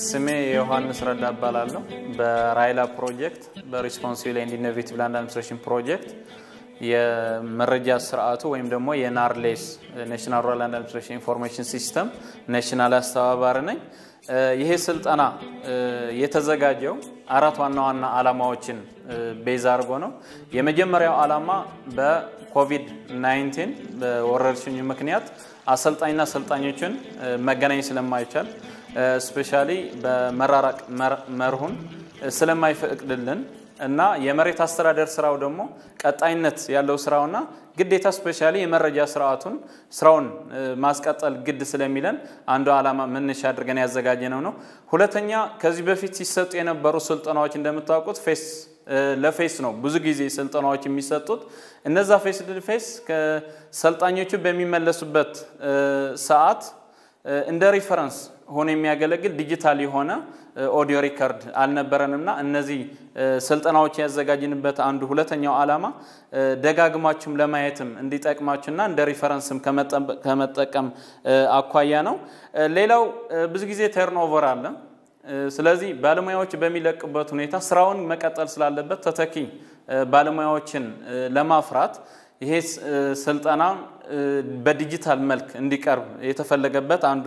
ስሜ ዮሐንስ ረዳ እባላለሁ። በራይላ ፕሮጀክት በሪስፖንሲብል ኤንድ ኢኖቬቲቭ ላንድ አድሚኒስትሬሽን ፕሮጀክት የመረጃ ስርዓቱ ወይም ደግሞ የናርሌስ ናሽናል ሩራል ላንድ አድሚኒስትሬሽን ኢንፎርሜሽን ሲስተም ናሽናል አስተባባሪ ነኝ። ይሄ ስልጠና የተዘጋጀው አራት ዋና ዋና ዓላማዎችን ቤዝ አድርጎ ነው። የመጀመሪያው ዓላማ በኮቪድ-19 በወረርሽኙ ምክንያት አሰልጣኝና አሰልጣኞችን መገናኘት ስለማይቻል ስፔሻሊ በመራራቅ መርሁን ስለማይፈቅድልን እና የመሬት አስተዳደር ስራው ደግሞ ቀጣይነት ያለው ስራውና ግዴታ ስፔሻሊ የመረጃ ስርዓቱን ስራውን ማስቀጠል ግድ ስለሚለን አንዱ ዓላማ መነሻ አድርገን ያዘጋጀነው ነው። ሁለተኛ ከዚህ በፊት ሲሰጡ የነበሩ ስልጠናዎች እንደምታውቁት ፌስ ለፌስ ነው ብዙ ጊዜ ስልጠናዎች የሚሰጡት። እነዛ ፌስ ፌስ ሰልጣኞቹ በሚመለሱበት ሰዓት እንደ ሪፈረንስ ሆኖ የሚያገለግል ዲጂታል የሆነ ኦዲዮ ሪከርድ አልነበረንምና እነዚህ ስልጠናዎች ያዘጋጅንበት አንዱ ሁለተኛው ዓላማ ደጋግማችሁም ለማየትም እንዲጠቅማችሁና እንደ ሪፈረንስም ከመጠቀም አኳያ ነው። ሌላው ብዙ ጊዜ ተርኖቨር አለ። ስለዚህ ባለሙያዎች በሚለቅበት ሁኔታ ስራውን መቀጠል ስላለበት ተተኪ ባለሙያዎችን ለማፍራት ይሄ ስልጠና በዲጂታል መልክ እንዲቀርብ የተፈለገበት አንዱ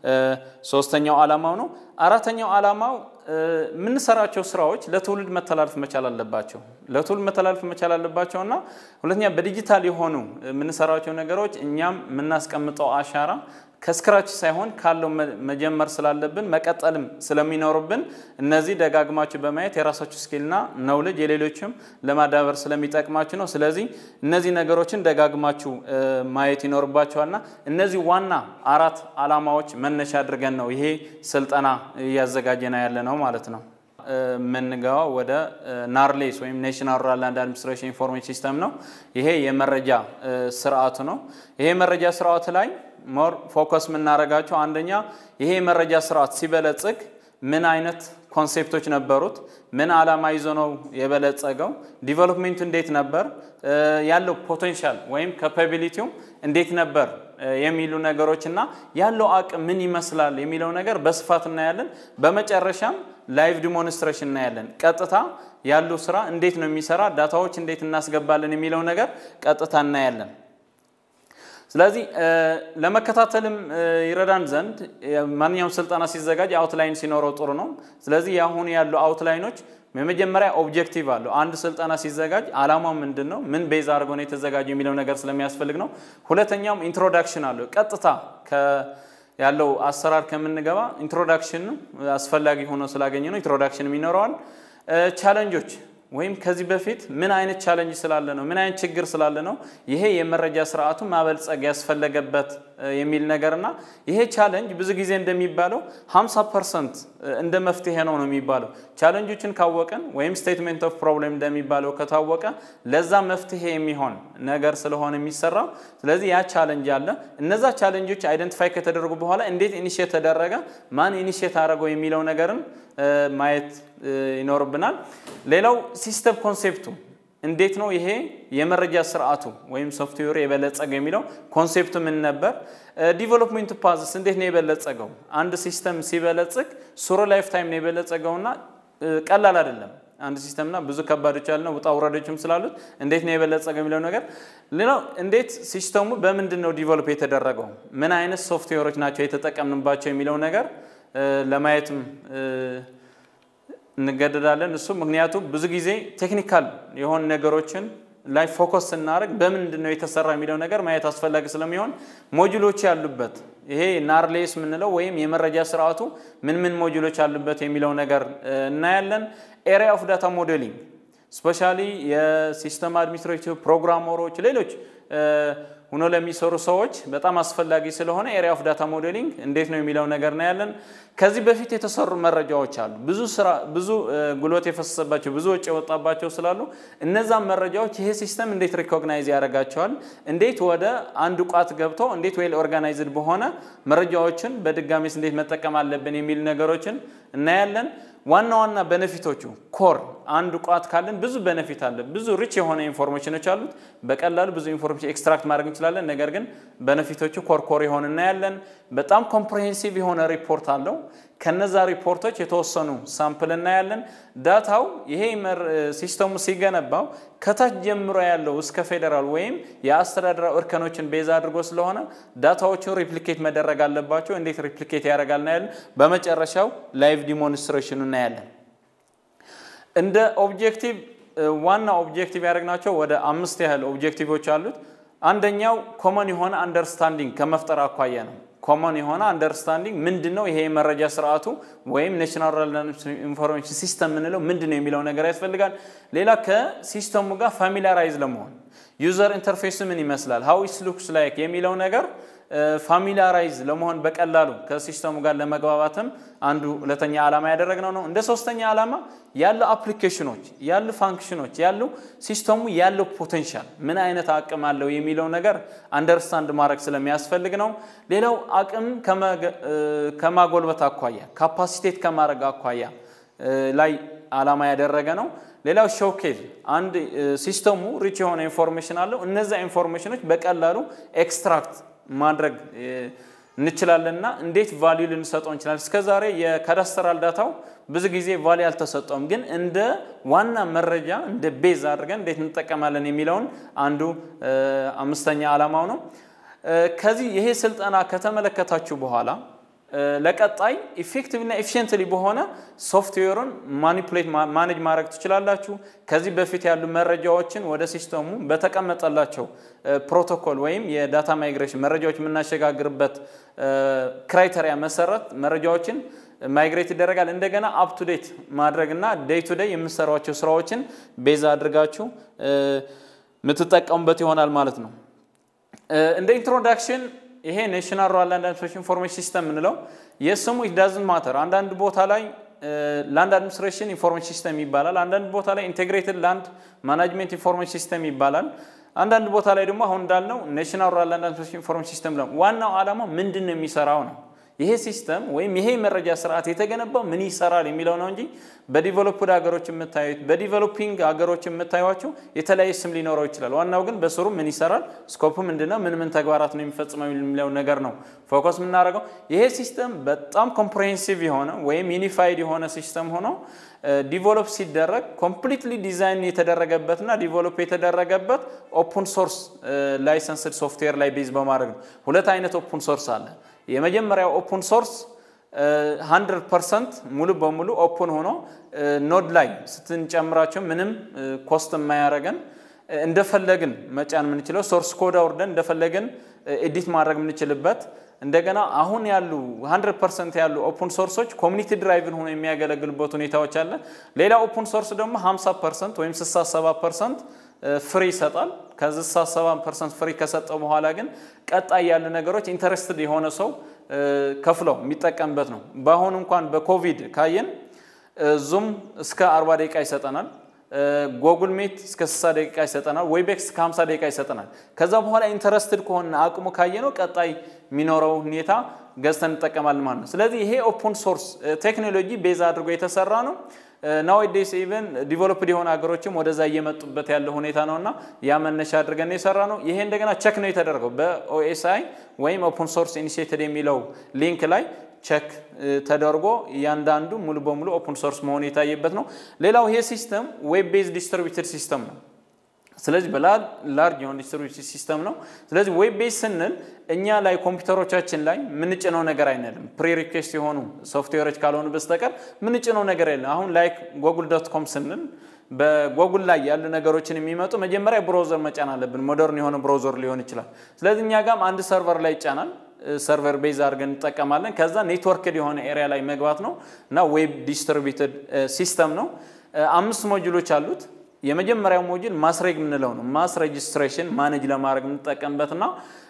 ሶስተኛው ዓላማው ነው። አራተኛው ዓላማው የምንሰራቸው ስራዎች ለትውልድ መተላለፍ መቻል አለባቸው። ለትውልድ መተላለፍ መቻል አለባቸው እና ሁለተኛ በዲጂታል የሆኑ የምንሰራቸው ነገሮች እኛም የምናስቀምጠው አሻራ ከስክራች ሳይሆን ካለው መጀመር ስላለብን መቀጠልም ስለሚኖርብን እነዚህ ደጋግማችሁ በማየት የራሳችሁ ስኪልና ነውልጅ የሌሎችም ለማዳበር ስለሚጠቅማችሁ ነው። ስለዚህ እነዚህ ነገሮችን ደጋግማችሁ ማየት ይኖርባቸዋልና እነዚህ ዋና አራት ዓላማዎች መነሻ አድርገን ነው ይሄ ስልጠና እያዘጋጀና ያለ ነው ማለት ነው። የምንገባው ወደ ናርሌስ ወይም ናሽናል ሩራል ላንድ አድሚኒስትሬሽን ኢንፎርሜሽን ሲስተም ነው። ይሄ የመረጃ ስርዓቱ ነው። ይሄ የመረጃ ስርዓቱ ላይ ሞር ፎከስ የምናደርጋቸው አንደኛ ይሄ የመረጃ ስርዓት ሲበለጽግ ምን አይነት ኮንሴፕቶች ነበሩት? ምን ዓላማ ይዞ ነው የበለጸገው? ዲቨሎፕሜንቱ እንዴት ነበር? ያለው ፖቴንሻል ወይም ካፓቢሊቲው እንዴት ነበር የሚሉ ነገሮች እና ያለው አቅም ምን ይመስላል የሚለው ነገር በስፋት እናያለን። በመጨረሻም ላይቭ ዲሞንስትሬሽን እናያለን። ቀጥታ ያለው ስራ እንዴት ነው የሚሰራ፣ ዳታዎች እንዴት እናስገባለን የሚለው ነገር ቀጥታ እናያለን። ስለዚህ ለመከታተልም ይረዳን ዘንድ ማንኛውም ስልጠና ሲዘጋጅ አውትላይን ሲኖረው ጥሩ ነው። ስለዚህ የአሁኑ ያሉ አውትላይኖች የመጀመሪያ ኦብጀክቲቭ አለው። አንድ ስልጠና ሲዘጋጅ አላማው ምንድን ነው፣ ምን ቤዝ አድርጎ ነው የተዘጋጀው የሚለው ነገር ስለሚያስፈልግ ነው። ሁለተኛውም ኢንትሮዳክሽን አለው። ቀጥታ ያለው አሰራር ከምንገባ ኢንትሮዳክሽን አስፈላጊ ሆኖ ስላገኘ ነው። ኢንትሮዳክሽንም ይኖረዋል። ቻለንጆች ወይም ከዚህ በፊት ምን አይነት ቻለንጅ ስላለ ነው፣ ምን አይነት ችግር ስላለ ነው ይሄ የመረጃ ስርዓቱን ማበልጸግ ያስፈለገበት የሚል ነገርና ይሄ ቻለንጅ ብዙ ጊዜ እንደሚባለው 50 ፐርሰንት እንደ መፍትሄ ነው ነው የሚባለው። ቻለንጆችን ካወቀን ወይም ስቴትሜንት ኦፍ ፕሮብሌም እንደሚባለው ከታወቀ ለዛ መፍትሄ የሚሆን ነገር ስለሆነ የሚሰራው። ስለዚህ ያ ቻለንጅ አለ። እነዛ ቻለንጆች አይደንቲፋይ ከተደረጉ በኋላ እንዴት ኢኒሽት ተደረገ፣ ማን ኢኒሽት አደረገው የሚለው ነገርን ማየት ይኖርብናል። ሌላው ሲስተም ኮንሴፕቱ እንዴት ነው ይሄ የመረጃ ስርዓቱ ወይም ሶፍትዌር የበለጸገው የሚለው ኮንሴፕቱ ምን ነበር? ዲቨሎፕሜንት ፓዝስ እንዴት ነው የበለጸገው? አንድ ሲስተም ሲበለጽግ ሱሮ ላይፍ ታይም ነው የበለጸገውና ቀላል አይደለም። አንድ ሲስተምና ብዙ ከባዶች ያለ ውጣ ውረዶችም ስላሉት እንዴት ነው የበለጸገው የሚለው ነገር። ሌላው እንዴት ሲስተሙ በምንድን ነው ዲቨሎፕ የተደረገው፣ ምን አይነት ሶፍትዌሮች ናቸው የተጠቀምንባቸው የሚለው ነገር ለማየትም እንገደዳለን። እሱ ምክንያቱም ብዙ ጊዜ ቴክኒካል የሆኑ ነገሮችን ላይ ፎከስ ስናደርግ በምንድን ነው የተሰራ የሚለው ነገር ማየት አስፈላጊ ስለሚሆን ሞጁሎች ያሉበት ይሄ ናርሌስ የምንለው ወይም የመረጃ ስርዓቱ ምን ምን ሞጁሎች አሉበት የሚለው ነገር እናያለን። ኤሪያ ኦፍ ዳታ ሞዴሊንግ ስፔሻሊ የሲስተም አድሚኒስትሬቲቭ ፕሮግራመሮች፣ ሌሎች ሆኖ ለሚሰሩ ሰዎች በጣም አስፈላጊ ስለሆነ ኤሪያ ኦፍ ዳታ ሞዴሊንግ እንዴት ነው የሚለው ነገር ነው ያለን። ከዚህ በፊት የተሰሩ መረጃዎች አሉ። ብዙ ስራ ብዙ ጉልበት የፈሰሰባቸው ብዙ ወጪ የወጣባቸው ስላሉ እነዛም መረጃዎች ይሄ ሲስተም እንዴት ሪኮግናይዝ ያደርጋቸዋል፣ እንዴት ወደ አንድ ቋት ገብቶ እንዴት ዌል ኦርጋናይዝድ በሆነ መረጃዎችን በድጋሚስ እንዴት መጠቀም አለብን የሚል ነገሮችን እናያለን። ዋና ዋና በነፊቶቹ ኮር አንድ ቋት ካለን ብዙ በነፊት አለ። ብዙ ሪች የሆነ ኢንፎርሜሽኖች አሉት። በቀላሉ ብዙ ኢንፎርሜሽን ኤክስትራክት ማድረግ እንችላለን። ነገር ግን በነፊቶቹ ኮር ኮር የሆነ እናያለን። በጣም ኮምፕሬሄንሲቭ የሆነ ሪፖርት አለው። ከነዛ ሪፖርቶች የተወሰኑ ሳምፕል እናያለን። ዳታው ይሄ ሲስተሙ ሲገነባው ከታች ጀምሮ ያለው እስከ ፌዴራል ወይም የአስተዳደራዊ እርከኖችን ቤዛ አድርጎ ስለሆነ ዳታዎቹን ሪፕሊኬት መደረግ አለባቸው። እንዴት ሪፕሊኬት ያደርጋል እናያለን። በመጨረሻው ላይቭ ዲሞንስትሬሽኑ እናያለን። እንደ ኦብጀክቲቭ ዋና ኦብጀክቲቭ ያደረግናቸው ወደ አምስት ያህል ኦብጀክቲቮች አሉት። አንደኛው ኮመን የሆነ አንደርስታንዲንግ ከመፍጠር አኳያ ነው። ኮመን የሆነ አንደርስታንዲንግ ምንድን ነው ይሄ የመረጃ ስርዓቱ ወይም ናሽናል ኢንፎርሜሽን ሲስተም የምንለው ምንድን ነው የሚለው ነገር ያስፈልጋል። ሌላ ከሲስተሙ ጋር ፋሚሊያራይዝ ለመሆን ዩዘር ኢንተርፌስ ምን ይመስላል ሀው ኢት ሉክስ ላይክ የሚለው ነገር ፋሚሊያራይዝ ለመሆን በቀላሉ ከሲስተሙ ጋር ለመግባባትም አንዱ ሁለተኛ ዓላማ ያደረግነው ነው። እንደ ሶስተኛ ዓላማ ያሉ አፕሊኬሽኖች ያሉ ፋንክሽኖች ያሉ ሲስተሙ ያለው ፖቴንሻል ምን አይነት አቅም አለው የሚለው ነገር አንደርስታንድ ማድረግ ስለሚያስፈልግ ነው። ሌላው አቅም ከማጎልበት አኳያ ካፓሲቴት ከማድረግ አኳያ ላይ ዓላማ ያደረገ ነው። ሌላው ሾኬዝ አንድ ሲስተሙ ሪች የሆነ ኢንፎርሜሽን አለው። እነዚያ ኢንፎርሜሽኖች በቀላሉ ኤክስትራክት ማድረግ እንችላለን እና እንዴት ቫሊዩ ልንሰጠው እንችላለን። እስከ ዛሬ የካዳስተራል ዳታው ብዙ ጊዜ ቫሊዩ አልተሰጠውም፣ ግን እንደ ዋና መረጃ እንደ ቤዝ አድርገን እንዴት እንጠቀማለን የሚለውን አንዱ አምስተኛ ዓላማው ነው። ከዚህ ይሄ ስልጠና ከተመለከታችሁ በኋላ ለቀጣይ ኢፌክቲቭና ኤፊሽንትሊ በሆነ ሶፍትዌሩን ማኒፑሌት ማኔጅ ማድረግ ትችላላችሁ። ከዚህ በፊት ያሉ መረጃዎችን ወደ ሲስተሙ በተቀመጠላቸው ፕሮቶኮል ወይም የዳታ ማይግሬሽን መረጃዎች የምናሸጋግርበት ክራይተሪያ መሰረት መረጃዎችን ማይግሬት ይደረጋል። እንደገና አፕ ቱ ዴት ማድረግና ዴይ ቱ ዴይ የምሰሯቸው ስራዎችን ቤዛ አድርጋችሁ የምትጠቀሙበት ይሆናል ማለት ነው። እንደ ኢንትሮዳክሽን ይሄ ናሽናል ሩራል ላንድ አድሚኒስትሬሽን ኢንፎርሜሽን ሲስተም የምንለው የስሙ ዳዝን ማተር አንዳንድ ቦታ ላይ ላንድ አድሚኒስትሬሽን ኢንፎርሜሽን ሲስተም ይባላል። አንዳንድ ቦታ ላይ ኢንቴግሬትድ ላንድ ማናጅመንት ኢንፎርሜሽን ሲስተም ይባላል። አንዳንድ ቦታ ላይ ደግሞ አሁን እንዳልነው ናሽናል ሩራል ላንድ አድሚኒስትሬሽን ኢንፎርሜሽን ሲስተም ነው። ዋናው ዓላማው ምንድን ነው የሚሰራው ነው። ይሄ ሲስተም ወይም ይሄ መረጃ ስርዓት የተገነባው ምን ይሰራል የሚለው ነው እንጂ በዲቨሎፕድ ሀገሮች የምታዩት በዲቨሎፒንግ ሀገሮች የምታዩቸው የተለያየ ስም ሊኖረው ይችላል። ዋናው ግን በስሩ ምን ይሰራል፣ ስኮፑ ምንድነው፣ ምን ምን ተግባራት ነው የሚፈጽመው የሚለው ነገር ነው ፎከስ የምናደርገው። ይሄ ሲስተም በጣም ኮምፕሬሄንሲቭ የሆነ ወይም ዩኒፋይድ የሆነ ሲስተም ሆኖ ዲቨሎፕ ሲደረግ ኮምፕሊትሊ ዲዛይን የተደረገበትና ዲቨሎፕ የተደረገበት ኦፕን ሶርስ ላይሰንስድ ሶፍትዌር ላይ ቤዝ በማድረግ ነው። ሁለት አይነት ኦፕን ሶርስ አለ። የመጀመሪያው ኦፕን ሶርስ 100 ፐርሰንት ሙሉ በሙሉ ኦፕን ሆኖ ኖድ ላይ ስትንጨምራቸው ምንም ኮስት የማያደርገን እንደፈለግን መጫን የምንችለው ሶርስ ኮድ አውርደን እንደፈለግን ኤዲት ማድረግ የምንችልበት እንደገና አሁን ያሉ 100 ፐርሰንት ያሉ ኦፕን ሶርሶች ኮሚኒቲ ድራይቭን ሆኖ የሚያገለግሉበት ሁኔታዎች አለ። ሌላ ኦፕን ሶርስ ደግሞ 50 ፐርሰንት ወይም 67 ፐርሰንት ፍሪ ይሰጣል። ከዚህ 67 ፐርሰንት ፍሪ ከሰጠው በኋላ ግን ቀጣይ ያሉ ነገሮች ኢንተረስትድ የሆነ ሰው ከፍለው የሚጠቀምበት ነው። በአሁኑ እንኳን በኮቪድ ካየን ዙም እስከ 40 ደቂቃ ይሰጠናል። ጎጉል ሜት እስከ 60 ደቂቃ ይሰጠናል። ዌቤክስ እስከ 50 ደቂቃ ይሰጠናል። ከዛ በኋላ ኢንተረስትድ ከሆነ አቅሙ ካየ ነው ቀጣይ የሚኖረው ሁኔታ ገዝተን እንጠቀማለን ማለት ነው። ስለዚህ ይሄ ኦፕን ሶርስ ቴክኖሎጂ ቤዝ አድርጎ የተሰራ ነው። ናዌዴስ ኢቨን ዲቨሎፕድ የሆኑ ሀገሮችም ወደዛ እየመጡበት ያለው ሁኔታ ነው እና ያ መነሻ አድርገን የሰራ ነው። ይሄ እንደገና ቸክ ነው የተደረገው በኦኤስአይ ወይም ኦፕን ሶርስ ኢኒሽቲቭ የሚለው ሊንክ ላይ ቸክ ተደርጎ እያንዳንዱ ሙሉ በሙሉ ኦፕን ሶርስ መሆኑ የታየበት ነው። ሌላው ይሄ ሲስተም ዌብ ቤዝ ዲስትሪቢዩትድ ሲስተም ነው። ስለዚህ በላርጅ የሆነ ዲስትሪቢዩትድ ሲስተም ነው። ስለዚህ ዌብ ቤዝ ስንል እኛ ላይ ኮምፒውተሮቻችን ላይ ምንጭነው ነገር አይነልም። ፕሪ ሪኩዌስት የሆኑ ሶፍትዌሮች ካልሆኑ በስተቀር ምንጭነው ነገር የለም። አሁን ላይክ ጎጉል ዶት ኮም ስንል በጎጉል ላይ ያሉ ነገሮችን የሚመጡ መጀመሪያ ብሮዘር መጫን አለብን። ሞደርን የሆነ ብሮዘር ሊሆን ይችላል። ስለዚህ እኛ ጋም አንድ ሰርቨር ላይ ይጫናል። ሰርቨር ቤዝ አድርገን እንጠቀማለን። ከዛ ኔትወርክድ የሆነ ኤሪያ ላይ መግባት ነው እና ዌብ ዲስትሪቢዩትድ ሲስተም ነው። አምስት ሞጁሎች አሉት። የመጀመሪያው ሞጁል ማስሬግ የምንለው ነው። ማስ ሬጅስትሬሽን ማኔጅ ለማድረግ የምንጠቀምበትና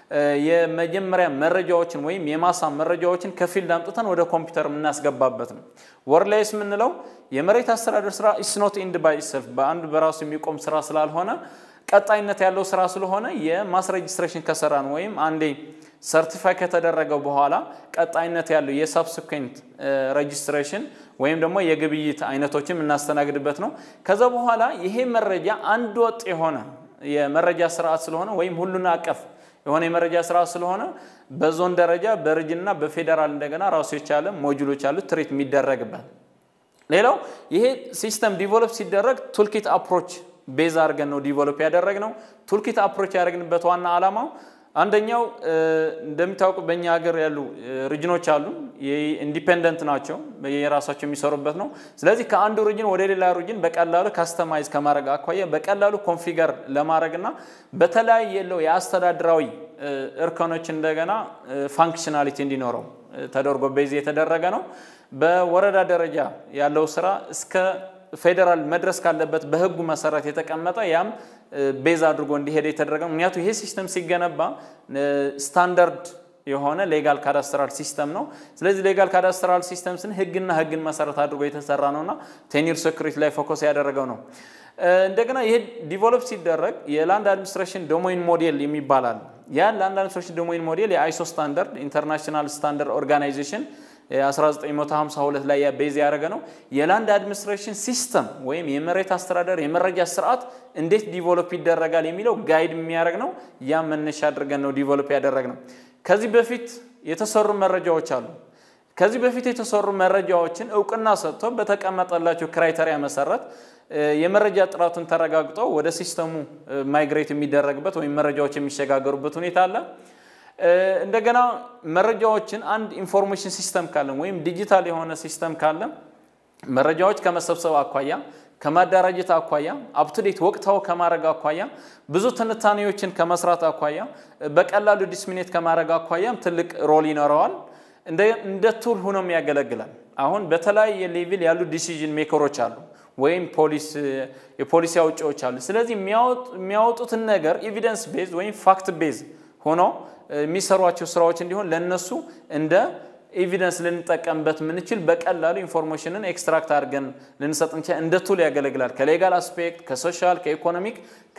የመጀመሪያ መረጃዎችን ወይም የማሳ መረጃዎችን ከፊልድ አምጥተን ወደ ኮምፒውተር የምናስገባበት ነው። ወርላይስ የምንለው የመሬት አስተዳደር ስራ ኢስ ኖት ኢንድ ባይ ኢትሰልፍ በአንድ በራሱ የሚቆም ስራ ስላልሆነ ቀጣይነት ያለው ስራ ስለሆነ የማስ ሬጅስትሬሽን ከሰራን ወይም አንዴ ሰርቲፋይ ከተደረገ በኋላ ቀጣይነት ያለው የሳብስኩዌንት ሬጅስትሬሽን ወይም ደግሞ የግብይት አይነቶችን የምናስተናግድበት ነው። ከዛ በኋላ ይሄ መረጃ አንድ ወጥ የሆነ የመረጃ ስርዓት ስለሆነ ወይም ሁሉን አቀፍ የሆነ የመረጃ ስርዓት ስለሆነ በዞን ደረጃ በሪጅንና በፌዴራል እንደገና ራሱ የቻለ ሞጁሎች አሉት ትሬት የሚደረግበት። ሌላው ይሄ ሲስተም ዲቨሎፕ ሲደረግ ቱልኪት አፕሮች ቤዝ አድርገን ነው ዲቨሎፕ ያደረግነው። ቱልኪት አፕሮች ያደረግንበት ዋና ዓላማው አንደኛው እንደሚታወቁ በእኛ ሀገር ያሉ ሪጅኖች አሉ። ኢንዲፔንደንት ናቸው፣ የራሳቸው የሚሰሩበት ነው። ስለዚህ ከአንዱ ሪጅን ወደ ሌላ ሪጅን በቀላሉ ካስተማይዝ ከማድረግ አኳያ በቀላሉ ኮንፊገር ለማድረግና በተለያየ የለው የአስተዳድራዊ እርከኖች እንደገና ፋንክሽናሊቲ እንዲኖረው ተደርጎ ቤዝ የተደረገ ነው። በወረዳ ደረጃ ያለው ስራ እስከ ፌዴራል መድረስ ካለበት በህጉ መሰረት የተቀመጠ ያም ቤዝ አድርጎ እንዲሄድ የተደረገ ነው። ምክንያቱም ይሄ ሲስተም ሲገነባ ስታንዳርድ የሆነ ሌጋል ካዳስትራል ሲስተም ነው። ስለዚህ ሌጋል ካዳስትራል ሲስተም ስን ህግና ህግን መሰረት አድርጎ የተሰራ ነውና ቴኒር ሴኩሪቲ ላይ ፎከስ ያደረገው ነው። እንደገና ይሄ ዲቨሎፕ ሲደረግ የላንድ አድሚኒስትሬሽን ዶሞይን ሞዴል የሚባል አለ። ያ ላንድ አድሚኒስትሬሽን ዶሞይን ሞዴል የአይሶ ስታንዳርድ ኢንተርናሽናል ስታንዳርድ ኦርጋናይዜሽን 1952 ላይ ቤዝ ያደረገ ነው። የላንድ አድሚኒስትሬሽን ሲስተም ወይም የመሬት አስተዳደር የመረጃ ስርዓት እንዴት ዲቨሎፕ ይደረጋል የሚለው ጋይድ የሚያደርግ ነው። ያ መነሻ አድርገን ነው ዲቨሎፕ ያደረግ ነው። ከዚህ በፊት የተሰሩ መረጃዎች አሉ። ከዚህ በፊት የተሰሩ መረጃዎችን እውቅና ሰጥቶ በተቀመጠላቸው ክራይተሪያ መሰረት የመረጃ ጥራቱን ተረጋግጦ ወደ ሲስተሙ ማይግሬት የሚደረግበት ወይም መረጃዎች የሚሸጋገሩበት ሁኔታ አለ። እንደገና መረጃዎችን አንድ ኢንፎርሜሽን ሲስተም ካለን ወይም ዲጂታል የሆነ ሲስተም ካለን መረጃዎች ከመሰብሰብ አኳያ ከማደራጀት አኳያ አፕቱዴት ወቅታው ከማድረግ አኳያ ብዙ ትንታኔዎችን ከመስራት አኳያ በቀላሉ ዲስሚኔት ከማድረግ አኳያም ትልቅ ሮል ይኖረዋል። እንደ ቱል ሆኖም ያገለግላል። አሁን በተለያየ ሌቪል ያሉ ዲሲዥን ሜከሮች አሉ ወይም የፖሊሲ አውጪዎች አሉ። ስለዚህ የሚያወጡትን ነገር ኤቪደንስ ቤዝ ወይም ፋክት ቤዝ ሆኖ የሚሰሯቸው ስራዎች እንዲሆን ለእነሱ እንደ ኤቪደንስ ልንጠቀምበት የምንችል በቀላሉ ኢንፎርሜሽንን ኤክስትራክት አድርገን ልንሰጥ እንችል እንደ ቱል ያገለግላል። ከሌጋል አስፔክት፣ ከሶሻል፣ ከኢኮኖሚክ፣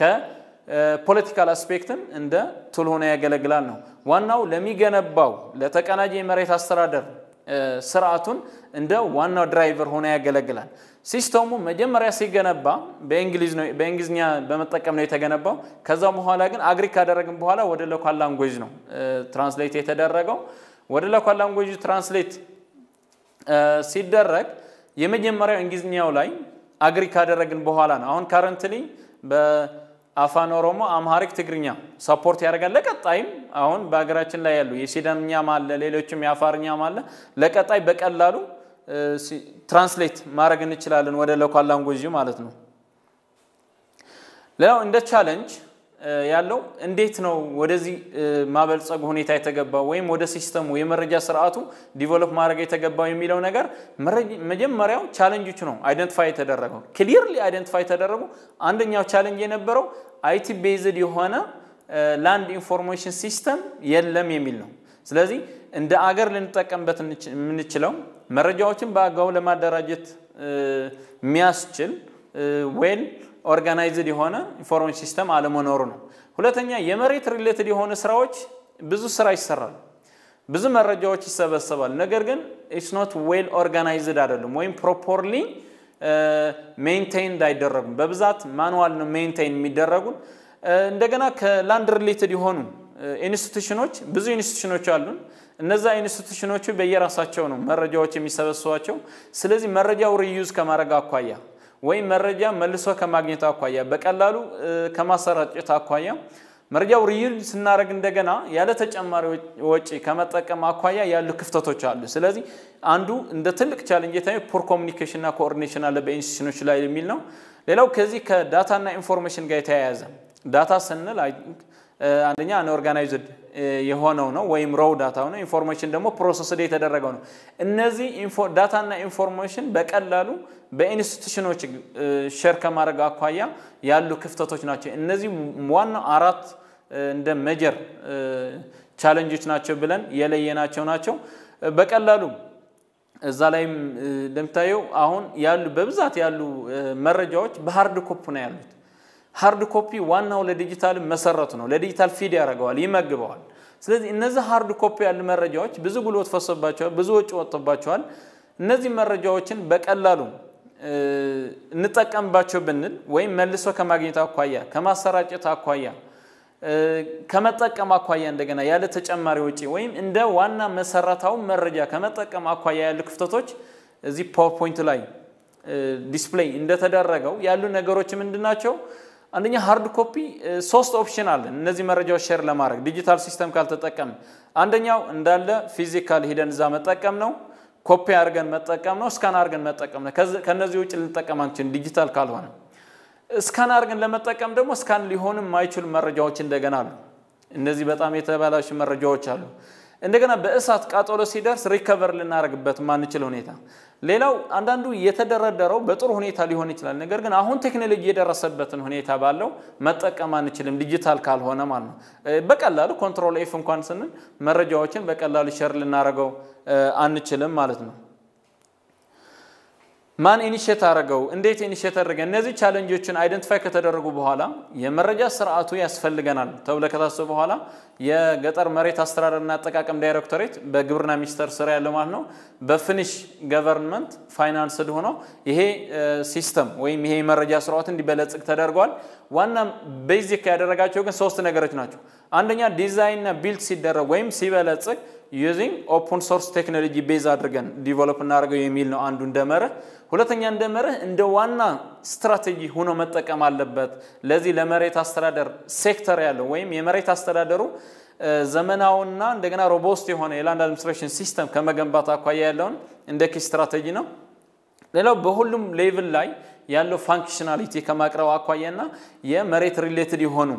ከፖለቲካል አስፔክትም እንደ ቱል ሆኖ ያገለግላል ነው። ዋናው ለሚገነባው ለተቀናጀ የመሬት አስተዳደር ስርዓቱን እንደ ዋናው ድራይቨር ሆኖ ያገለግላል። ሲስተሙ መጀመሪያ ሲገነባ በእንግሊዝኛ በመጠቀም ነው የተገነባው። ከዛ በኋላ ግን አግሪ ካደረግን በኋላ ወደ ሎካል ላንጉዌጅ ነው ትራንስሌት የተደረገው። ወደ ሎካል ላንጉዌጅ ትራንስሌት ሲደረግ የመጀመሪያው እንግሊዝኛው ላይ አግሪ ካደረግን በኋላ ነው። አሁን ካረንትሊ በአፋን ኦሮሞ፣ አምሃሪክ፣ ትግርኛ ሰፖርት ያደርጋል። ለቀጣይም አሁን በሀገራችን ላይ ያሉ የሲዳምኛም አለ፣ ሌሎችም የአፋርኛም አለ። ለቀጣይ በቀላሉ ትራንስሌት ማድረግ እንችላለን ወደ ሎካል ላንጉዌጅ ማለት ነው። ሌላው እንደ ቻለንጅ ያለው እንዴት ነው ወደዚህ ማበልጸጉ ሁኔታ የተገባው ወይም ወደ ሲስተሙ የመረጃ ስርዓቱ ዲቨሎፕ ማድረግ የተገባው የሚለው ነገር መጀመሪያው ቻለንጆቹ ነው አይደንቲፋይ የተደረገው ክሊርሊ አይደንቲፋይ የተደረጉ አንደኛው ቻለንጅ የነበረው አይቲ ቤዝድ የሆነ ላንድ ኢንፎርሜሽን ሲስተም የለም የሚል ነው። ስለዚህ እንደ አገር ልንጠቀምበት የምንችለው መረጃዎችን በአግባቡ ለማደራጀት የሚያስችል ዌል ኦርጋናይዝድ የሆነ ኢንፎርሜሽን ሲስተም አለመኖሩ ነው። ሁለተኛ የመሬት ሪሌትድ የሆኑ ስራዎች ብዙ ስራ ይሰራል፣ ብዙ መረጃዎች ይሰበሰባል። ነገር ግን ኢትስ ኖት ዌል ኦርጋናይዝድ አይደሉም ወይም ፕሮፖርሊ ሜንቴይንድ አይደረጉም። በብዛት ማኑዋል ነው ሜንቴይን የሚደረጉን። እንደገና ከላንድ ሪሌትድ የሆኑ ኢንስቲቱሽኖች ብዙ ኢንስቲቱሽኖች አሉን። እነዛ ኢንስቲቱሽኖቹ በየራሳቸው ነው መረጃዎች የሚሰበስቧቸው። ስለዚህ መረጃው ሪዩዝ ከማድረግ አኳያ ወይም መረጃ መልሶ ከማግኘት አኳያ በቀላሉ ከማሰራጨት አኳያ መረጃው ሪዩዝ ስናደርግ እንደገና ያለ ተጨማሪ ወጪ ከመጠቀም አኳያ ያሉ ክፍተቶች አሉ። ስለዚህ አንዱ እንደ ትልቅ ቻለንጅ የታየው ፖር ኮሚኒኬሽንና ኮኦርዲኔሽን አለ በኢንስቲቱሽኖች ላይ የሚል ነው። ሌላው ከዚህ ከዳታና ኢንፎርሜሽን ጋር የተያያዘ ዳታ ስንል አንደኛ አንኦርጋናይዝድ የሆነው ነው ወይም ሮው ዳታ ነው። ኢንፎርሜሽን ደግሞ ፕሮሰስድ የተደረገው ነው። እነዚህ ዳታና ኢንፎርሜሽን በቀላሉ በኢንስቲቱሽኖች ሼር ከማድረግ አኳያ ያሉ ክፍተቶች ናቸው። እነዚህ ዋናው አራት እንደ ሜጀር ቻለንጆች ናቸው ብለን የለየናቸው ናቸው። በቀላሉ እዛ ላይም እንደምታየው አሁን ያሉ በብዛት ያሉ መረጃዎች በሀርድ ኮፕ ነው ያሉት። ሃርድ ኮፒ ዋናው ለዲጂታል መሰረቱ ነው። ለዲጂታል ፊድ ያደርገዋል፣ ይመግበዋል። ስለዚህ እነዚህ ሃርድ ኮፒ ያሉ መረጃዎች ብዙ ጉልበት ፈሶባቸዋል፣ ብዙ ወጪ ወጥቶባቸዋል። እነዚህ መረጃዎችን በቀላሉ እንጠቀምባቸው ብንል ወይም መልሶ ከማግኘት አኳያ ከማሰራጨት አኳያ ከመጠቀም አኳያ እንደገና ያለ ተጨማሪ ወጪ ወይም እንደ ዋና መሰረታዊ መረጃ ከመጠቀም አኳያ ያሉ ክፍተቶች እዚህ ፓወርፖይንት ላይ ዲስፕሌይ እንደተደረገው ያሉ ነገሮች ምንድን ናቸው? አንደኛ ሃርድ ኮፒ ሶስት ኦፕሽን አለን። እነዚህ መረጃዎች ሼር ለማድረግ ዲጂታል ሲስተም ካልተጠቀም አንደኛው እንዳለ ፊዚካል ሂደን እዛ መጠቀም ነው። ኮፒ አድርገን መጠቀም ነው። ስካን አድርገን መጠቀም ነው። ከነዚህ ውጭ ልንጠቀም አንችልም ዲጂታል ካልሆነ። ስካን አድርገን ለመጠቀም ደግሞ ስካን ሊሆኑ የማይችሉ መረጃዎች እንደገና አሉ። እነዚህ በጣም የተበላሹ መረጃዎች አሉ። እንደገና በእሳት ቃጠሎ ሲደርስ ሪከቨር ልናደርግበት ማንችል ሁኔታ። ሌላው አንዳንዱ የተደረደረው በጥሩ ሁኔታ ሊሆን ይችላል። ነገር ግን አሁን ቴክኖሎጂ የደረሰበትን ሁኔታ ባለው መጠቀም አንችልም፣ ዲጂታል ካልሆነ ማለት ነው። በቀላሉ ኮንትሮል ኤፍ እንኳን ስንል መረጃዎችን በቀላሉ ሸር ልናደርገው አንችልም ማለት ነው። ማን ኢኒሼት አደረገው? እንዴት ኢኒሼት አደረገ? እነዚህ ቻለንጆችን አይደንቲፋይ ከተደረጉ በኋላ የመረጃ ስርዓቱ ያስፈልገናል ተብሎ ከታሰቡ በኋላ የገጠር መሬት አስተዳደርና አጠቃቀም ዳይሬክቶሬት በግብርና ሚኒስቴር ስር ያለው ማለት ነው በፊኒሽ ገቨርንመንት ፋይናንስድ ሆኖ ይሄ ሲስተም ወይም ይሄ የመረጃ ስርዓት እንዲበለጽግ ተደርጓል። ዋና ቤዚክ ያደረጋቸው ግን ሶስት ነገሮች ናቸው። አንደኛ ዲዛይንና ቢልድ ሲደረግ ወይም ሲበለጽግ ዩዚንግ ኦፕን ሶርስ ቴክኖሎጂ ቤዝ አድርገን ዲቨሎፕ እናደርገው የሚል ነው አንዱ እንደ መርህ። ሁለተኛ እንደ መርህ እንደ ዋና ስትራቴጂ ሆኖ መጠቀም አለበት። ለዚህ ለመሬት አስተዳደር ሴክተር ያለው ወይም የመሬት አስተዳደሩ ዘመናዊና እንደገና ሮቦስት የሆነ የላንድ አድሚኒስትሬሽን ሲስተም ከመገንባት አኳያ ያለውን እንደ ኪ ስትራቴጂ ነው። ሌላው በሁሉም ሌቭል ላይ ያለው ፋንክሽናሊቲ ከማቅረብ አኳያና የመሬት ሪሌትድ የሆኑ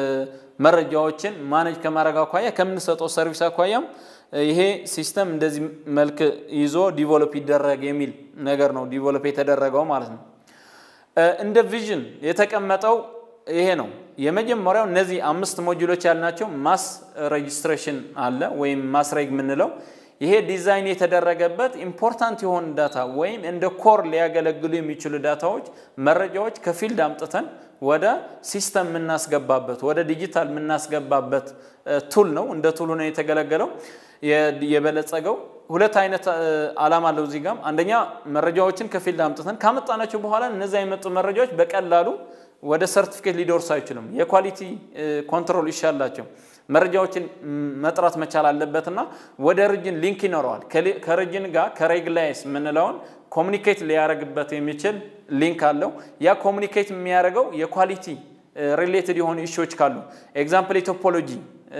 መረጃዎችን ማኔጅ ከማድረግ አኳያ ከምንሰጠው ሰርቪስ አኳያም ይሄ ሲስተም እንደዚህ መልክ ይዞ ዲቨሎፕ ይደረግ የሚል ነገር ነው ዲቨሎፕ የተደረገው ማለት ነው። እንደ ቪዥን የተቀመጠው ይሄ ነው። የመጀመሪያው እነዚህ አምስት ሞጁሎች ያልናቸው ማስ ሬጅስትሬሽን አለ ወይም ማስሬግ የምንለው ይሄ ዲዛይን የተደረገበት ኢምፖርታንት የሆኑ ዳታ ወይም እንደ ኮር ሊያገለግሉ የሚችሉ ዳታዎች፣ መረጃዎች ከፊልድ አምጥተን ወደ ሲስተም የምናስገባበት ወደ ዲጂታል የምናስገባበት ቱል ነው። እንደ ቱሉ ነው የተገለገለው የበለጸገው። ሁለት አይነት ዓላማ አለው እዚህ ጋም። አንደኛ መረጃዎችን ከፊልድ አምጥተን ካመጣናቸው በኋላ እነዚያ የመጡ መረጃዎች በቀላሉ ወደ ሰርቲፊኬት ሊደርሱ አይችሉም። የኳሊቲ ኮንትሮል ይሻላቸው መረጃዎችን መጥራት መቻል አለበትና ወደ ሪጅን ሊንክ ይኖረዋል። ከሪጅን ጋር ከሬግላይስ የምንለውን ኮሚኒኬት ሊያደርግበት የሚችል ሊንክ አለው። ያ ኮሚኒኬት የሚያደርገው የኳሊቲ ሪሌትድ የሆኑ ኢሹዎች ካሉ ኤግዛምፕል የቶፖሎጂ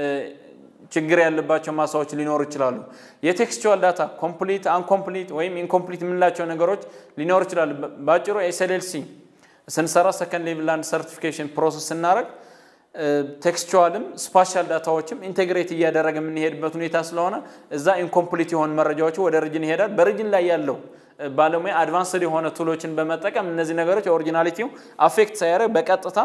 ችግር ያለባቸው ማሳዎች ሊኖሩ ይችላሉ። የቴክስቹዋል ዳታ ኮምፕሊት፣ አንኮምፕሊት ወይም ኢንኮምፕሊት የምንላቸው ነገሮች ሊኖሩ ይችላሉ። በአጭሩ ኤስኤልኤልሲ ስንሰራ ሰከንድ ሌቭል ላንድ ሰርቲፊኬሽን ፕሮሰስ ስናደርግ ቴክስቹዋልም ስፓሻል ዳታዎችም ኢንቴግሬት እያደረገ የምንሄድበት ሁኔታ ስለሆነ እዛ ኢንኮምፕሊት የሆኑ መረጃዎች ወደ ሪጅን ይሄዳል። በሪጅን ላይ ያለው ባለሙያ አድቫንስድ የሆነ ቱሎችን በመጠቀም እነዚህ ነገሮች ኦሪጂናሊቲው አፌክት ሳያደርግ በቀጥታ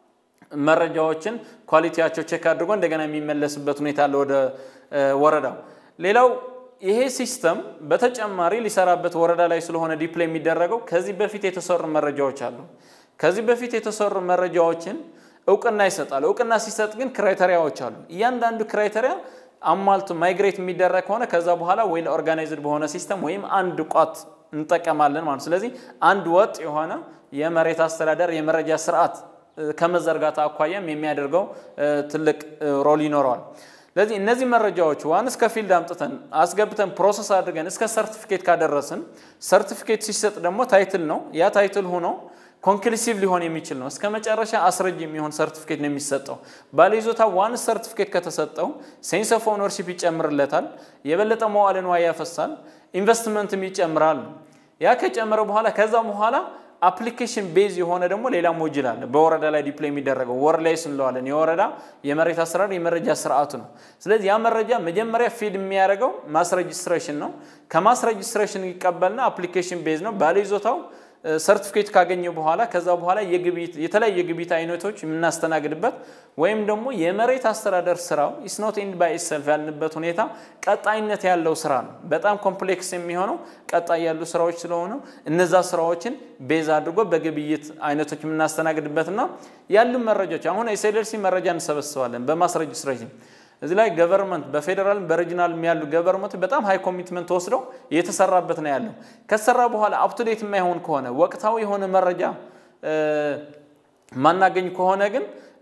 መረጃዎችን ኳሊቲያቸው ቼክ አድርጎ እንደገና የሚመለስበት ሁኔታ አለ ወደ ወረዳው። ሌላው ይሄ ሲስተም በተጨማሪ ሊሰራበት ወረዳ ላይ ስለሆነ ዲፕሎይ የሚደረገው ከዚህ በፊት የተሰሩ መረጃዎች አሉ። ከዚህ በፊት የተሰሩ መረጃዎችን እውቅና ይሰጣል። እውቅና ሲሰጥ ግን ክራይተሪያዎች አሉ። እያንዳንዱ ክራይተሪያ አሟልቶ ማይግሬት የሚደረግ ከሆነ ከዛ በኋላ ወይ ኦርጋናይዝድ በሆነ ሲስተም ወይም አንድ ቋት እንጠቀማለን ማለት። ስለዚህ አንድ ወጥ የሆነ የመሬት አስተዳደር የመረጃ ስርዓት ከመዘርጋት አኳያም የሚያደርገው ትልቅ ሮል ይኖረዋል። ስለዚህ እነዚህ መረጃዎች ዋን እስከ ፊልድ አምጥተን አስገብተን ፕሮሰስ አድርገን እስከ ሰርቲፊኬት ካደረስን ሰርቲፊኬት ሲሰጥ ደግሞ ታይትል ነው። ያ ታይትል ሆኖ ኮንክሉሲቭ ሊሆን የሚችል ነው። እስከ መጨረሻ አስረጅ የሚሆን ሰርቲፊኬት ነው የሚሰጠው። ባለይዞታ ዋን ሰርቲፊኬት ከተሰጠው ሴንስ ኦፍ ኦነርሺፕ ይጨምርለታል። የበለጠ መዋዕለ ንዋይ ያፈሳል። ኢንቨስትመንትም ይጨምራል። ያ ከጨመረ በኋላ ከዛ በኋላ አፕሊኬሽን ቤዝ የሆነ ደግሞ ሌላ ሞጅል አለ። በወረዳ ላይ ዲፕሎይ የሚደረገው ወር ላይ ስንለዋለን። የወረዳ የመሬት አሰራር የመረጃ ስርዓቱ ነው። ስለዚህ ያ መረጃ መጀመሪያ ፊድ የሚያደርገው ማስ ሬጅስትሬሽን ነው። ከማስ ሬጅስትሬሽን ይቀበልና አፕሊኬሽን ቤዝ ነው። ባለይዞታው ሰርቲፊኬት ካገኘ በኋላ ከዛ በኋላ የግብይት የተለያዩ የግብይት አይነቶች የምናስተናግድበት ወይም ደግሞ የመሬት አስተዳደር ስራው ኢስ ኖት ኤንድ ባይ ኢትሰልፍ ያልንበት ሁኔታ ቀጣይነት ያለው ስራ ነው። በጣም ኮምፕሌክስ የሚሆነው ቀጣይ ያሉ ስራዎች ስለሆኑ እነዛ ስራዎችን ቤዝ አድርጎ በግብይት አይነቶች የምናስተናግድበትና ያሉ መረጃዎች አሁን ኤስኤልኤልሲ መረጃ እንሰበስባለን በማስ ሬጅስትሬሽን እዚህ ላይ ገቨርንመንት በፌዴራል በሪጂናል ያሉ ገቨርንመንት በጣም ሃይ ኮሚትመንት ወስደው እየተሰራበት ነው ያለው። ከተሰራ በኋላ አፕቱዴት የማይሆን ከሆነ ወቅታዊ የሆነ መረጃ ማናገኝ ከሆነ ግን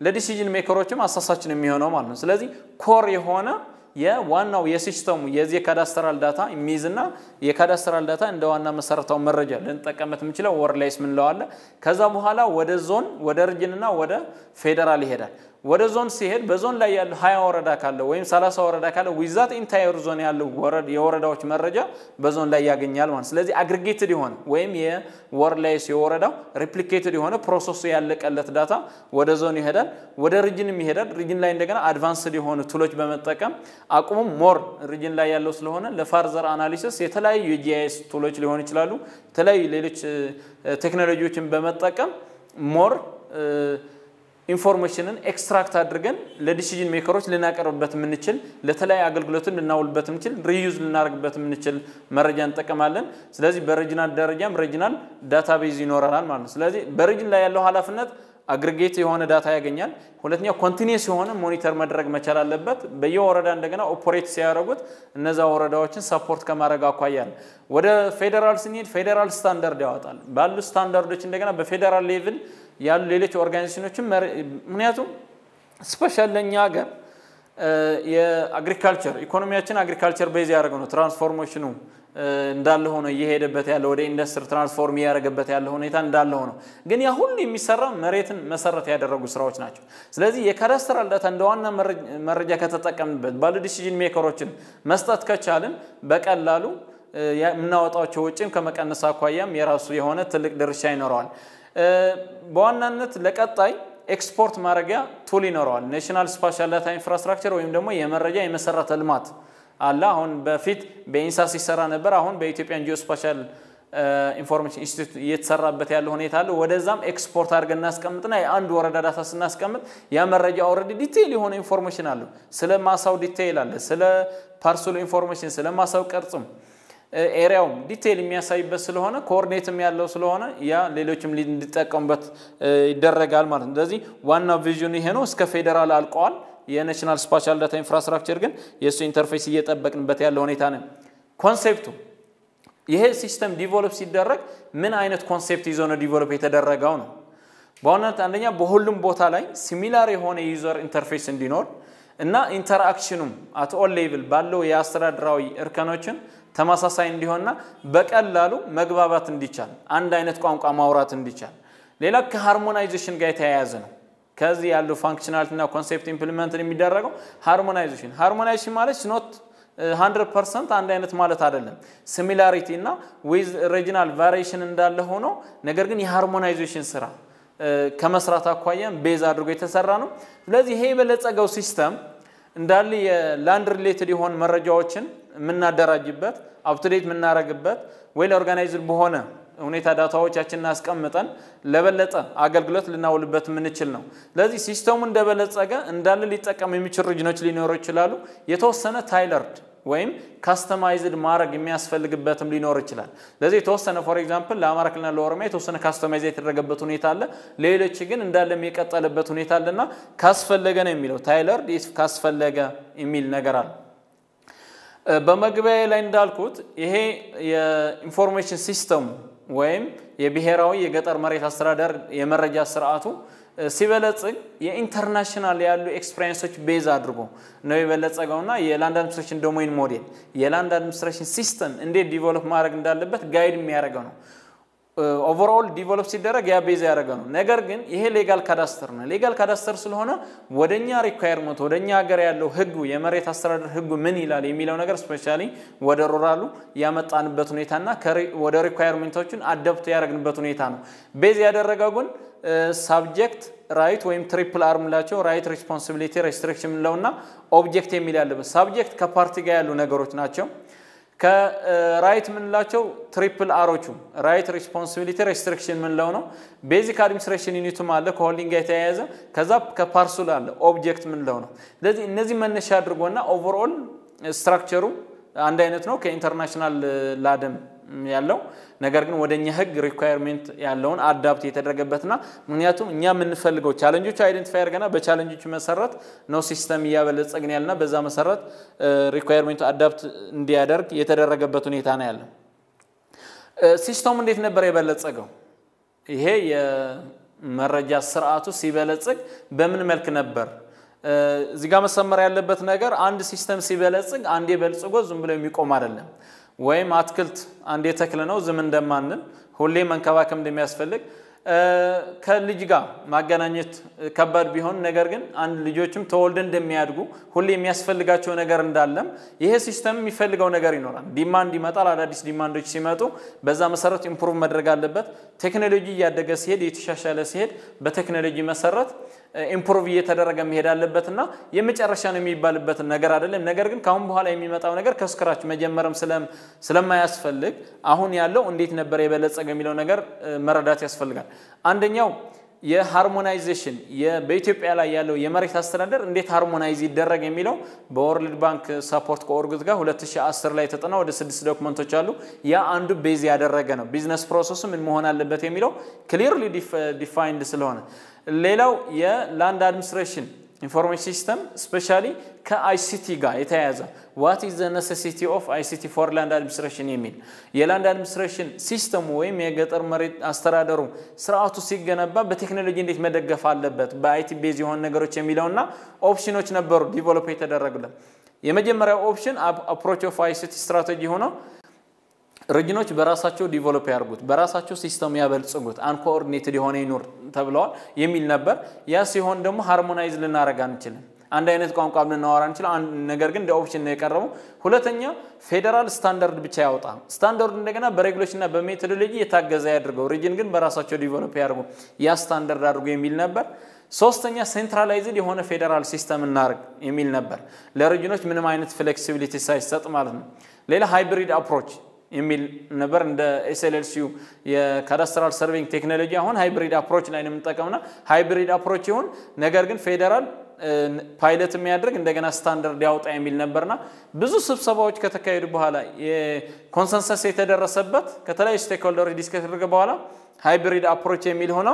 ለዲሲዥን ሜከሮችም አሳሳችን የሚሆነው ማለት ነው። ስለዚህ ኮር የሆነ የዋናው የሲስተሙ የዚህ የካዳስተራል ዳታ የሚይዝና የካዳስተራል ዳታ እንደ ዋና መሰረታዊ መረጃ ልንጠቀምበት የምንችለው ወር ላይስ ምንለው አለ። ከዛ በኋላ ወደ ዞን ወደ ርጅንና ወደ ፌዴራል ይሄዳል። ወደ ዞን ሲሄድ በዞን ላይ ያለው ሀያ ወረዳ ካለ ወይም ሰላሳ ወረዳ ካለ ዊዛት ኢንታየር ዞን ያለው የወረዳዎች መረጃ በዞን ላይ ያገኛል ማለት ስለዚህ አግሪጌትድ የሆነ ወይም የወር ላይስ የወረዳው ሪፕሊኬትድ የሆነ ፕሮሰሱ ያለቀለት ዳታ ወደ ዞን ይሄዳል። ወደ ሪጅንም ይሄዳል። ሪጅን ላይ እንደገና አድቫንስድ የሆኑ ቱሎች በመጠቀም አቁሙም ሞር ሪጅን ላይ ያለው ስለሆነ ለፋርዘር አናሊሲስ የተለያዩ የጂአይኤስ ቱሎች ሊሆኑ ይችላሉ። የተለያዩ ሌሎች ቴክኖሎጂዎችን በመጠቀም ሞር ኢንፎርሜሽንን ኤክስትራክት አድርገን ለዲሲዥን ሜከሮች ልናቀርብበት የምንችል ለተለያዩ አገልግሎትን ልናውልበት የምንችል ሪዩዝ ልናደርግበት የምንችል መረጃ እንጠቀማለን። ስለዚህ በሬጅናል ደረጃም ሬጅናል ዳታቤዝ ይኖረናል ማለት ነው። ስለዚህ በሬጅን ላይ ያለው ኃላፊነት አግሪጌት የሆነ ዳታ ያገኛል። ሁለተኛው ኮንቲኒስ የሆነ ሞኒተር መድረግ መቻል አለበት። በየወረዳ እንደገና ኦፖሬት ሲያደርጉት እነዛ ወረዳዎችን ሰፖርት ከማድረግ አኳያ ነው። ወደ ፌዴራል ስንሄድ ፌዴራል ስታንዳርድ ያወጣል። ባሉ ስታንዳርዶች እንደገና በፌዴራል ሌቭል ያሉ ሌሎች ኦርጋናይዜሽኖችን ምክንያቱም ስፔሻል ለእኛ ሀገር የአግሪካልቸር ኢኮኖሚያችን አግሪካልቸር ቤዝ ያደረገ ነው። ትራንስፎርሜሽኑ እንዳለ ሆኖ እየሄደበት ያለ ወደ ኢንዱስትሪ ትራንስፎርም እያደረገበት ያለ ሁኔታ እንዳለ ሆኖ ግን ያ ሁሉ የሚሰራ መሬትን መሰረት ያደረጉ ስራዎች ናቸው። ስለዚህ የካዳስተራል ዳታ እንደ ዋና መረጃ ከተጠቀምንበት ባሉ ዲሲዥን ሜከሮችን መስጠት ከቻልን በቀላሉ የምናወጣቸው ወጪም ከመቀነስ አኳያም የራሱ የሆነ ትልቅ ድርሻ ይኖረዋል። በዋናነት ለቀጣይ ኤክስፖርት ማድረጊያ ቱል ይኖረዋል። ኔሽናል ስፓሻል ዳታ ኢንፍራስትራክቸር ወይም ደግሞ የመረጃ የመሰረተ ልማት አለ። አሁን በፊት በኢንሳ ሲሰራ ነበር። አሁን በኢትዮጵያን ጂኦስፓሻል ኢንፎርሜሽን ኢንስቲትዩት እየተሰራበት ያለ ሁኔታ አለ። ወደዛም ኤክስፖርት አድርገን እናስቀምጥና የአንድ ወረዳ ዳታ ስናስቀምጥ ያ መረጃ ኦልሬዲ ዲቴይል የሆነ ኢንፎርሜሽን አለው። ስለ ማሳው ዲቴይል አለ። ስለ ፓርሰሉ ኢንፎርሜሽን፣ ስለ ማሳው ቅርጽም ኤሪያውም ዲቴይል የሚያሳይበት ስለሆነ ኮኦርዲኔትም ያለው ስለሆነ ያ ሌሎችም እንዲጠቀሙበት ይደረጋል ማለት ነው። ስለዚህ ዋናው ቪዥኑ ይሄ ነው። እስከ ፌዴራል አልቀዋል። የናሽናል ስፓሻል ዳታ ኢንፍራስትራክቸር ግን የእሱ ኢንተርፌስ እየጠበቅንበት ያለ ሁኔታ ነው። ኮንሴፕቱ ይሄ ሲስተም ዲቨሎፕ ሲደረግ ምን አይነት ኮንሴፕት ይዞ ነው ዲቨሎፕ የተደረገው ነው። በዋናነት አንደኛ በሁሉም ቦታ ላይ ሲሚላር የሆነ የዩዘር ኢንተርፌስ እንዲኖር እና ኢንተርአክሽኑም አት ኦል ሌቭል ባለው የአስተዳደራዊ እርከኖችን ተመሳሳይ እንዲሆንና በቀላሉ መግባባት እንዲቻል አንድ አይነት ቋንቋ ማውራት እንዲቻል። ሌላ ከሃርሞናይዜሽን ጋር የተያያዘ ነው። ከዚህ ያለው ፋንክሽናሊቲ እና ኮንሴፕት ኢምፕሊመንት የሚደረገው ሃርሞናይዜሽን ሃርሞናይዜሽን ማለት ኖት 100 ፐርሰንት አንድ አይነት ማለት አይደለም። ሲሚላሪቲ እና ዊዝ ሬጂናል ቫሪዬሽን እንዳለ ሆኖ ነገር ግን የሃርሞናይዜሽን ስራ ከመስራት አኳያም ቤዝ አድርጎ የተሰራ ነው። ስለዚህ ይሄ የበለጸገው ሲስተም እንዳለ የላንድ ሪሌትድ የሆኑ መረጃዎችን የምናደራጅበት አፕቱዴት የምናደርግበት ዌል ኦርጋናይዝድ በሆነ ሁኔታ ዳታዎቻችንን አስቀምጠን ለበለጠ አገልግሎት ልናውልበት የምንችል ነው። ስለዚህ ሲስተሙ እንደበለጸገ እንዳለ ሊጠቀሙ የሚችሉ ሪጅኖች ሊኖሩ ይችላሉ። የተወሰነ ታይለርድ ወይም ካስተማይዝድ ማድረግ የሚያስፈልግበትም ሊኖር ይችላል። ስለዚህ የተወሰነ ፎር ኤግዛምፕል ለአማራ ክልልና ለኦሮሚያ የተወሰነ ካስተማይዝ የተደረገበት ሁኔታ አለ። ሌሎች ግን እንዳለም የቀጠለበት ሁኔታ አለና ካስፈለገ ነው የሚለው ታይለርድ ካስፈለገ የሚል ነገር አለ። በመግቢያ ላይ እንዳልኩት ይሄ የኢንፎርሜሽን ሲስተሙ ወይም የብሔራዊ የገጠር መሬት አስተዳደር የመረጃ ስርዓቱ ሲበለጽግ የኢንተርናሽናል ያሉ ኤክስፔሪንሶች ቤዝ አድርጎ ነው የበለጸገውና የላንድ አድሚኒስትሬሽን ዶሜን ሞዴል የላንድ አድሚኒስትሬሽን ሲስተም እንዴት ዲቨሎፕ ማድረግ እንዳለበት ጋይድ የሚያደርገው ነው። ኦቨርኦል ዲቨሎፕ ሲደረግ ያ ቤዝ ያደረገ ነው። ነገር ግን ይሄ ሌጋል ካዳስተር ነው። ሌጋል ካዳስተር ስለሆነ ወደኛ ሪኳየርመንት ወደኛ ሀገር ያለው ህጉ የመሬት አስተዳደር ህጉ ምን ይላል የሚለው ነገር ስፔሻሊ ወደ ሩራሉ ያመጣንበት ሁኔታና ወደ ሪኳየርመንቶችን አደብት ያደረግንበት ሁኔታ ነው። ቤዝ ያደረገው ግን ሳብጀክት ራይት ወይም ትሪፕል አር ምላቸው ራይት ሪስፖንሲቢሊቲ ሬስትሪክሽን ምንለውና ኦብጀክት የሚል ያለበት ሳብጀክት ከፓርቲ ጋር ያሉ ነገሮች ናቸው። ከራይት ምንላቸው ትሪፕል አሮቹ ራይት ሪስፖንሲቢሊቲ ሬስትሪክሽን ምንለው ነው። ቤዚክ አድሚኒስትሬሽን ዩኒቱም አለ ከሆልዲንግ ጋር የተያያዘ ከዛ ከፓርሱል አለ ኦብጀክት ምንለው ነው። ስለዚህ እነዚህ መነሻ አድርጎና ኦቨርኦል ስትራክቸሩ አንድ አይነት ነው ከኢንተርናሽናል ላደም ያለው ነገር ግን ወደ እኛ ህግ ሪኳየርሜንት ያለውን አዳፕት የተደረገበትና ምክንያቱም እኛ የምንፈልገው ቻለንጆቹ አይደንቲፋይ አድርገና በቻለንጆቹ መሰረት ነው ሲስተም እያበለጸግን ያለና በዛ መሰረት ሪኳየርሜንቱ አዳፕት እንዲያደርግ የተደረገበት ሁኔታ ነው ያለው። ሲስተሙ እንዴት ነበር የበለጸገው? ይሄ መረጃ ስርዓቱ ሲበለጽግ በምን መልክ ነበር? እዚህ ጋር መሰመር ያለበት ነገር አንድ ሲስተም ሲበለጽግ አንዴ በልጽጎ ዝም ብሎ የሚቆም አይደለም። ወይም አትክልት አንዴ ተክል ነው ዝም እንደማንል ሁሌ መንከባከብ እንደሚያስፈልግ ከልጅ ጋር ማገናኘት ከባድ ቢሆን ነገር ግን አንድ ልጆችም ተወልደን እንደሚያድጉ ሁሌ የሚያስፈልጋቸው ነገር እንዳለም ይሄ ሲስተም የሚፈልገው ነገር ይኖራል። ዲማንድ ይመጣል። አዳዲስ ዲማንዶች ሲመጡ በዛ መሰረት ኢምፕሩቭ መድረግ አለበት። ቴክኖሎጂ እያደገ ሲሄድ እየተሻሻለ ሲሄድ በቴክኖሎጂ መሰረት ኢምፕሩቭ እየተደረገ መሄድ አለበት እና የመጨረሻ ነው የሚባልበትን ነገር አይደለም። ነገር ግን ከአሁን በኋላ የሚመጣው ነገር ከስክራች መጀመርም ስለማያስፈልግ አሁን ያለው እንዴት ነበር የበለጸገ የሚለው ነገር መረዳት ያስፈልጋል። አንደኛው የሃርሞናይዜሽን በኢትዮጵያ ላይ ያለው የመሬት አስተዳደር እንዴት ሃርሞናይዝ ይደረግ የሚለው በወርልድ ባንክ ሰፖርት ከኦርጉት ጋር 2010 ላይ የተጠና ወደ ስድስት ዶክመንቶች አሉ። ያ አንዱ ቤዝ ያደረገ ነው። ቢዝነስ ፕሮሰሱ ምን መሆን አለበት የሚለው ክሊርሊ ዲፋይንድ ስለሆነ ሌላው የላንድ አድሚኒስትሬሽን ኢንፎርሜሽን ሲስተም ስፔሻሊ ከአይሲቲ ጋር የተያያዘ ዋት ኢዝ ዘ ነሴሲቲ ኦፍ አይሲቲ ፎር ላንድ አድሚኒስትሬሽን የሚል የላንድ አድሚኒስትሬሽን ሲስተሙ ወይም የገጠር መሬት አስተዳደሩ ስርዓቱ ሲገነባ በቴክኖሎጂ እንዴት መደገፍ አለበት በአይቲ ቤዝ የሆኑ ነገሮች የሚለውና ኦፕሽኖች ነበሩ ዲቨሎፕ የተደረጉለት። የመጀመሪያው ኦፕሽን አፕሮች ኦፍ አይሲቲ ስትራቴጂ ሆነው ሪጅኖች በራሳቸው ዲቨሎፕ ያርጉት፣ በራሳቸው ሲስተም ያበልጽጉት፣ አንኮኦርዲኔትድ የሆነ ይኑር ተብለዋል የሚል ነበር። ያ ሲሆን ደግሞ ሃርሞናይዝ ልናደርግ አንችልም። አንድ አይነት ቋንቋ ልናወራ አንችልም። ነገር ግን እንደ ኦፕሽን ነው የቀረበው። ሁለተኛ ፌዴራል ስታንዳርድ ብቻ ያወጣ፣ ስታንዳርዱ እንደገና በሬጉሌሽን እና በሜቶዶሎጂ የታገዘ ያድርገው፣ ሪጅን ግን በራሳቸው ዲቨሎፕ ያድርጉ፣ ያ ስታንዳርድ አድርጎ የሚል ነበር። ሶስተኛ ሴንትራላይዝድ የሆነ ፌዴራል ሲስተም እናርግ የሚል ነበር፣ ለሪጅኖች ምንም አይነት ፍሌክሲቢሊቲ ሳይሰጥ ማለት ነው። ሌላ ሃይብሪድ አፕሮች የሚል ነበር። እንደ ኤስኤልኤልሲዩ የካዳስትራል ሰርቬይንግ ቴክኖሎጂ አሁን ሃይብሪድ አፕሮች ላይ ነው የምንጠቀምና ሃይብሪድ አፕሮች ይሁን ነገር ግን ፌዴራል ፓይለት የሚያደርግ እንደገና ስታንዳርድ ያውጣ የሚል ነበርና ብዙ ስብሰባዎች ከተካሄዱ በኋላ የኮንሰንሰስ የተደረሰበት ከተለያዩ ስቴክሆልደሮች ዲስከስ ከተደረገ በኋላ ሃይብሪድ አፕሮች የሚል ሆነው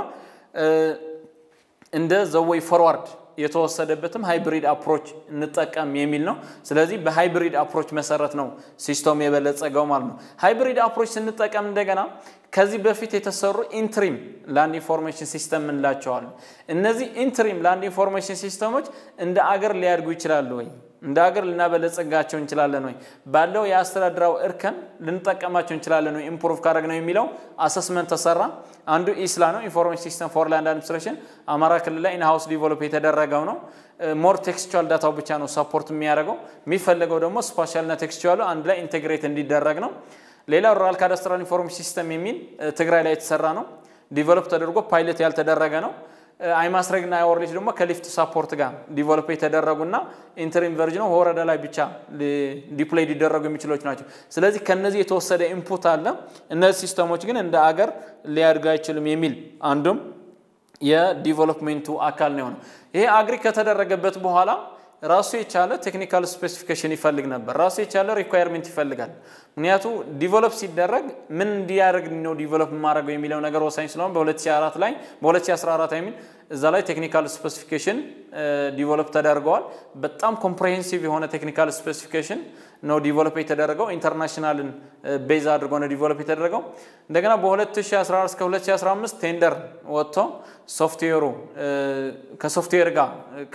እንደ ዘወይ ፎርዋርድ የተወሰደበትም ሃይብሪድ አፕሮች እንጠቀም የሚል ነው። ስለዚህ በሃይብሪድ አፕሮች መሰረት ነው ሲስተም የበለጸገው ማለት ነው። ሃይብሪድ አፕሮች ስንጠቀም እንደገና ከዚህ በፊት የተሰሩ ኢንትሪም ላንድ ኢንፎርሜሽን ሲስተም እንላቸዋለን። እነዚህ ኢንትሪም ላንድ ኢንፎርሜሽን ሲስተሞች እንደ አገር ሊያድጉ ይችላሉ ወይ? እንደ ሀገር ልናበለጸጋቸው እንችላለን ወይ? ባለው የአስተዳድራዊ እርከን ልንጠቀማቸው እንችላለን ወይ? ኢምፕሩቭ ካደረግ ነው የሚለው አሰስመንት ተሰራ። አንዱ ኢስላ ነው፣ ኢንፎርሜሽን ሲስተም ፎር ላንድ አድሚኒስትሬሽን አማራ ክልል ላይ ኢንሃውስ ዲቨሎፕ የተደረገው ነው። ሞር ቴክስቹዋል ዳታው ብቻ ነው ሰፖርት የሚያደርገው። የሚፈለገው ደግሞ ስፓሻልና ቴክስቹዋሉ አንድ ላይ ኢንቴግሬት እንዲደረግ ነው። ሌላው ሩራል ካዳስትራል ኢንፎርሜሽን ሲስተም የሚል ትግራይ ላይ የተሰራ ነው። ዲቨሎፕ ተደርጎ ፓይለት ያልተደረገ ነው። አይማስረግና አይወርሌጅ ደግሞ ከሊፍት ሳፖርት ጋር ዲቨሎፕ የተደረጉና ኢንተሪም ቨርዥን ወረዳ ላይ ብቻ ዲፕሎይ ሊደረጉ የሚችሎች ናቸው። ስለዚህ ከነዚህ የተወሰደ ኢንፑት አለ። እነዚህ ሲስተሞች ግን እንደ አገር ሊያድጉ አይችልም የሚል አንዱም የዲቨሎፕሜንቱ አካል ነው የሆነው። ይሄ አግሪ ከተደረገበት በኋላ ራሱ የቻለ ቴክኒካል ስፔሲፊኬሽን ይፈልግ ነበር። ራሱ የቻለ ሪኳየርሜንት ይፈልጋል። ምክንያቱ ዲቨሎፕ ሲደረግ ምን እንዲያደርግ ነው ዲቨሎፕ የማድረገው የሚለው ነገር ወሳኝ ስለሆነ በ2004 ላይ በ2014 የሚል እዛ ላይ ቴክኒካል ስፔሲፊኬሽን ዲቨሎፕ ተደርገዋል። በጣም ኮምፕሬሄንሲቭ የሆነ ቴክኒካል ስፔሲፊኬሽን ነው ዲቨሎፕ የተደረገው። ኢንተርናሽናልን ቤዝ አድርጎ ነው ዲቨሎፕ የተደረገው። እንደገና በ2014 እስከ 2015 ቴንደር ወጥቶ ሶፍትዌሩ ከሶፍትዌር ጋር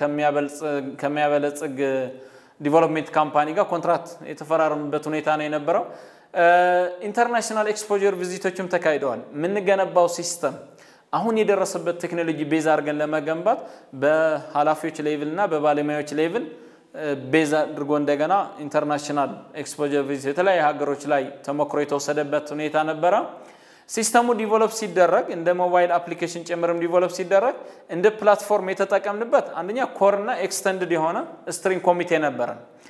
ከሚያበለጽግ ዲቨሎፕሜንት ካምፓኒ ጋር ኮንትራት የተፈራረሙበት ሁኔታ ነው የነበረው። ኢንተርናሽናል ኤክስፖጀር ቪዚቶችም ተካሂደዋል። የምንገነባው ሲስተም አሁን የደረሰበት ቴክኖሎጂ ቤዝ አድርገን ለመገንባት በኃላፊዎች ሌቭል እና በባለሙያዎች ሌቭል ቤዝ አድርጎ እንደገና ኢንተርናሽናል ኤክስፖጀር ቪዚት የተለያዩ ሀገሮች ላይ ተሞክሮ የተወሰደበት ሁኔታ ነበረ። ሲስተሙ ዲቨሎፕ ሲደረግ እንደ ሞባይል አፕሊኬሽን ጭምርም ዲቨሎፕ ሲደረግ እንደ ፕላትፎርም የተጠቀምንበት አንደኛ ኮር እና ኤክስተንድድ የሆነ ስትሪንግ ኮሚቴ ነበረ።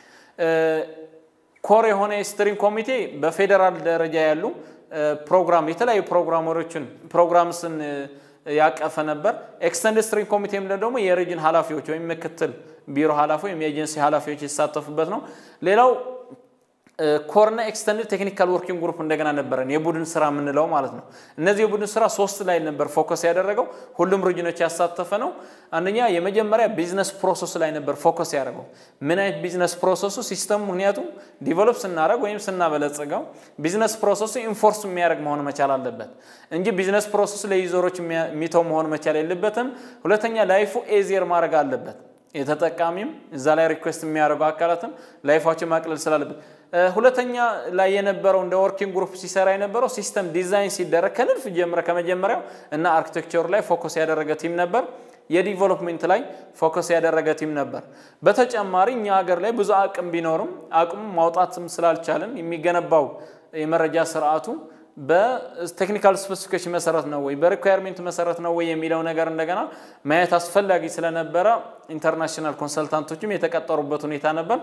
ኮር የሆነ የስትሪንግ ኮሚቴ በፌዴራል ደረጃ ያሉ ፕሮግራም የተለያዩ ፕሮግራመሮችን ፕሮግራምስን ያቀፈ ነበር። ኤክስተንድ ስትሪንግ ኮሚቴ የምንለው ደግሞ የሬጅን ኃላፊዎች ወይም ምክትል ቢሮ ኃላፊ ወይም የኤጀንሲ ኃላፊዎች የተሳተፉበት ነው። ሌላው ኮርና ኤክስተንድ ቴክኒካል ወርኪንግ ግሩፕ እንደገና ነበረን የቡድን ስራ የምንለው ማለት ነው። እነዚህ የቡድን ስራ ሶስት ላይ ነበር ፎከስ ያደረገው ሁሉም ሪጅኖች ያሳተፈ ነው። አንደኛ የመጀመሪያ ቢዝነስ ፕሮሰስ ላይ ነበር ፎከስ ያደረገው። ምን አይነት ቢዝነስ ፕሮሰሱ ሲስተሙ፣ ምክንያቱም ዲቨሎፕ ስናደረግ ወይም ስናበለጽገው ቢዝነስ ፕሮሰሱ ኢንፎርስ የሚያደርግ መሆን መቻል አለበት እንጂ ቢዝነስ ፕሮሰሱ ለዩዘሮች የሚተው መሆን መቻል የለበትም። ሁለተኛ ላይፉ ኤዚየር ማድረግ አለበት። የተጠቃሚም እዛ ላይ ሪኩዌስት የሚያደርጉ አካላትም ላይፋቸው ማቅለል ስላለበት ሁለተኛ ላይ የነበረው እንደ ወርኪንግ ግሩፕ ሲሰራ የነበረው ሲስተም ዲዛይን ሲደረግ ከንድፍ ጀምረ ከመጀመሪያው እና አርኪቴክቸሩ ላይ ፎከስ ያደረገ ቲም ነበር። የዲቨሎፕሜንት ላይ ፎከስ ያደረገ ቲም ነበር። በተጨማሪ እኛ ሀገር ላይ ብዙ አቅም ቢኖርም አቅሙ ማውጣትም ስላልቻለን የሚገነባው የመረጃ ስርዓቱ በቴክኒካል ስፔሲፊኬሽን መሰረት ነው ወይ በሪኳየርሜንት መሰረት ነው ወይ የሚለው ነገር እንደገና ማየት አስፈላጊ ስለነበረ ኢንተርናሽናል ኮንሰልታንቶችም የተቀጠሩበት ሁኔታ ነበር።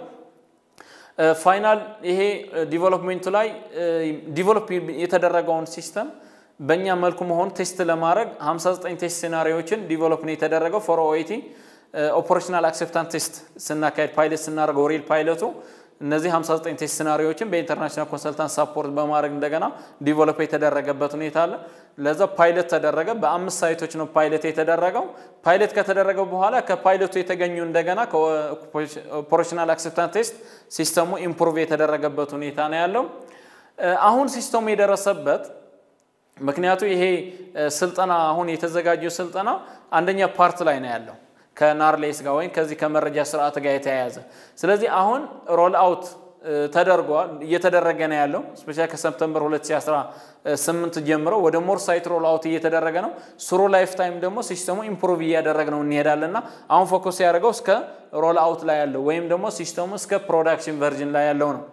ፋይናል ይሄ ዲቨሎፕሜንቱ ላይ ዲቨሎፕ የተደረገውን ሲስተም በእኛ መልኩ መሆን ቴስት ለማድረግ 59 ቴስት ሴናሪዎችን ዲቨሎፕ ነው የተደረገው ፎር ኦኤቲ ኦፐሬሽናል አክሴፕታንስ ቴስት ስናካሄድ ፓይለት ስናደርገው ሪል ፓይለቱ እነዚህ 59 ቴስት ሲናሪዎችን በኢንተርናሽናል ኮንሰልታንት ሳፖርት በማድረግ እንደገና ዲቨሎፕ የተደረገበት ሁኔታ አለ። ለዛ ፓይለት ተደረገ። በአምስት ሳይቶች ነው ፓይለት የተደረገው። ፓይለት ከተደረገው በኋላ ከፓይለቱ የተገኙ እንደገና ከኦፐሬሽናል አክሴፕታንስ ቴስት ሲስተሙ ኢምፕሩቭ የተደረገበት ሁኔታ ነው ያለው። አሁን ሲስተሙ የደረሰበት ምክንያቱ ይሄ ስልጠና አሁን የተዘጋጀው ስልጠና አንደኛ ፓርት ላይ ነው ያለው ከናርሌስ ጋር ወይም ከዚህ ከመረጃ ስርዓት ጋር የተያያዘ ስለዚህ አሁን ሮል አውት ተደርጓል እየተደረገ ነው ያለው ስፔሻሊ ከሰፕተምበር 2018 ጀምሮ ወደ ሞር ሳይት ሮል አውት እየተደረገ ነው ስሩ ላይፍ ታይም ደግሞ ሲስተሙ ኢምፕሩቭ እያደረግ ነው እንሄዳለን እና አሁን ፎከስ ያደረገው እስከ ሮል አውት ላይ ያለው ወይም ደግሞ ሲስተሙ እስከ ፕሮዳክሽን ቨርዥን ላይ ያለው ነው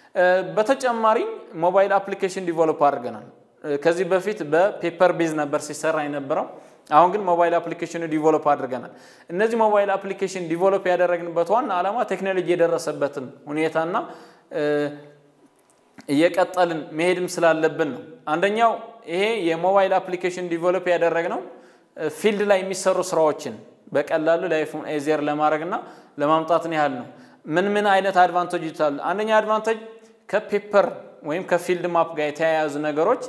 በተጨማሪ ሞባይል አፕሊኬሽን ዲቨሎፕ አድርገናል ከዚህ በፊት በፔፐር ቤዝ ነበር ሲሰራ የነበረው አሁን ግን ሞባይል አፕሊኬሽን ዲቨሎፕ አድርገናል። እነዚህ ሞባይል አፕሊኬሽን ዲቨሎፕ ያደረግንበት ዋና ዓላማ ቴክኖሎጂ የደረሰበትን ሁኔታና እየቀጠልን መሄድም ስላለብን ነው። አንደኛው ይሄ የሞባይል አፕሊኬሽን ዲቨሎፕ ያደረግነው ፊልድ ላይ የሚሰሩ ስራዎችን በቀላሉ ላይፉን ኤዚየር ለማድረግና ለማምጣትን ያህል ነው። ምን ምን አይነት አድቫንቴጆች አሉ? አንደኛ አድቫንቴጅ ከፔፐር ወይም ከፊልድ ማፕ ጋር የተያያዙ ነገሮች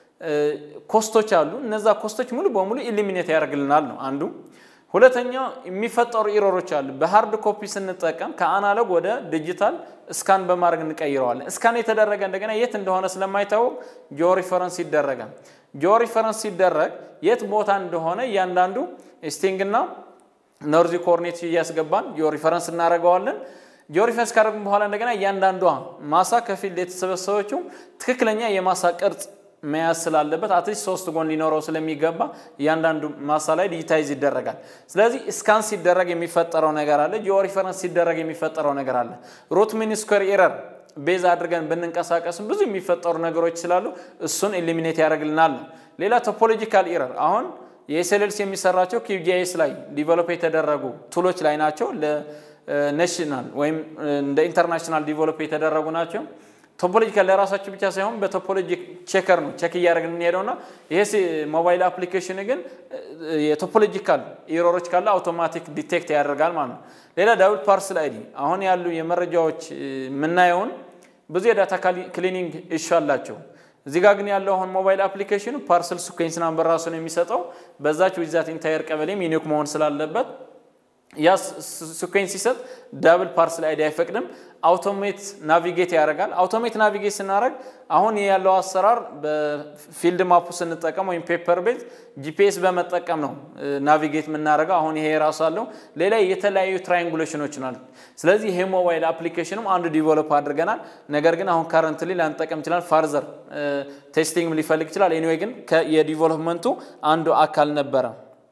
ኮስቶች አሉ። እነዛ ኮስቶች ሙሉ በሙሉ ኢሊሚኔት ያደርግልናል ነው አንዱ። ሁለተኛ የሚፈጠሩ ኢሮሮች አሉ። በሃርድ ኮፒ ስንጠቀም ከአናሎግ ወደ ዲጂታል እስካን በማድረግ እንቀይረዋለን። እስካን የተደረገ እንደገና የት እንደሆነ ስለማይታወቅ ጂኦ ሪፈረንስ ይደረጋል። ጂኦ ሪፈረንስ ሲደረግ የት ቦታ እንደሆነ እያንዳንዱ ስቲንግና ኖርዚ ኮርኔት እያስገባን ጂኦ ሪፈረንስ እናደርገዋለን። ጂኦ ሪፈረንስ ካደረግን በኋላ እንደገና እያንዳንዷ ማሳ ከፊልድ የተሰበሰበችው ትክክለኛ የማሳ ቅርጽ መያዝ ስላለበት አትሊስት ሶስት ጎን ሊኖረው ስለሚገባ እያንዳንዱ ማሳ ላይ ዲጂታይዝ ይደረጋል። ስለዚህ ስካን ሲደረግ የሚፈጠረው ነገር አለ። ጂኦ ሪፈረንስ ሲደረግ የሚፈጠረው ነገር አለ። ሩት ሚን ስኩዌር ኤረር ቤዝ አድርገን ብንንቀሳቀስም ብዙ የሚፈጠሩ ነገሮች ስላሉ እሱን ኤሊሚኔት ያደርግልናል ነው። ሌላ ቶፖሎጂካል ኤረር አሁን የኤስኤልኤልሲ የሚሰራቸው ኪዩጂኤስ ላይ ዲቨሎፕ የተደረጉ ቱሎች ላይ ናቸው። ለኔሽናል ወይም እንደ ኢንተርናሽናል ዲቨሎፕ የተደረጉ ናቸው። ቶፖሎጂካል ለራሳቸው ብቻ ሳይሆን በቶፖሎጂ ቼከር ነው ቼክ እያደረግን እንሄደውና ይሄ ሞባይል አፕሊኬሽን ግን የቶፖሎጂካል ኢሮሮች ካለ አውቶማቲክ ዲቴክት ያደርጋል ማለት ነው። ሌላ ዳብል ፓርስል አይዲ አሁን ያሉ የመረጃዎች የምናየውን ብዙ የዳታ ክሊኒንግ ኢሹ አላቸው። እዚህ ጋር ግን ያለው አሁን ሞባይል አፕሊኬሽኑ ፓርስል ሲኩዌንስ ናምበር ራሱ ነው የሚሰጠው። በዛች ዊዛት ኢንታየር ቀበሌም ዩኒክ መሆን ስላለበት ያ ሲኩዌንስ ሲሰጥ ዳብል ፓርስል አይዲ አይፈቅድም። አውቶሜት ናቪጌት ያደርጋል። አውቶሜት ናቪጌት ስናደርግ አሁን ያለው አሰራር በፊልድ ማፑ ስንጠቀም ወይም ፔፐር ቤዝ ጂፒኤስ በመጠቀም ነው ናቪጌት የምናደርገው። አሁን ይሄ ራሱ አለው። ሌላ የተለያዩ ትራይንጉሌሽኖች ናል። ስለዚህ ይሄ ሞባይል አፕሊኬሽንም አንዱ ዲቨሎፕ አድርገናል። ነገር ግን አሁን ካረንትሊ ላንጠቀም ይችላል። ፋርዘር ቴስቲንግ ሊፈልግ ይችላል። ኤኒዌይ ግን የዲቨሎፕመንቱ አንዱ አካል ነበረ።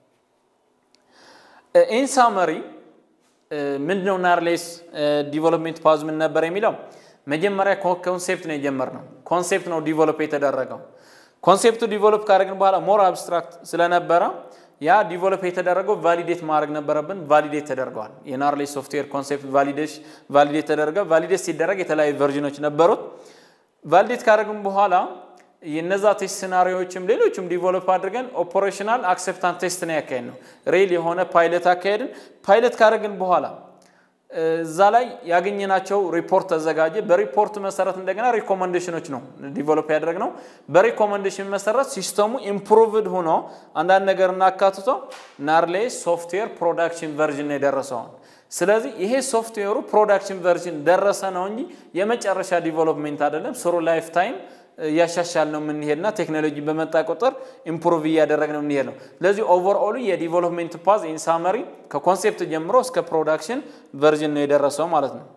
ኢን ሳመሪ ምንድነው ናርሌስ ዲቨሎፕሜንት ፓዝ ምን ነበር የሚለው መጀመሪያ ኮንሴፕት ነው የጀመርነው። ኮንሴፕት ነው ዲቨሎፕ የተደረገው። ኮንሴፕቱ ዲቨሎፕ ካደረግን በኋላ ሞር አብስትራክት ስለነበረ ያ ዲቨሎፕ የተደረገው ቫሊዴት ማድረግ ነበረብን። ቫሊዴት ተደርገዋል። የናርሌስ ሶፍትዌር ኮንሴፕት ቫሊዴት ተደረገ። ቫሊዴት ሲደረግ የተለያዩ ቨርዥኖች ነበሩት። ቫሊዴት ካደረግን በኋላ የነዛ ቴስት ሲናሪዎችም ሌሎችም ዲቨሎፕ አድርገን ኦፐሬሽናል አክሴፕታንስ ቴስት ነው ያካሄድ ነው። ሬል የሆነ ፓይለት አካሄድን። ፓይለት ካደረግን በኋላ እዛ ላይ ያገኘናቸው ሪፖርት ተዘጋጀ። በሪፖርት መሰረት እንደገና ሪኮመንዴሽኖች ነው ዲቨሎፕ ያደረግነው። በሪኮመንዴሽን መሰረት ሲስተሙ ኢምፕሩቭድ ሆኖ አንዳንድ ነገር እናካትቶ ናርሌስ ሶፍትዌር ፕሮዳክሽን ቨርዥን ነው የደረሰውን። ስለዚህ ይሄ ሶፍትዌሩ ፕሮዳክሽን ቨርዥን ደረሰ ነው እንጂ የመጨረሻ ዲቨሎፕሜንት አይደለም። ስሩ ላይፍ ታይም እያሻሻል ነው የምንሄድና ቴክኖሎጂ በመጣ ቁጥር ኢምፕሩቭ እያደረግ ነው የምንሄድ ነው። ስለዚህ ኦቨርኦሉ የዲቨሎፕሜንት ፓዝ ኢን ሳመሪ ከኮንሴፕት ጀምሮ እስከ ፕሮዳክሽን ቨርዥን ነው የደረሰው ማለት ነው።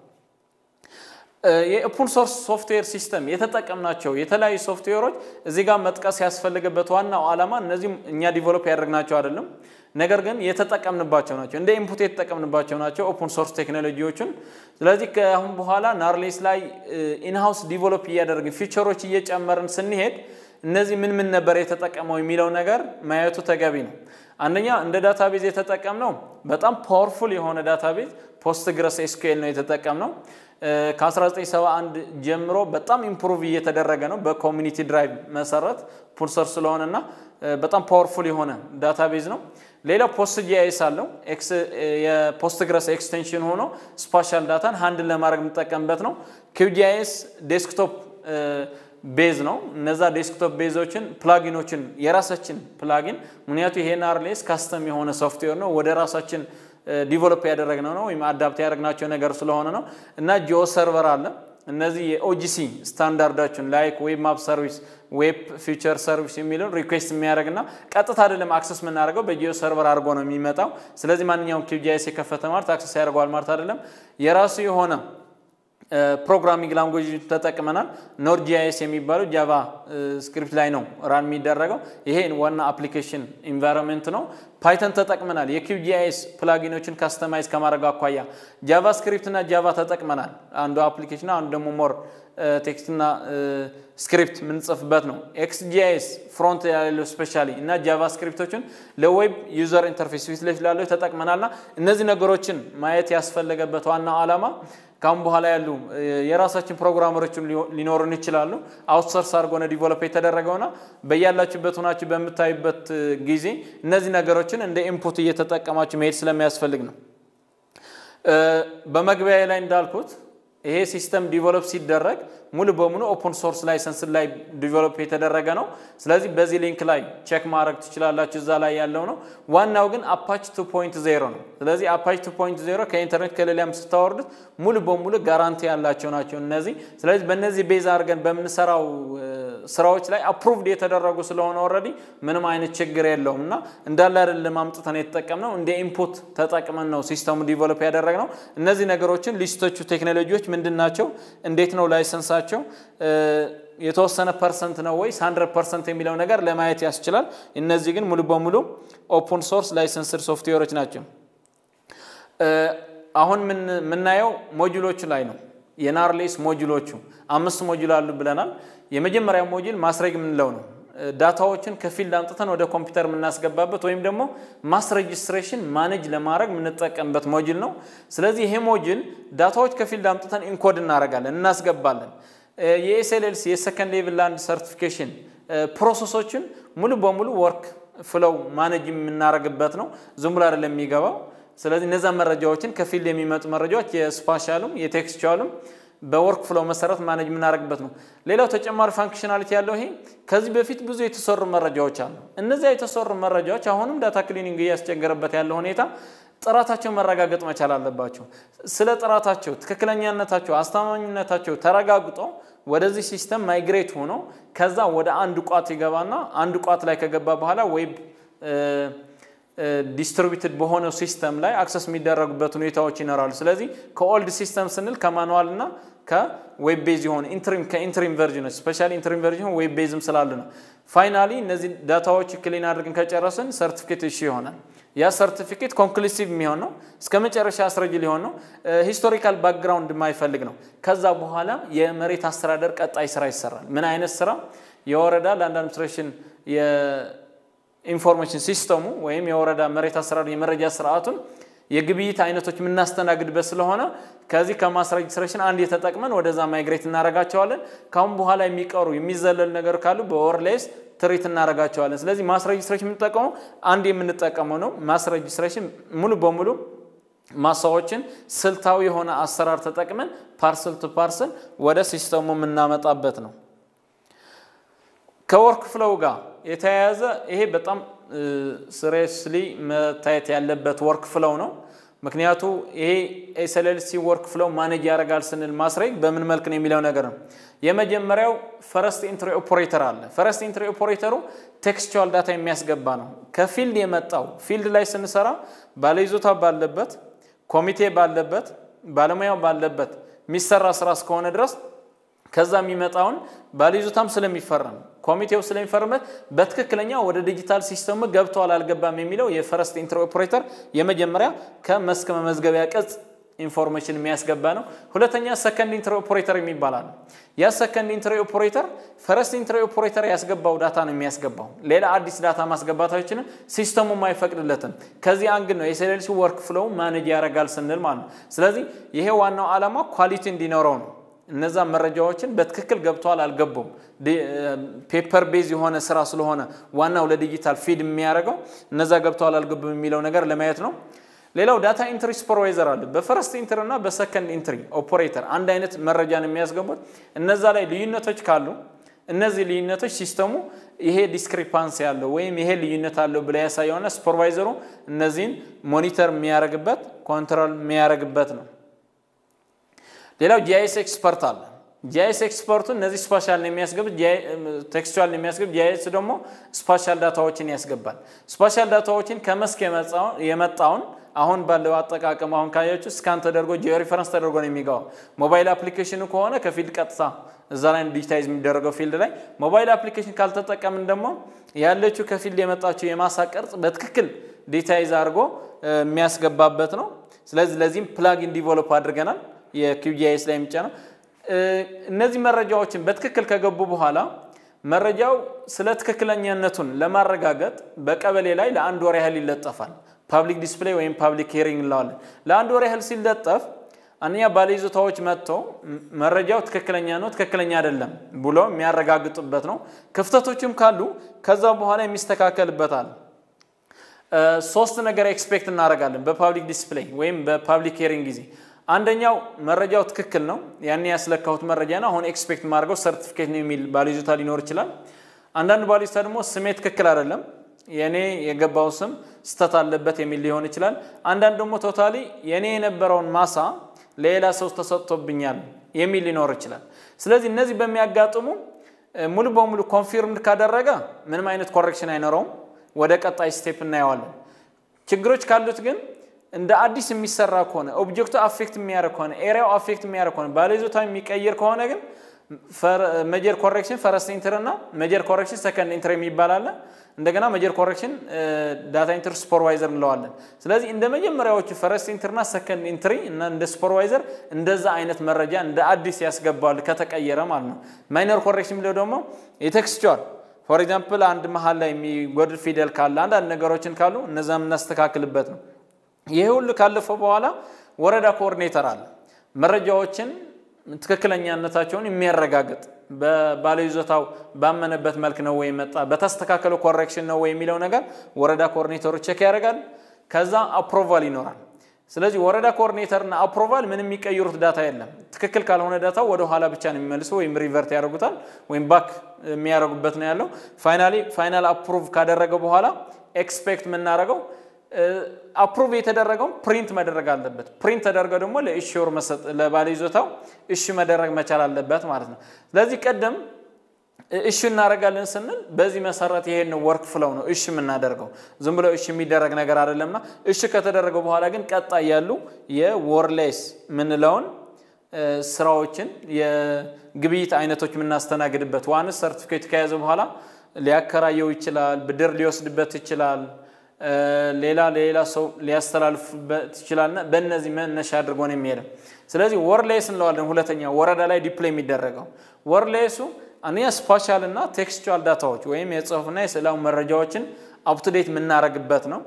የኦፕን ሶርስ ሶፍትዌር ሲስተም የተጠቀምናቸው የተለያዩ ሶፍትዌሮች እዚህ ጋር መጥቀስ ያስፈልገበት ዋናው ዓላማ እነዚህ እኛ ዲቨሎፕ ያደረግናቸው አይደለም፣ ነገር ግን የተጠቀምንባቸው ናቸው። እንደ ኢንፑት የተጠቀምንባቸው ናቸው ኦፕን ሶርስ ቴክኖሎጂዎችን። ስለዚህ ከአሁን በኋላ ናርሌስ ላይ ኢንሃውስ ዲቨሎፕ እያደረግን ፊቸሮች እየጨመርን ስንሄድ እነዚህ ምን ምን ነበር የተጠቀመው የሚለው ነገር ማየቱ ተገቢ ነው። አንደኛ እንደ ዳታቤዝ የተጠቀምነው በጣም ፓወርፉል የሆነ ዳታቤዝ ፖስትግረስ ኤስኩኤል ነው የተጠቀምነው። ከ1971 ጀምሮ በጣም ኢምፕሩቭ እየተደረገ ነው በኮሚኒቲ ድራይቭ መሰረት ፑልሰር ስለሆነና በጣም ፓወርፉል የሆነ ዳታቤዝ ነው። ሌላው ፖስት ጂአይኤስ አለው። የፖስትግረስ ኤክስቴንሽን ሆኖ ስፓሻል ዳታን ሃንድል ለማድረግ የምንጠቀምበት ነው። ኪውጂአይኤስ ዴስክቶፕ ቤዝ ነው። እነዛ ዴስክቶፕ ቤዞችን ፕላጊኖችን የራሳችን ፕላጊን ምክንያቱ ይሄ ናርሌስ ካስተም የሆነ ሶፍትዌር ነው ወደ ራሳችን ዲቨሎፕ ያደረግነው ነው ወይም አዳፕት ያደረግናቸው ነገር ስለሆነ ነው እና ጂኦ ሰርቨር አለ። እነዚህ የኦጂሲ ስታንዳርዳችን ላይክ ዌብ ማፕ ሰርቪስ፣ ዌብ ፊቸር ሰርቪስ የሚለውን ሪኩዌስት የሚያደርግና ቀጥታ አይደለም አክሰስ የምናደርገው በጂኦ ሰርቨር አድርጎ ነው የሚመጣው። ስለዚህ ማንኛውም ኪውጂአይኤስ የከፈተ ማለት አክሰስ ያደርገዋል ማለት አይደለም። የራሱ የሆነ ፕሮግራሚንግ ላንጉጅ ተጠቅመናል። ኖድ ጂአይኤስ የሚባለው ጃቫ ስክሪፕት ላይ ነው ራን የሚደረገው። ይሄ ዋና አፕሊኬሽን ኢንቫይሮንመንት ነው። ፓይተን ተጠቅመናል። የኪው ጂአይኤስ ፕላጊኖችን ካስተማይዝ ከማድረግ አኳያ ጃቫ ስክሪፕት እና ጃቫ ተጠቅመናል። አንዱ አፕሊኬሽን አንዱ ደግሞ ሞር ቴክስትና ስክሪፕት የምንጽፍበት ነው። ኤክስ ጂአይኤስ ፍሮንት ያለው ስፔሻሊ እና ጃቫ ስክሪፕቶችን ለዌብ ዩዘር ኢንተርፌስ ፊት ለፊት ላለው ተጠቅመናልና እነዚህ ነገሮችን ማየት ያስፈለገበት ዋናው ዓላማ ካሁን በኋላ ያሉ የራሳችን ፕሮግራመሮችን ሊኖሩን ይችላሉ። አውትሶርስ አድርጎነ ዲቨሎፕ የተደረገውና በያላችሁበት ሆናችሁ በምታዩበት ጊዜ እነዚህ ነገሮችን እንደ ኢንፑት እየተጠቀማችሁ መሄድ ስለሚያስፈልግ ነው። በመግቢያ ላይ እንዳልኩት ይሄ ሲስተም ዲቨሎፕ ሲደረግ ሙሉ በሙሉ ኦፕን ሶርስ ላይሰንስ ላይ ዲቨሎፕ የተደረገ ነው። ስለዚህ በዚህ ሊንክ ላይ ቼክ ማድረግ ትችላላችሁ፣ እዛ ላይ ያለው ነው። ዋናው ግን አፓች 2.0 ነው። ስለዚህ አፓች 2.0 ከኢንተርኔት ከሌላም ስታወርዱት ሙሉ በሙሉ ጋራንቲ ያላቸው ናቸው እነዚህ። ስለዚህ በእነዚህ ቤዝ አድርገን በምንሰራው ስራዎች ላይ አፕሩቭድ የተደረጉ ስለሆነ ኦልሬዲ ምንም አይነት ችግር የለውም እና እንዳለ አይደለም አምጥተን የተጠቀምነው እንደ ኢንፑት ተጠቅመን ነው ሲስተሙ ዲቨሎፕ ያደረግነው። እነዚህ ነገሮችን ሊስቶቹ ቴክኖሎጂዎች ምንድን ናቸው? እንዴት ነው ላይሰንሳቸው? የተወሰነ ፐርሰንት ነው ወይስ ሀንድረድ ፐርሰንት የሚለው ነገር ለማየት ያስችላል። እነዚህ ግን ሙሉ በሙሉ ኦፕን ሶርስ ላይሰንስድ ሶፍትዌሮች ናቸው። አሁን የምናየው ሞጁሎቹ ላይ ነው። የናርሌስ ሞጁሎቹ አምስት ሞጁል አሉ ብለናል። የመጀመሪያው ሞጁል ማስረግ የምንለው ነው። ዳታዎችን ከፊልድ አምጥተን ወደ ኮምፒውተር የምናስገባበት ወይም ደግሞ ማስ ሬጅስትሬሽን ማኔጅ ለማድረግ የምንጠቀምበት ሞጁል ነው። ስለዚህ ይሄ ሞጁል ዳታዎች ከፊልድ አምጥተን ኢንኮድ እናደርጋለን፣ እናስገባለን። የኤስኤልኤልሲ የሰከንድ ሌቭል ላንድ ሰርቲፊኬሽን ፕሮሰሶችን ሙሉ በሙሉ ወርክ ፍለው ማኔጅ የምናደርግበት ነው። ዝም ብሎ አይደለም የሚገባው። ስለዚህ እነዛ መረጃዎችን ከፊልድ የሚመጡ መረጃዎች የስፓሻሉም የቴክስቹዋሉም በወርክ ፍሎው መሰረት ማኔጅ የምናደርግበት ነው። ሌላው ተጨማሪ ፋንክሽናሊቲ ያለው ይሄ ከዚህ በፊት ብዙ የተሰሩ መረጃዎች አሉ። እነዚያ የተሰሩ መረጃዎች አሁንም ዳታ ክሊኒንግ እያስቸገረበት ያለው ሁኔታ ጥራታቸው መረጋገጥ መቻል አለባቸው። ስለ ጥራታቸው፣ ትክክለኛነታቸው፣ አስተማማኝነታቸው ተረጋግጦ ወደዚህ ሲስተም ማይግሬት ሆኖ ከዛ ወደ አንድ ቋት ይገባና አንድ ቋት ላይ ከገባ በኋላ ዌብ ዲስትሪቢዩትድ በሆነው ሲስተም ላይ አክሰስ የሚደረጉበት ሁኔታዎች ይኖራሉ። ስለዚህ ከኦልድ ሲስተም ስንል ከማኑዋል እና ከዌብ ቤዝ የሆነ ኢንትሪም ከኢንትሪም ቨርዥኖች ስፔሻሊ ኢንትሪም ቨርዥን ዌብ ቤዝም ስላሉ ነው። ፋይናሊ እነዚህ ዳታዎች ክሊን አድርገን ከጨረስን ሰርቲፊኬት እሺ ይሆናል። ያ ሰርቲፊኬት ኮንክሉሲቭ የሚሆን ነው። እስከ መጨረሻ አስረጅ ሊሆን ነው። ሂስቶሪካል ባክግራውንድ የማይፈልግ ነው። ከዛ በኋላ የመሬት አስተዳደር ቀጣይ ስራ ይሰራል። ምን አይነት ስራ? የወረዳ ላንድ አድሚኒስትሬሽን ኢንፎርሜሽን ሲስተሙ ወይም የወረዳ መሬት አስተዳደር የመረጃ ስርዓቱን የግብይት አይነቶች የምናስተናግድበት ስለሆነ ከዚህ ከማስ ሬጅስትሬሽን አንድ የተጠቅመን ወደዛ ማይግሬት እናደርጋቸዋለን። ካሁን በኋላ የሚቀሩ የሚዘለል ነገር ካሉ በወርሌስ ትሪት እናደርጋቸዋለን። ስለዚህ ማስ ሬጅስትሬሽን የምንጠቀመው አንድ የምንጠቀመው ነው። ማስ ሬጅስትሬሽን ሙሉ በሙሉ ማሳዎችን ስልታዊ የሆነ አሰራር ተጠቅመን ፓርሰል ቱ ፓርሰል ወደ ሲስተሙ የምናመጣበት ነው። ከወርክ ፍሎው ጋር የተያያዘ ይሄ በጣም ስሬስሊ መታየት ያለበት ወርክ ፍሎው ነው። ምክንያቱ ይሄ ኤስኤልኤልሲ ወርክ ፍሎው ማኔጅ ያደርጋል ስንል ማስረግ በምን መልክ ነው የሚለው ነገር ነው። የመጀመሪያው ፈረስት ኢንትሪ ኦፖሬተር አለ። ፈረስት ኢንትሪ ኦፖሬተሩ ቴክስቹዋል ዳታ የሚያስገባ ነው። ከፊልድ የመጣው ፊልድ ላይ ስንሰራ ባለይዞታ ባለበት፣ ኮሚቴ ባለበት፣ ባለሙያው ባለበት የሚሰራ ስራ እስከሆነ ድረስ ከዛ የሚመጣውን ባለይዞታም ስለሚፈረም ኮሚቴው ስለሚፈርምበት በትክክለኛ ወደ ዲጂታል ሲስተሙ ገብቷል አልገባም የሚለው የፈረስት ኢንትሪ ኦፕሬተር የመጀመሪያ ከመስክ መመዝገቢያ ቅጽ ኢንፎርሜሽን የሚያስገባ ነው። ሁለተኛ ሰከንድ ኢንትሪ ኦፕሬተር የሚባላል። ያ ሰከንድ ኢንትሪ ኦፕሬተር ፈረስት ኢንትሪ ኦፕሬተር ያስገባው ዳታ ነው የሚያስገባው። ሌላ አዲስ ዳታ ማስገባታችንም ሲስተሙም አይፈቅድለትም። ከዚህ አንግል ነው የኤስኤልሲ ወርክ ፍሎው ማኔጅ ያደርጋል ስንል ማለት ነው። ስለዚህ ይሄ ዋናው ዓላማ ኳሊቲ እንዲኖረው ነው። እነዛ መረጃዎችን በትክክል ገብተዋል አልገቡም፣ ፔፐር ቤዝ የሆነ ስራ ስለሆነ ዋናው ለዲጂታል ፊድ የሚያደርገው እነዛ ገብተዋል አልገቡም የሚለው ነገር ለማየት ነው። ሌላው ዳታ ኢንትሪ ሱፐርቫይዘር አለ። በፈረስት ኢንትሪ እና በሰከንድ ኢንትሪ ኦፕሬተር አንድ አይነት መረጃን የሚያስገቡት እነዛ ላይ ልዩነቶች ካሉ እነዚህ ልዩነቶች ሲስተሙ ይሄ ዲስክሪፓንስ ያለው ወይም ይሄ ልዩነት አለው ብላ ያሳየውና ሱፐርቫይዘሩ እነዚህን ሞኒተር የሚያደርግበት ኮንትሮል የሚያደርግበት ነው። ሌላው ጂአይኤስ ኤክስፐርት አለ። ጂአይኤስ ኤክስፐርቱ እነዚህ ስፓሻል ነው የሚያስገብ ቴክስቹዋል ነው የሚያስገብ። ጂአይኤስ ደግሞ ስፓሻል ዳታዎችን ያስገባል። ስፓሻል ዳታዎችን ከመስክ የመጣውን አሁን ባለው አጠቃቀም አሁን ካያችሁ ስካን ተደርጎ ጂኦ ሪፈረንስ ተደርጎ ነው የሚገባው። ሞባይል አፕሊኬሽኑ ከሆነ ከፊልድ ቀጥታ እዛ ላይ ዲጂታይዝ የሚደረገው ፊልድ ላይ፣ ሞባይል አፕሊኬሽን ካልተጠቀምን ደግሞ ያለችው ከፊልድ የመጣችው የማሳ ቅርጽ በትክክል ዲጂታይዝ አድርጎ የሚያስገባበት ነው። ስለዚህ ለዚህም ፕላጊን ዲቨሎፕ አድርገናል። የኪዩጂአይኤስ ላይ የሚጫነው እነዚህ መረጃዎችን በትክክል ከገቡ በኋላ መረጃው ስለ ትክክለኛነቱን ለማረጋገጥ በቀበሌ ላይ ለአንድ ወር ያህል ይለጠፋል። ፓብሊክ ዲስፕሌይ ወይም ፓብሊክ ሄሪንግ እንለዋለን። ለአንድ ወር ያህል ሲለጠፍ አንደኛ ባለይዞታዎች መጥተው መረጃው ትክክለኛ ነው፣ ትክክለኛ አይደለም ብሎ የሚያረጋግጡበት ነው። ክፍተቶችም ካሉ ከዛ በኋላ የሚስተካከልበታል። ሶስት ነገር ኤክስፔክት እናደርጋለን በፓብሊክ ዲስፕሌይ ወይም በፓብሊክ ሄሪንግ ጊዜ አንደኛው መረጃው ትክክል ነው፣ ያን ያስለካሁት መረጃ ነው፣ አሁን ኤክስፔክት ማድረገው ሰርቲፊኬት ነው የሚል ባለይዞታ ሊኖር ይችላል። አንዳንድ ባለይዞታ ደግሞ ስሜ ትክክል አይደለም፣ የኔ የገባው ስም ስተት አለበት የሚል ሊሆን ይችላል። አንዳንድ ደግሞ ቶታሊ የኔ የነበረውን ማሳ ሌላ ሰው ተሰጥቶብኛል የሚል ሊኖር ይችላል። ስለዚህ እነዚህ በሚያጋጥሙ ሙሉ በሙሉ ኮንፊርምድ ካደረገ ምንም አይነት ኮሬክሽን አይኖረውም፣ ወደ ቀጣይ ስቴፕ እናየዋለን። ችግሮች ካሉት ግን እንደ አዲስ የሚሰራ ከሆነ ኦብጀክቱ አፌክት የሚያደርግ ከሆነ ኤሪያው አፌክት የሚያደርግ ከሆነ ባለይዞታ የሚቀይር ከሆነ ግን መጀር ኮሬክሽን ፈረስት ኢንትር እና መጀር ኮሬክሽን ሰከንድ ኢንትር የሚባል አለ። እንደገና መጀር ኮሬክሽን ዳታ ኢንትር ሱፐርቫይዘር እንለዋለን። ስለዚህ እንደ መጀመሪያዎቹ ፈረስት ኢንትር እና ሰከንድ ኢንትሪ እና እንደ ሱፐርቫይዘር እንደዛ አይነት መረጃ እንደ አዲስ ያስገባል ከተቀየረ ማለት ነው። ማይነር ኮሬክሽን የሚለው ደግሞ የቴክስቹዋል ፎር ኤግዛምፕል አንድ መሀል ላይ የሚጎድል ፊደል ካለ አንዳንድ ነገሮችን ካሉ እነዛ የምናስተካክልበት ነው። ይህ ሁሉ ካለፈው በኋላ ወረዳ ኮኦርዲኔተር አለ። መረጃዎችን ትክክለኛነታቸውን የሚያረጋግጥ በባለይዞታው ባመነበት መልክ ነው ወይ መጣ፣ በተስተካከለው ኮሬክሽን ነው ወይ የሚለው ነገር ወረዳ ኮኦርዲኔተሩ ቼክ ያደርጋል። ከዛ አፕሮቫል ይኖራል። ስለዚህ ወረዳ ኮኦርዲኔተርና አፕሮቫል ምንም የሚቀይሩት ዳታ የለም። ትክክል ካልሆነ ዳታው ወደ ኋላ ብቻ ነው የሚመልሱ ወይም ሪቨርት ያደርጉታል ወይም ባክ የሚያደርጉበት ነው ያለው። ፋይናሊ ፋይናል አፕሩቭ ካደረገ በኋላ ኤክስፔክት የምናደርገው አፕሩቭ የተደረገውን ፕሪንት መደረግ አለበት። ፕሪንት ተደርገው ደግሞ ለኢሹር ለባለይዞታው እሺ መደረግ መቻል አለበት ማለት ነው። ስለዚህ ቀደም እሺ እናደርጋለን ስንል በዚህ መሰረት ይሄን ወርክ ፍለው ነው እሺ የምናደርገው። ዝም ብሎ እሺ የሚደረግ ነገር አይደለምና እሺ ከተደረገ በኋላ ግን ቀጣይ ያሉ የወርሌስ የምንለውን ስራዎችን የግብይት አይነቶች የምናስተናግድበት ዋንስ ሰርቲፊኬት ከያዘ በኋላ ሊያከራየው ይችላል፣ ብድር ሊወስድበት ይችላል ሌላ ሌላ ሰው ሊያስተላልፍበት ይችላልና በእነዚህ መነሻ አድርጎ ነው የሚሄደው። ስለዚህ ወርሌስ እንለዋለን። ሁለተኛ ወረዳ ላይ ዲፕሎይ የሚደረገው ወርሌሱ አንደኛ ስፓሻል እና ቴክስቹዋል ዳታዎች ወይም የጽሁፍና የስዕላዊ መረጃዎችን አፕቱዴት የምናደርግበት ነው።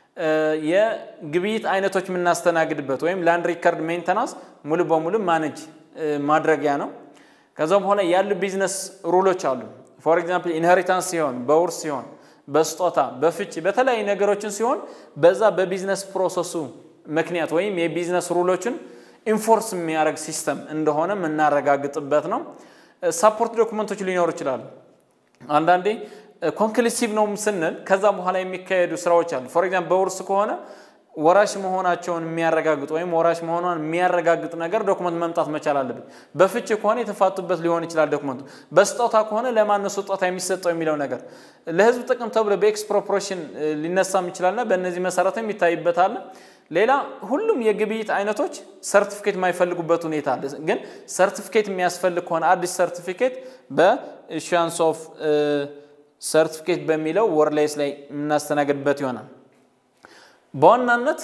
የግብይት አይነቶች የምናስተናግድበት ወይም ላንድ ሪከርድ ሜንተናንስ ሙሉ በሙሉ ማኔጅ ማድረጊያ ነው። ከዛ በኋላ ያሉ ቢዝነስ ሩሎች አሉ። ፎር ኤግዛምፕል ኢንሄሪታንስ ሲሆን በውርስ ሲሆን በስጦታ በፍቺ በተለያዩ ነገሮችን ሲሆን በዛ በቢዝነስ ፕሮሰሱ ምክንያት ወይም የቢዝነስ ሩሎችን ኢንፎርስ የሚያደርግ ሲስተም እንደሆነ የምናረጋግጥበት ነው። ሳፖርት ዶክመንቶች ሊኖሩ ይችላሉ። አንዳንዴ ኮንክሉሲቭ ነው ስንል ከዛ በኋላ የሚካሄዱ ስራዎች አሉ። ፎር ኤግዛምፕል በውርስ ከሆነ ወራሽ መሆናቸውን የሚያረጋግጥ ወይም ወራሽ መሆኗን የሚያረጋግጥ ነገር ዶክመንት መምጣት መቻል አለበት። በፍቺ ከሆነ የተፋቱበት ሊሆን ይችላል ዶክመንቱ። በስጦታ ከሆነ ለማን ነው ስጦታ የሚሰጠው የሚለው ነገር ለህዝብ ጥቅም ተብሎ በኤክስፕሮፕሬሽን ሊነሳም ይችላልና በእነዚህ መሰረትም ይታይበታል። ሌላ ሁሉም የግብይት አይነቶች ሰርቲፊኬት የማይፈልጉበት ሁኔታ አለ። ግን ሰርቲፊኬት የሚያስፈልግ ከሆነ አዲስ ሰርቲፊኬት በኢሹያንስ ኦፍ ሰርቲፊኬት በሚለው ወርላይስ ላይ የምናስተናግድበት ይሆናል። በዋናነት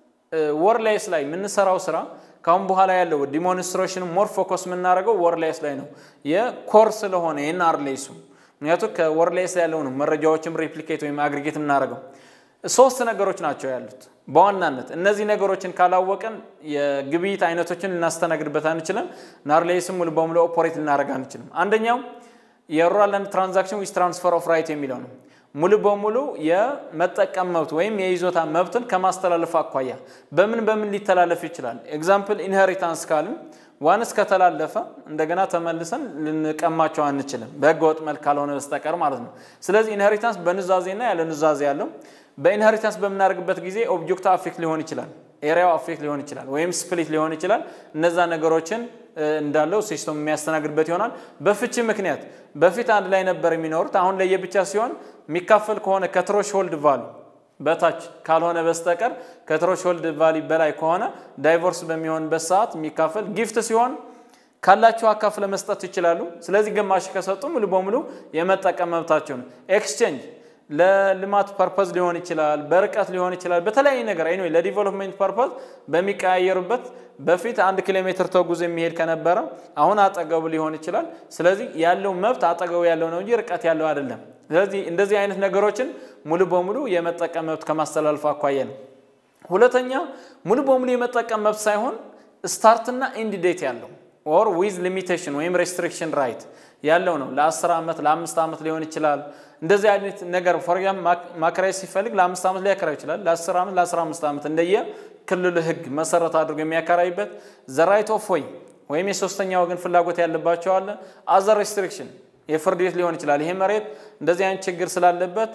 ወርላይስ ላይ የምንሰራው ስራ ካሁን በኋላ ያለው ዲሞንስትሬሽን ሞር ፎከስ የምናደርገው ወርላይስ ላይ ነው። የኮር ስለሆነ የናርሌሱ ምክንያቱም ከወርላይስ ላይ ያለው ነው መረጃዎችም ሬፕሊኬት ወይም አግሪጌት የምናደርገው ሶስት ነገሮች ናቸው ያሉት በዋናነት እነዚህ ነገሮችን ካላወቅን የግብይት አይነቶችን ልናስተናግድበት አንችልም። ናርሌስም ሙሉ በሙሉ ኦፖሬት ልናደርግ አንችልም። አንደኛው የሩራል አንድ ትራንዛክሽን ዊዝ ትራንስፈር ኦፍ ራይት የሚለው ነው። ሙሉ በሙሉ የመጠቀም መብት ወይም የይዞታ መብትን ከማስተላለፍ አኳያ በምን በምን ሊተላለፍ ይችላል? ኤግዛምፕል ኢንሄሪታንስ ካልን ዋንስ ከተላለፈ እንደገና ተመልሰን ልንቀማቸው አንችልም፣ በህገ ወጥ መልክ ካልሆነ በስተቀር ማለት ነው። ስለዚህ ኢንሄሪታንስ በኑዛዜና ያለ ኑዛዜ ያለው በኢንሄሪታንስ በምናደርግበት ጊዜ ኦብጀክቱ አፌክት ሊሆን ይችላል፣ ኤሪያው አፌክት ሊሆን ይችላል፣ ወይም ስፕሊት ሊሆን ይችላል። እነዛ ነገሮችን እንዳለው ሲስተም የሚያስተናግድበት ይሆናል። በፍቺ ምክንያት በፊት አንድ ላይ ነበር የሚኖሩት፣ አሁን ለየብቻ ሲሆን የሚካፈል ከሆነ ከትሮሽሆልድ ቫሉ በታች ካልሆነ በስተቀር ከትሮሽሆልድ ቫሊ በላይ ከሆነ ዳይቮርስ በሚሆንበት ሰዓት የሚካፈል ጊፍት ሲሆን ካላቸው አካፍለ መስጠት ይችላሉ። ስለዚህ ግማሽ ከሰጡ ሙሉ በሙሉ የመጠቀም መብታቸው ነው። ኤክስቼንጅ ለልማት ፐርፐዝ ሊሆን ይችላል፣ በርቀት ሊሆን ይችላል፣ በተለያየ ነገር ኤኒዌይ ለዲቨሎፕሜንት ፐርፐዝ በሚቀያየሩበት በፊት አንድ ኪሎ ሜትር ተጉዞ የሚሄድ ከነበረ አሁን አጠገቡ ሊሆን ይችላል። ስለዚህ ያለው መብት አጠገቡ ያለው ነው እንጂ ርቀት ያለው አይደለም። ስለዚህ እንደዚህ አይነት ነገሮችን ሙሉ በሙሉ የመጠቀም መብት ከማስተላለፍ አኳያ ነው። ሁለተኛ ሙሉ በሙሉ የመጠቀም መብት ሳይሆን ስታርትና ኤንድ ዴት ያለው ኦር ዊዝ ሊሚቴሽን ወይም ሬስትሪክሽን ራይት ያለው ነው። ለአስር ዓመት ለአምስት ዓመት ሊሆን ይችላል። እንደዚህ አይነት ነገር ፎርያም ማከራየት ሲፈልግ ለአምስት ዓመት ሊያከራይ ይችላል። ለአስር ዓመት ለአስራ አምስት ዓመት እንደየ ክልሉ ሕግ መሰረት አድርጎ የሚያከራይበት ዘ ራይት ኦፍ ወይ ወይም የሶስተኛ ወገን ፍላጎት ያለባቸው አለ። አዘር ሬስትሪክሽን የፍርድ ቤት ሊሆን ይችላል። ይሄ መሬት እንደዚህ አይነት ችግር ስላለበት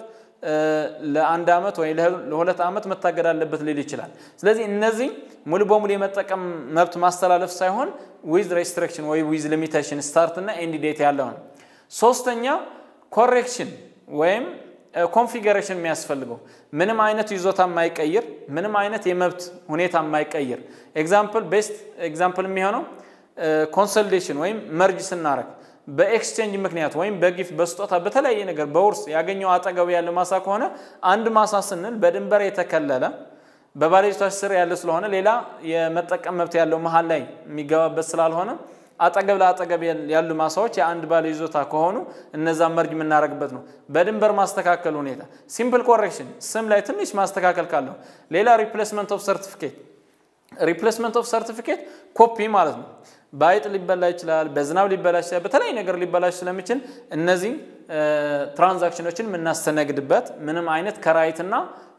ለአንድ ዓመት ወይ ለሁለት ዓመት መታገድ አለበት ሊል ይችላል። ስለዚህ እነዚህ ሙሉ በሙሉ የመጠቀም መብት ማስተላለፍ ሳይሆን ዊዝ ሬስትሪክሽን ወይ ዊዝ ሊሚቴሽን ስታርት እና ኤንድ ዴት ያለው ነው። ሶስተኛ ኮሬክሽን ወይም ኮንፊገሬሽን የሚያስፈልገው ምንም አይነት ይዞታ የማይቀይር ምንም አይነት የመብት ሁኔታ የማይቀይር ኤግዛምፕል ቤስት ኤግዛምፕል የሚሆነው ኮንሶሊዴሽን ወይም መርጅ ስናረግ በኤክስቼንጅ ምክንያት ወይም በጊፍት በስጦታ በተለያየ ነገር በውርስ ያገኘው አጠገቡ ያለ ማሳ ከሆነ አንድ ማሳ ስንል በድንበር የተከለለ በባለቤቶች ስር ያለ ስለሆነ ሌላ የመጠቀም መብት ያለው መሀል ላይ የሚገባበት ስላልሆነ አጠገብ ለአጠገብ ያሉ ማሳዎች የአንድ ባለ ይዞታ ከሆኑ እነዛ መርጅ የምናደርግበት ነው። በድንበር ማስተካከል ሁኔታ ሲምፕል ኮሬክሽን ስም ላይ ትንሽ ማስተካከል ካለው ሌላ ሪፕሌስመንት ኦፍ ሰርቲፊኬት ሪፕሌስመንት ኦፍ ሰርቲፊኬት ኮፒ ማለት ነው። በአይጥ ሊበላ ይችላል፣ በዝናብ ሊበላ ይችላል፣ በተለያዩ ነገር ሊበላሽ ስለሚችል እነዚህ ትራንዛክሽኖችን የምናስተናግድበት ምንም አይነት ከራይትና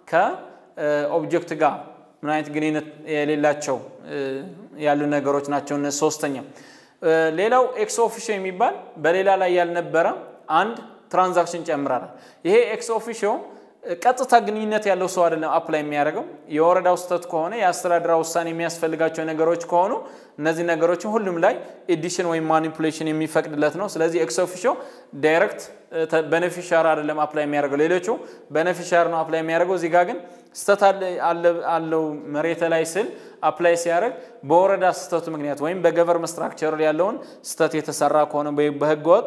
ከኦብጀክት ጋር ምን አይነት ግንኙነት የሌላቸው ያሉ ነገሮች ናቸው። እነዚህ ሶስተኛ ሌላው ኤክስ ኦፊሾ የሚባል በሌላ ላይ ያልነበረ አንድ ትራንዛክሽን ጨምራል። ይሄ ኤክስ ኦፊሾ ቀጥታ ግንኙነት ያለው ሰው አይደለም አፕላይ የሚያደርገው። የወረዳው ስህተት ከሆነ የአስተዳደራ ውሳኔ የሚያስፈልጋቸው ነገሮች ከሆኑ እነዚህ ነገሮችን ሁሉም ላይ ኤዲሽን ወይም ማኒፑሌሽን የሚፈቅድለት ነው። ስለዚህ ኤክስ ኦፊሾ ዳይሬክት በነፊሻር አይደለም አፕላይ የሚያደርገው። ሌሎቹ በነፊሻር ነው አፕላይ የሚያደርገው። እዚህ ጋር ግን ስህተት አለው መሬት ላይ ስል አፕላይ ሲያደርግ በወረዳ ስህተቱ ምክንያት ወይም በገቨርመንት ስትራክቸር ያለውን ስህተት የተሰራ ከሆነ በህገወጥ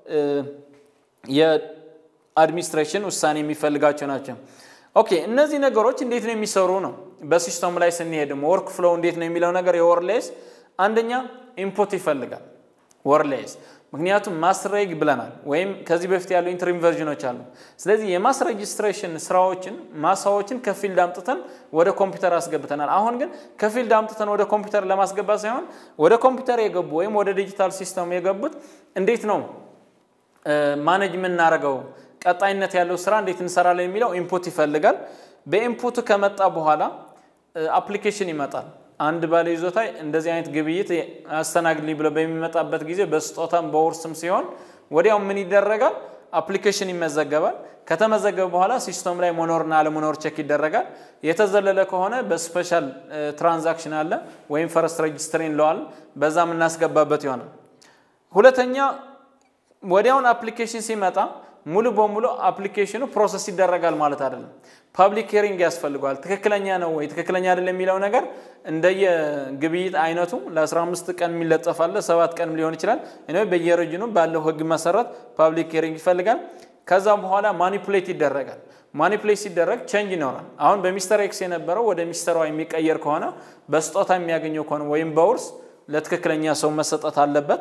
አድሚኒስትሬሽን ውሳኔ የሚፈልጋቸው ናቸው። ኦኬ እነዚህ ነገሮች እንዴት ነው የሚሰሩ ነው። በሲስተሙ ላይ ስንሄድ ደግሞ ወርክ ፍሎው እንዴት ነው የሚለው ነገር የወርሌስ አንደኛ ኢንፑት ይፈልጋል ወርሌስ ምክንያቱም ማስሬግ ብለናል፣ ወይም ከዚህ በፊት ያሉ ኢንትሪም ቨርዥኖች አሉ። ስለዚህ የማስ ሬጅስትሬሽን ስራዎችን ማሳዎችን ከፊልድ አምጥተን ወደ ኮምፒውተር አስገብተናል። አሁን ግን ከፊልድ አምጥተን ወደ ኮምፒውተር ለማስገባት ሳይሆን ወደ ኮምፒውተር የገቡ ወይም ወደ ዲጂታል ሲስተሙ የገቡት እንዴት ነው ማኔጅ የምናደርገው ቀጣይነት ያለው ስራ እንዴት እንሰራለን የሚለው ኢንፑት ይፈልጋል። በኢንፑቱ ከመጣ በኋላ አፕሊኬሽን ይመጣል። አንድ ባለ ይዞታ እንደዚህ አይነት ግብይት አስተናግድልኝ ብሎ በሚመጣበት ጊዜ በስጦታም በውርስም ሲሆን ወዲያው ምን ይደረጋል? አፕሊኬሽን ይመዘገባል። ከተመዘገበ በኋላ ሲስተም ላይ መኖርና አለመኖር ቼክ ይደረጋል። የተዘለለ ከሆነ በስፔሻል ትራንዛክሽን አለ ወይም ፈረስት ሬጅስትሪ እንለዋል። በዛ የምናስገባበት ይሆናል። ሁለተኛ ወዲያውን አፕሊኬሽን ሲመጣ ሙሉ በሙሉ አፕሊኬሽኑ ፕሮሰስ ይደረጋል ማለት አይደለም። ፓብሊክ ሄሪንግ ያስፈልገዋል። ትክክለኛ ነው ወይ ትክክለኛ አይደለም የሚለው ነገር እንደየ ግብይት አይነቱ ለ15 ቀን የሚለጠፋለ ሰባት ቀን ሊሆን ይችላል። እኔ በየረጅኑ ባለው ህግ መሰረት ፓብሊክ ሄሪንግ ይፈልጋል። ከዛም በኋላ ማኒፑሌት ይደረጋል። ማኒፑሌት ሲደረግ ቼንጅ ይኖራል። አሁን በሚስተር ኤክስ የነበረው ወደ ሚስተር ዋይ የሚቀየር ከሆነ በስጦታ የሚያገኘው ከሆነ ወይም በውርስ ለትክክለኛ ሰው መሰጠት አለበት።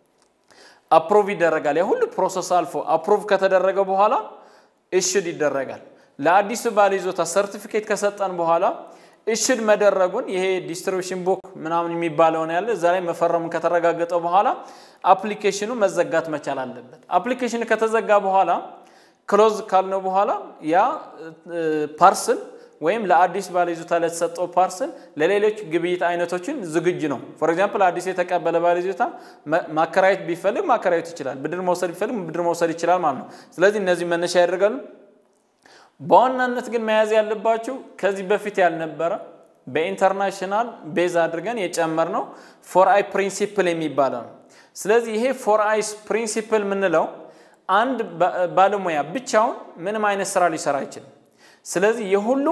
አፕሮቭ ይደረጋል። ያ ሁሉ ፕሮሰስ አልፎ አፕሮቭ ከተደረገ በኋላ እሽድ ይደረጋል። ለአዲሱ ባለ ይዞታ ሰርቲፊኬት ከሰጠን በኋላ እሽድ መደረጉን ይሄ ዲስትሪቢሽን ቡክ ምናምን የሚባለውን ያለ እዛ ላይ መፈረሙን ከተረጋገጠ በኋላ አፕሊኬሽኑ መዘጋት መቻል አለበት። አፕሊኬሽኑ ከተዘጋ በኋላ ክሎዝ ካልነው በኋላ ያ ፓርስል ወይም ለአዲስ ባለይዞታ ለተሰጠው ፓርስል ለሌሎች ግብይት አይነቶችን ዝግጁ ነው። ፎር ኤግዛምፕል አዲስ የተቀበለ ባለይዞታ ማከራየት ቢፈልግ ማከራየት ይችላል። ብድር መውሰድ ቢፈልግ ብድር መውሰድ ይችላል ማለት ነው። ስለዚህ እነዚህ መነሻ ያደርጋሉ። በዋናነት ግን መያዝ ያለባችሁ ከዚህ በፊት ያልነበረ በኢንተርናሽናል ቤዝ አድርገን የጨመርነው ፎር አይ ፕሪንሲፕል የሚባለው ነው። ስለዚህ ይሄ ፎር አይስ ፕሪንሲፕል የምንለው አንድ ባለሙያ ብቻውን ምንም አይነት ስራ ሊሰራ አይችልም። ስለዚህ የሁሉም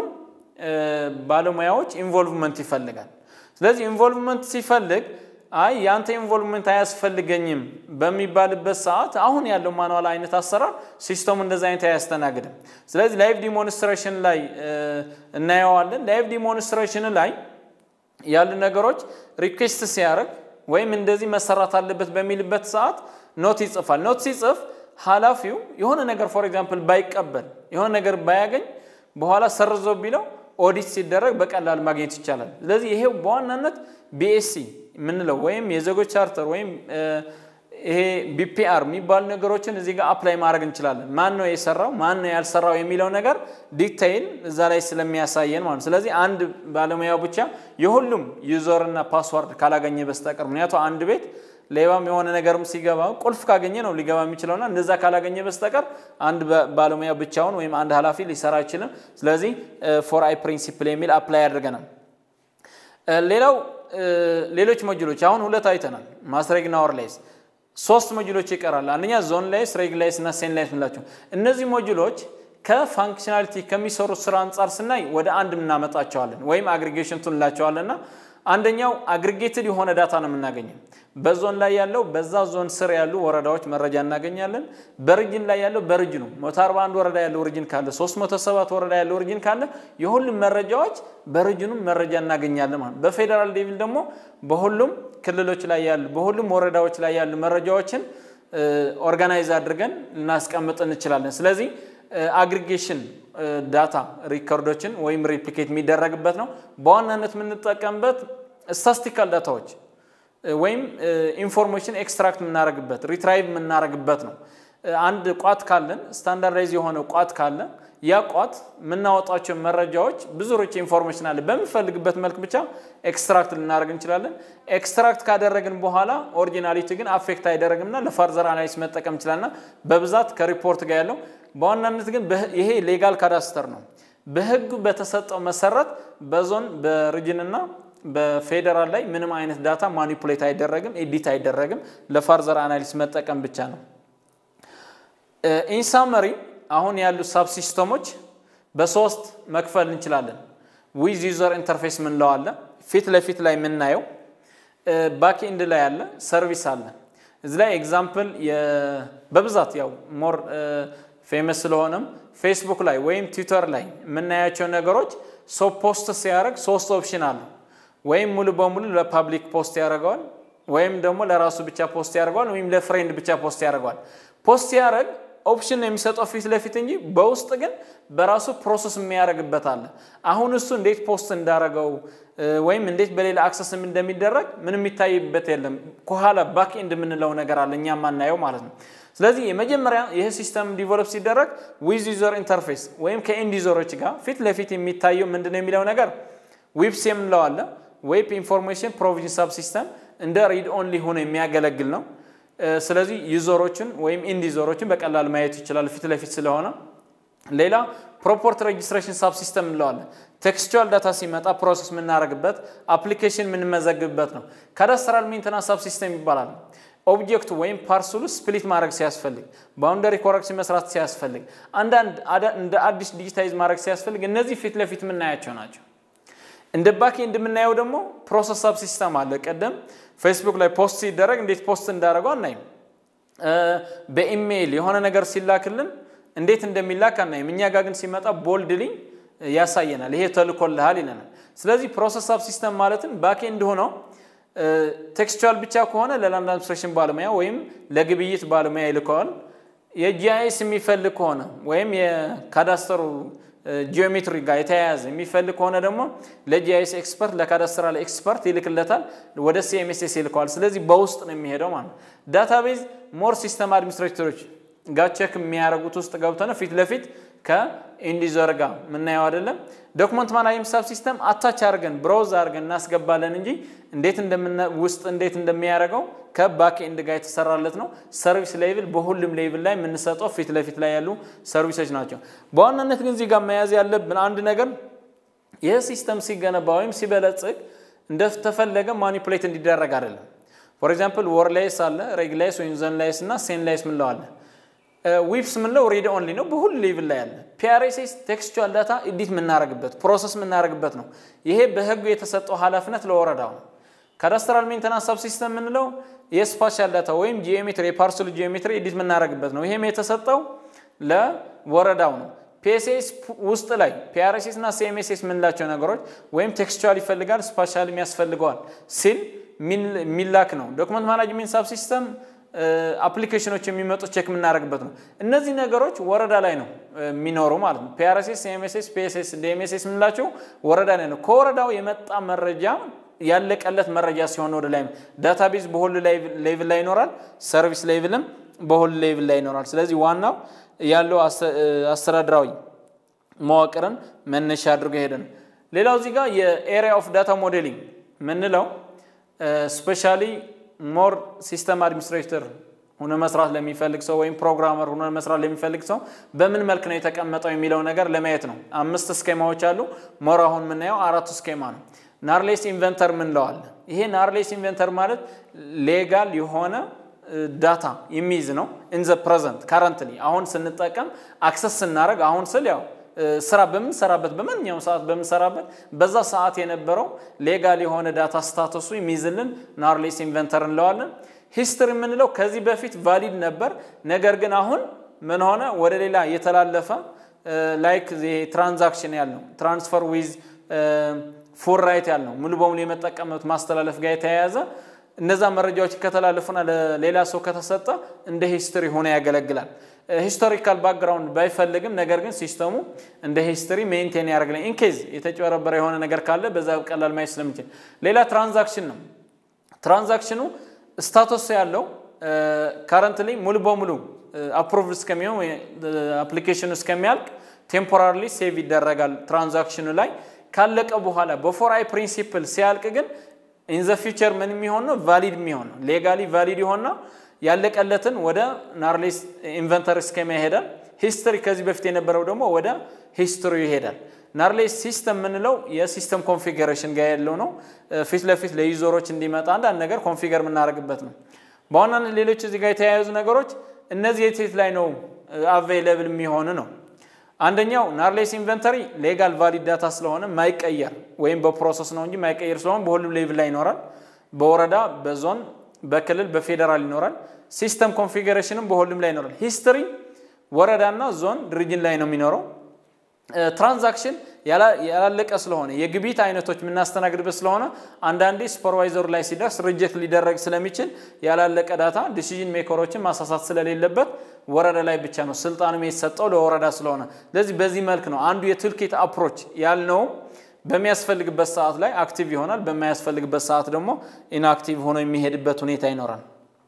ባለሙያዎች ኢንቮልቭመንት ይፈልጋል። ስለዚህ ኢንቮልቭመንት ሲፈልግ አይ የአንተ ኢንቮልቭመንት አያስፈልገኝም በሚባልበት ሰዓት አሁን ያለው ማኑዋል አይነት አሰራር ሲስተሙ እንደዚ አይነት አያስተናግድም። ስለዚህ ላይቭ ዲሞንስትሬሽን ላይ እናየዋለን። ላይቭ ዲሞንስትሬሽን ላይ ያሉ ነገሮች ሪኩዌስት ሲያደርግ ወይም እንደዚህ መሰራት አለበት በሚልበት ሰዓት ኖት ይጽፋል። ኖት ሲጽፍ ኃላፊው የሆነ ነገር ፎር ኤግዛምፕል ባይቀበል የሆነ ነገር ባያገኝ በኋላ ሰርዞ ቢለው ኦዲት ሲደረግ በቀላል ማግኘት ይቻላል። ስለዚህ ይሄው በዋናነት ቢኤስሲ የምንለው ወይም የዜጎች ቻርተር ወይም ይሄ ቢፒአር የሚባሉ ነገሮችን እዚህ ጋር አፕላይ ማድረግ እንችላለን። ማን ነው የሰራው ማን ነው ያልሰራው የሚለው ነገር ዲቴይል እዛ ላይ ስለሚያሳየን ማለት ነው። ስለዚህ አንድ ባለሙያው ብቻ የሁሉም ዩዘርና ፓስዋርድ ካላገኘ በስተቀር ምክንያቱም አንድ ቤት ሌባም የሆነ ነገርም ሲገባ ቁልፍ ካገኘ ነው ሊገባ የሚችለውና እንደዛ ካላገኘ በስተቀር አንድ ባለሙያ ብቻውን ወይም አንድ ኃላፊ ሊሰራ አይችልም። ስለዚህ ፎር አይ ፕሪንሲፕል የሚል አፕላይ አድርገናል። ሌላው ሌሎች ሞጁሎች አሁን ሁለት አይተናል፣ ማስሬግና ኦርላይስ። ሶስት ሞጁሎች ይቀራል። አንደኛ ዞን ላይስ፣ ሬግ ላይስ እና ሴን ላይስ ምላቸው። እነዚህ ሞጁሎች ከፋንክሽናሊቲ ከሚሰሩት ስራ አንጻር ስናይ ወደ አንድ እናመጣቸዋለን ወይም አግሪጌሽን ቱን እንላቸዋለንና አንደኛው አግሪጌትድ የሆነ ዳታ ነው የምናገኘው። በዞን ላይ ያለው በዛ ዞን ስር ያሉ ወረዳዎች መረጃ እናገኛለን። በርጅን ላይ ያለው በርጅኑ 141 ወረዳ ያለው ሪጅን ካለ 307 ወረዳ ያለው ሪጅን ካለ የሁሉም መረጃዎች በርጅኑም መረጃ እናገኛለን ማለት። በፌዴራል ሌቭል ደግሞ በሁሉም ክልሎች ላይ ያሉ በሁሉም ወረዳዎች ላይ ያሉ መረጃዎችን ኦርጋናይዝ አድርገን ልናስቀምጥ እንችላለን። ስለዚህ አግሪጌሽን ዳታ ሪኮርዶችን ወይም ሪፕሊኬት የሚደረግበት ነው። በዋናነት የምንጠቀምበት ስታስቲካል ዳታዎች ወይም ኢንፎርሜሽን ኤክስትራክት የምናደርግበት ሪትራይቭ የምናደርግበት ነው። አንድ ቋት ካለን ስታንዳርዳይዝ የሆነ ቋት ካለ ያ ቋት የምናወጣቸው መረጃዎች ብዙ ርጭ ኢንፎርሜሽን አለ። በምንፈልግበት መልክ ብቻ ኤክስትራክት ልናደርግ እንችላለን። ኤክስትራክት ካደረግን በኋላ ኦሪጂናሊቲ ግን አፌክት አይደረግምና ለፋርዘር አናሊስ መጠቀም እንችላልና በብዛት ከሪፖርት ጋር ያለው በዋናነት ግን ይሄ ሌጋል ካዳስተር ነው። በህጉ በተሰጠው መሰረት በዞን በሪጅንና በፌዴራል ላይ ምንም አይነት ዳታ ማኒፑሌት አይደረግም፣ ኤዲት አይደረግም። ለፋርዘር አናሊስ መጠቀም ብቻ ነው። ኢንሳመሪ አሁን ያሉ ሳብ ሲስተሞች በሶስት መክፈል እንችላለን። ዊዝ ዩዘር ኢንተርፌስ ምንለው አለ፣ ፊት ለፊት ላይ የምናየው ባክ ኤንድ ላይ አለ፣ ሰርቪስ አለ። እዚህ ላይ ኤግዛምፕል በብዛት ያው ሞር ፌመስ ስለሆነም ፌስቡክ ላይ ወይም ትዊተር ላይ የምናያቸው ነገሮች ሰው ፖስት ሲያደርግ ሶስት ኦፕሽን አለ። ወይም ሙሉ በሙሉ ለፓብሊክ ፖስት ያደርገዋል፣ ወይም ደግሞ ለራሱ ብቻ ፖስት ያደርገዋል፣ ወይም ለፍሬንድ ብቻ ፖስት ያደርገዋል። ፖስት ሲያደርግ ኦፕሽን የሚሰጠው ፊት ለፊት እንጂ በውስጥ ግን በራሱ ፕሮሰስ የሚያደርግበት አለ። አሁን እሱ እንዴት ፖስት እንዳደረገው ወይም እንዴት በሌላ አክሰስ እንደሚደረግ ምንም የሚታይበት የለም። ከኋላ ባክ ኤንድ የምንለው ነገር አለ እኛ ማናየው ማለት ነው። ስለዚህ የመጀመሪያ ይህ ሲስተም ዲቨሎፕ ሲደረግ ዊዝ ዩዘር ኢንተርፌስ ወይም ከኤንድ ዩዘሮች ጋር ፊት ለፊት የሚታየው ምንድነው የሚለው ነገር ዊፕስ የምንለው አለ። ዌብ ኢንፎርሜሽን ፕሮቪዥን ሳብ ሲስተም እንደ ሪድ ኦንሊ ሆኖ የሚያገለግል ነው። ስለዚህ ዩዘሮችን ወይም ኢንድ ዩዘሮችን በቀላል ማየት ይችላል ፊት ለፊት ስለሆነ። ሌላ ፕሮፖርት ሬጅስትሬሽን ሳብ ሲስተም እንለዋለን። ቴክስቹዋል ዳታ ሲመጣ ፕሮሰስ የምናደርግበት አፕሊኬሽን የምንመዘግብበት ነው። ካዳስትራል ሜንተናንስ ሳብ ሲስተም ይባላል። ኦብጀክቱ ወይም ፓርሰሉ ስፕሊት ማድረግ ሲያስፈልግ፣ ባውንደሪ ኮረክሽን መስራት ሲያስፈልግ፣ አንዳንድ እንደ አዲስ ዲጂታይዝ ማድረግ ሲያስፈልግ እነዚህ ፊት ለፊት የምናያቸው ናቸው። እንደ ባክኤንድ የምናየው ደግሞ ፕሮሰስ ሳብ ሲስተም አለ። ቀደም ፌስቡክ ላይ ፖስት ሲደረግ እንዴት ፖስት እንዳደረገው አናይም። በኢሜይል የሆነ ነገር ሲላክልን እንዴት እንደሚላክ አናይም። እኛ ጋር ግን ሲመጣ ቦልድሊ ያሳየናል። ይሄ ተልኮልሃል ይለናል። ስለዚህ ፕሮሰስ ሳብ ሲስተም ማለትም ባክኤንድ ሆነው ቴክስቹዋል ብቻ ከሆነ ለላንድ አድሚኒስትሬሽን ባለሙያ ወይም ለግብይት ባለሙያ ይልከዋል። የጂአይኤስ የሚፈልግ ከሆነ ወይም የካዳስተሩ ጂኦሜትሪ ጋር የተያያዘ የሚፈልግ ከሆነ ደግሞ ለጂአይኤስ ኤክስፐርት ለካዳስትራል ኤክስፐርት ይልክለታል፣ ወደ ሲኤምኤስኤስ ይልከዋል። ስለዚህ በውስጥ ነው የሚሄደው ማለት ነው። ዳታቤዝ ሞር ሲስተም አድሚኒስትሬተሮች ጋር ቼክ የሚያደርጉት ውስጥ ገብተው ነው ፊት ለፊት ከኢንዲዘር ጋር የምናየው አይደለም። ዶክመንት ማናጅመንት ሳብ ሲስተም አታች አድርገን ብራውዝ አድርገን እናስገባለን እንጂ እንዴት ውስጥ እንዴት እንደሚያደርገው ከባክ ኤንድ ጋር የተሰራለት ነው። ሰርቪስ ሌቭል በሁሉም ሌቭል ላይ የምንሰጠው ፊት ለፊት ላይ ያሉ ሰርቪሶች ናቸው። በዋናነት ግን እዚህ ጋር መያዝ ያለብን አንድ ነገር ይህ ሲስተም ሲገነባ ወይም ሲበለጽግ እንደተፈለገ ማኒፑሌት እንዲደረግ አይደለም። ፎር ኤግዛምፕል ወር ላይስ አለ፣ ሬግ ላይስ ወይም ዘን ላይስ እና ሴን ላይስ ምንለው አለ። ዊፕስ ምንለው ሪድ ኦንሊ ነው፣ በሁሉ ሌቭል ላይ አለ። ፒአርኤስኤስ ቴክስቹዋል ዳታ ኤዲት የምናደርግበት ፕሮሰስ የምናደርግበት ነው። ይሄ በህጉ የተሰጠው ኃላፊነት ለወረዳው ነው። ካዳስትራል ሜንተናንስ ሳብ ሲስተም የምንለው የስፓሻል ዳታ ወይም ጂኦሜትሪ የፓርሰሉ ጂኦሜትሪ ኤዲት የምናደርግበት ነው። ይሄም የተሰጠው ለወረዳው ነው። ፒኤስኤስ ውስጥ ላይ ፒአርኤስኤስ እና ሲኤምኤስኤስ የምንላቸው ነገሮች ወይም ቴክስቹዋል ይፈልጋል ስፓሻል ያስፈልገዋል ሲል የሚላክ ነው። ዶክመንት ማናጅሜንት ሳብ ሲስተም አፕሊኬሽኖች የሚመጡት ቼክ የምናደርግበት ነው። እነዚህ ነገሮች ወረዳ ላይ ነው የሚኖሩ ማለት ነው። ፒአርኤስኤስ፣ ሲኤምኤስኤስ፣ ፒኤስኤስ፣ ዲኤምኤስኤስ የምንላቸው ወረዳ ላይ ነው። ከወረዳው የመጣ መረጃ ያለቀለት መረጃ ሲሆን ወደ ላይ ዳታቤዝ በሁሉ ሌቭል ላይ ይኖራል። ሰርቪስ ሌቭልም በሁሉ ሌቭል ላይ ይኖራል። ስለዚህ ዋናው ያለው አስተዳደራዊ መዋቅርን መነሻ አድርጎ ሄደ ነው። ሌላው እዚህ ጋር የኤሪያ ኦፍ ዳታ ሞዴሊንግ ምንለው ስፔሻሊ ሞር ሲስተም አድሚኒስትሬተር ሆነ መስራት ለሚፈልግ ሰው ወይም ፕሮግራመር ሆነ መስራት ለሚፈልግ ሰው በምን መልክ ነው የተቀመጠው የሚለው ነገር ለማየት ነው። አምስት ስኬማዎች አሉ። ሞር አሁን የምናየው አራቱ ስኬማ ነው። ናርሌስ ኢንቨንተር ምንለዋል። ይሄ ናርሌስ ኢንቨንተር ማለት ሌጋል የሆነ ዳታ የሚይዝ ነው። ኢንዘ ፕሬዘንት ካረንትሊ አሁን ስንጠቀም አክሰስ ስናደርግ አሁን ስል ያው ስራ በምንሰራበት በማንኛውም ሰዓት በምንሰራበት በዛ ሰዓት የነበረው ሌጋል የሆነ ዳታ ስታተሱ የሚይዝልን ናርሌስ ኢንቨንተር እንለዋለን። ሂስትሪ የምንለው ከዚህ በፊት ቫሊድ ነበር፣ ነገር ግን አሁን ምን ሆነ ወደ ሌላ የተላለፈ ላይክ ትራንዛክሽን ያለው ትራንስፈር ዊዝ ፉል ራይት ያልነው ሙሉ በሙሉ የመጠቀም መብት ማስተላለፍ ጋር የተያያዘ እነዛ መረጃዎች ከተላለፉና ለሌላ ሰው ከተሰጠ እንደ ሂስትሪ ሆነ ያገለግላል። ሂስቶሪካል ባክግራውንድ ባይፈልግም ነገር ግን ሲስተሙ እንደ ሂስትሪ ሜንቴን ያደርግልኝ ኢንኬዝ የተጨበረበረ የሆነ ነገር ካለ በዛ ቀላል ማየት ስለምችል። ሌላ ትራንዛክሽን ነው። ትራንዛክሽኑ ስታተስ ያለው ካረንትሊ ሙሉ በሙሉ አፕሩቭድ እስከሚሆን አፕሊኬሽኑ እስከሚያልቅ ቴምፖራሪ ሴቭ ይደረጋል ትራንዛክሽኑ ላይ ካለቀ በኋላ በፎር አይ ፕሪንሲፕል ሲያልቅ ግን ኢን ዘ ፊውቸር ምን የሚሆን ነው? ቫሊድ የሚሆን ነው። ሌጋሊ ቫሊድ የሆነው ያለቀለትን ወደ ናርሌስ ኢንቨንተሪ ስኬማ ይሄዳል። ሂስትሪ ከዚህ በፊት የነበረው ደግሞ ወደ ሂስትሪ ይሄዳል። ናርሌስ ሲስተም የምንለው የሲስተም ኮንፊገሬሽን ጋር ያለው ነው። ፊት ለፊት ለዩዘሮች እንዲመጣ አንዳንድ ነገር ኮንፊገር የምናደርግበት ነው። በዋናነት ሌሎች እዚህ ጋር የተያያዙ ነገሮች እነዚህ የት ላይ ነው አቬይለብል የሚሆን ነው። አንደኛው ናርሌስ ኢንቨንተሪ ሌጋል ቫሊድ ዳታ ስለሆነ ማይቀየር ወይም በፕሮሰስ ነው እንጂ ማይቀየር ስለሆነ በሁሉም ሌቭል ላይ ይኖራል። በወረዳ፣ በዞን፣ በክልል፣ በፌዴራል ይኖራል። ሲስተም ኮንፊግሬሽንም በሁሉም ላይ ይኖራል። ሂስትሪ ወረዳና ዞን ድርጅን ላይ ነው የሚኖረው። ትራንዛክሽን ያላለቀ ስለሆነ የግብይት አይነቶች የምናስተናግድበት ስለሆነ አንዳንዴ ሱፐርቫይዘሩ ላይ ሲደርስ ሪጀክት ሊደረግ ስለሚችል ያላለቀ ዳታ ዲሲዥን ሜከሮችን ማሳሳት ስለሌለበት ወረዳ ላይ ብቻ ነው ስልጣንም የተሰጠው ለወረዳ ስለሆነ፣ ስለዚህ በዚህ መልክ ነው አንዱ የቱልኪት አፕሮች ያልነውም በሚያስፈልግበት ሰዓት ላይ አክቲቭ ይሆናል፣ በማያስፈልግበት ሰዓት ደግሞ ኢንአክቲቭ ሆኖ የሚሄድበት ሁኔታ ይኖራል።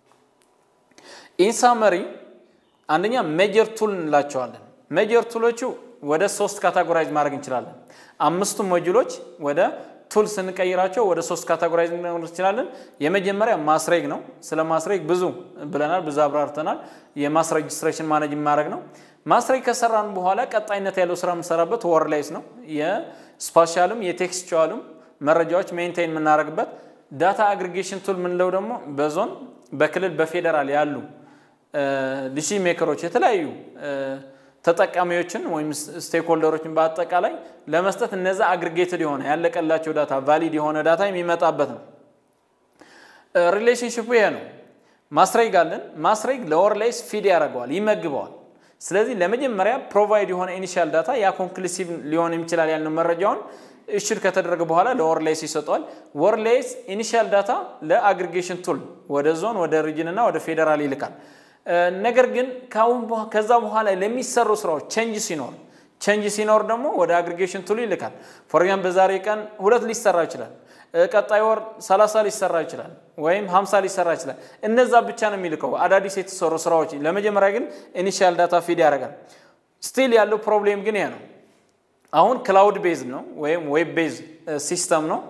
ኢንሳመሪ አንደኛ ሜጀር ቱል እንላቸዋለን። ሜጀር ቱሎቹ ወደ ሶስት ካታጎራይዝ ማድረግ እንችላለን። አምስቱ ሞጁሎች ወደ ቱል ስንቀይራቸው ወደ ሶስት ካቴጎራይዝ ልናደርግ እንችላለን። የመጀመሪያ ማስሬግ ነው። ስለ ማስሬግ ብዙ ብለናል፣ ብዙ አብራርተናል። የማስ ሬጅስትሬሽን ማኔጅ ማድረግ ነው። ማስሬግ ከሰራን በኋላ ቀጣይነት ያለው ስራ የምንሰራበት ወርላይስ ነው። የስፓሻልም የቴክስቹዋልም መረጃዎች ሜንቴን የምናደርግበት ዳታ አግሪጌሽን ቱል የምንለው ደግሞ በዞን በክልል በፌዴራል ያሉ ዲሲ ሜከሮች የተለያዩ ተጠቃሚዎችን ወይም ስቴክሆልደሮችን በአጠቃላይ ለመስጠት እነዛ አግሪጌትድ የሆነ ያለቀላቸው ዳታ ቫሊድ የሆነ ዳታ የሚመጣበት ነው። ሪሌሽንሽፑ ይሄ ነው። ማስሬግ አለን። ማስሬግ ለወርላይስ ፊድ ያደርገዋል፣ ይመግበዋል። ስለዚህ ለመጀመሪያ ፕሮቫይድ የሆነ ኢኒሻል ዳታ ያ ኮንክሉሲቭ ሊሆን ይችላል ያልነው መረጃውን እሽድ ከተደረገ በኋላ ለወርላይስ ይሰጠዋል። ወርላይስ ኢኒሻል ዳታ ለአግሪጌሽን ቱል ወደ ዞን፣ ወደ ሪጅን እና ወደ ፌዴራል ይልካል። ነገር ግን ከዛ በኋላ ለሚሰሩ ስራዎች ቼንጅ ሲኖር ቼንጅ ሲኖር ደግሞ ወደ አግሪጌሽን ቱሉ ይልካል። ፎር ኤግዛምፕል በዛሬ ቀን ሁለት ሊሰራ ይችላል። ቀጣይ ወር 30 ሊሰራ ይችላል፣ ወይም 50 ሊሰራ ይችላል። እነዛ ብቻ ነው የሚልከው አዳዲስ የተሰሩ ስራዎች። ለመጀመሪያ ግን ኢኒሺያል ዳታ ፊድ ያደርጋል። ስቲል ያለው ፕሮብሌም ግን ይሄ ነው። አሁን ክላውድ ቤዝ ነው ወይም ዌብ ቤዝ ሲስተም ነው።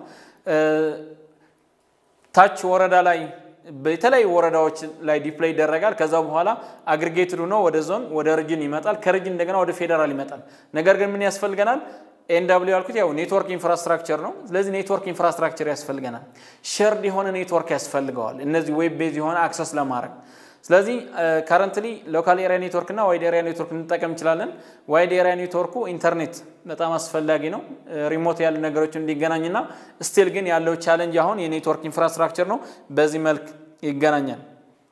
ታች ወረዳ ላይ በተለያዩ ወረዳዎች ላይ ዲፕሎይ ይደረጋል። ከዛ በኋላ አግሪጌትድ ሆኖ ወደ ዞን ወደ ሪጅን ይመጣል። ከሪጅን እንደገና ወደ ፌዴራል ይመጣል። ነገር ግን ምን ያስፈልገናል? ኤንዳብሊው ያልኩት ያው ኔትወርክ ኢንፍራስትራክቸር ነው። ስለዚህ ኔትወርክ ኢንፍራስትራክቸር ያስፈልገናል። ሸርድ የሆነ ኔትወርክ ያስፈልገዋል፣ እነዚህ ዌብ ቤዝ የሆነ አክሰስ ለማድረግ ስለዚህ ካረንትሊ ሎካል ኤሪያ ኔትወርክ እና ዋይድ ኤሪያ ኔትወርክ እንጠቀም እንችላለን። ዋይድ ኤሪያ ኔትወርኩ ኢንተርኔት በጣም አስፈላጊ ነው፣ ሪሞት ያሉ ነገሮችን እንዲገናኝና ስቲል ግን ያለው ቻለንጅ አሁን የኔትወርክ ኢንፍራስትራክቸር ነው። በዚህ መልክ ይገናኛል።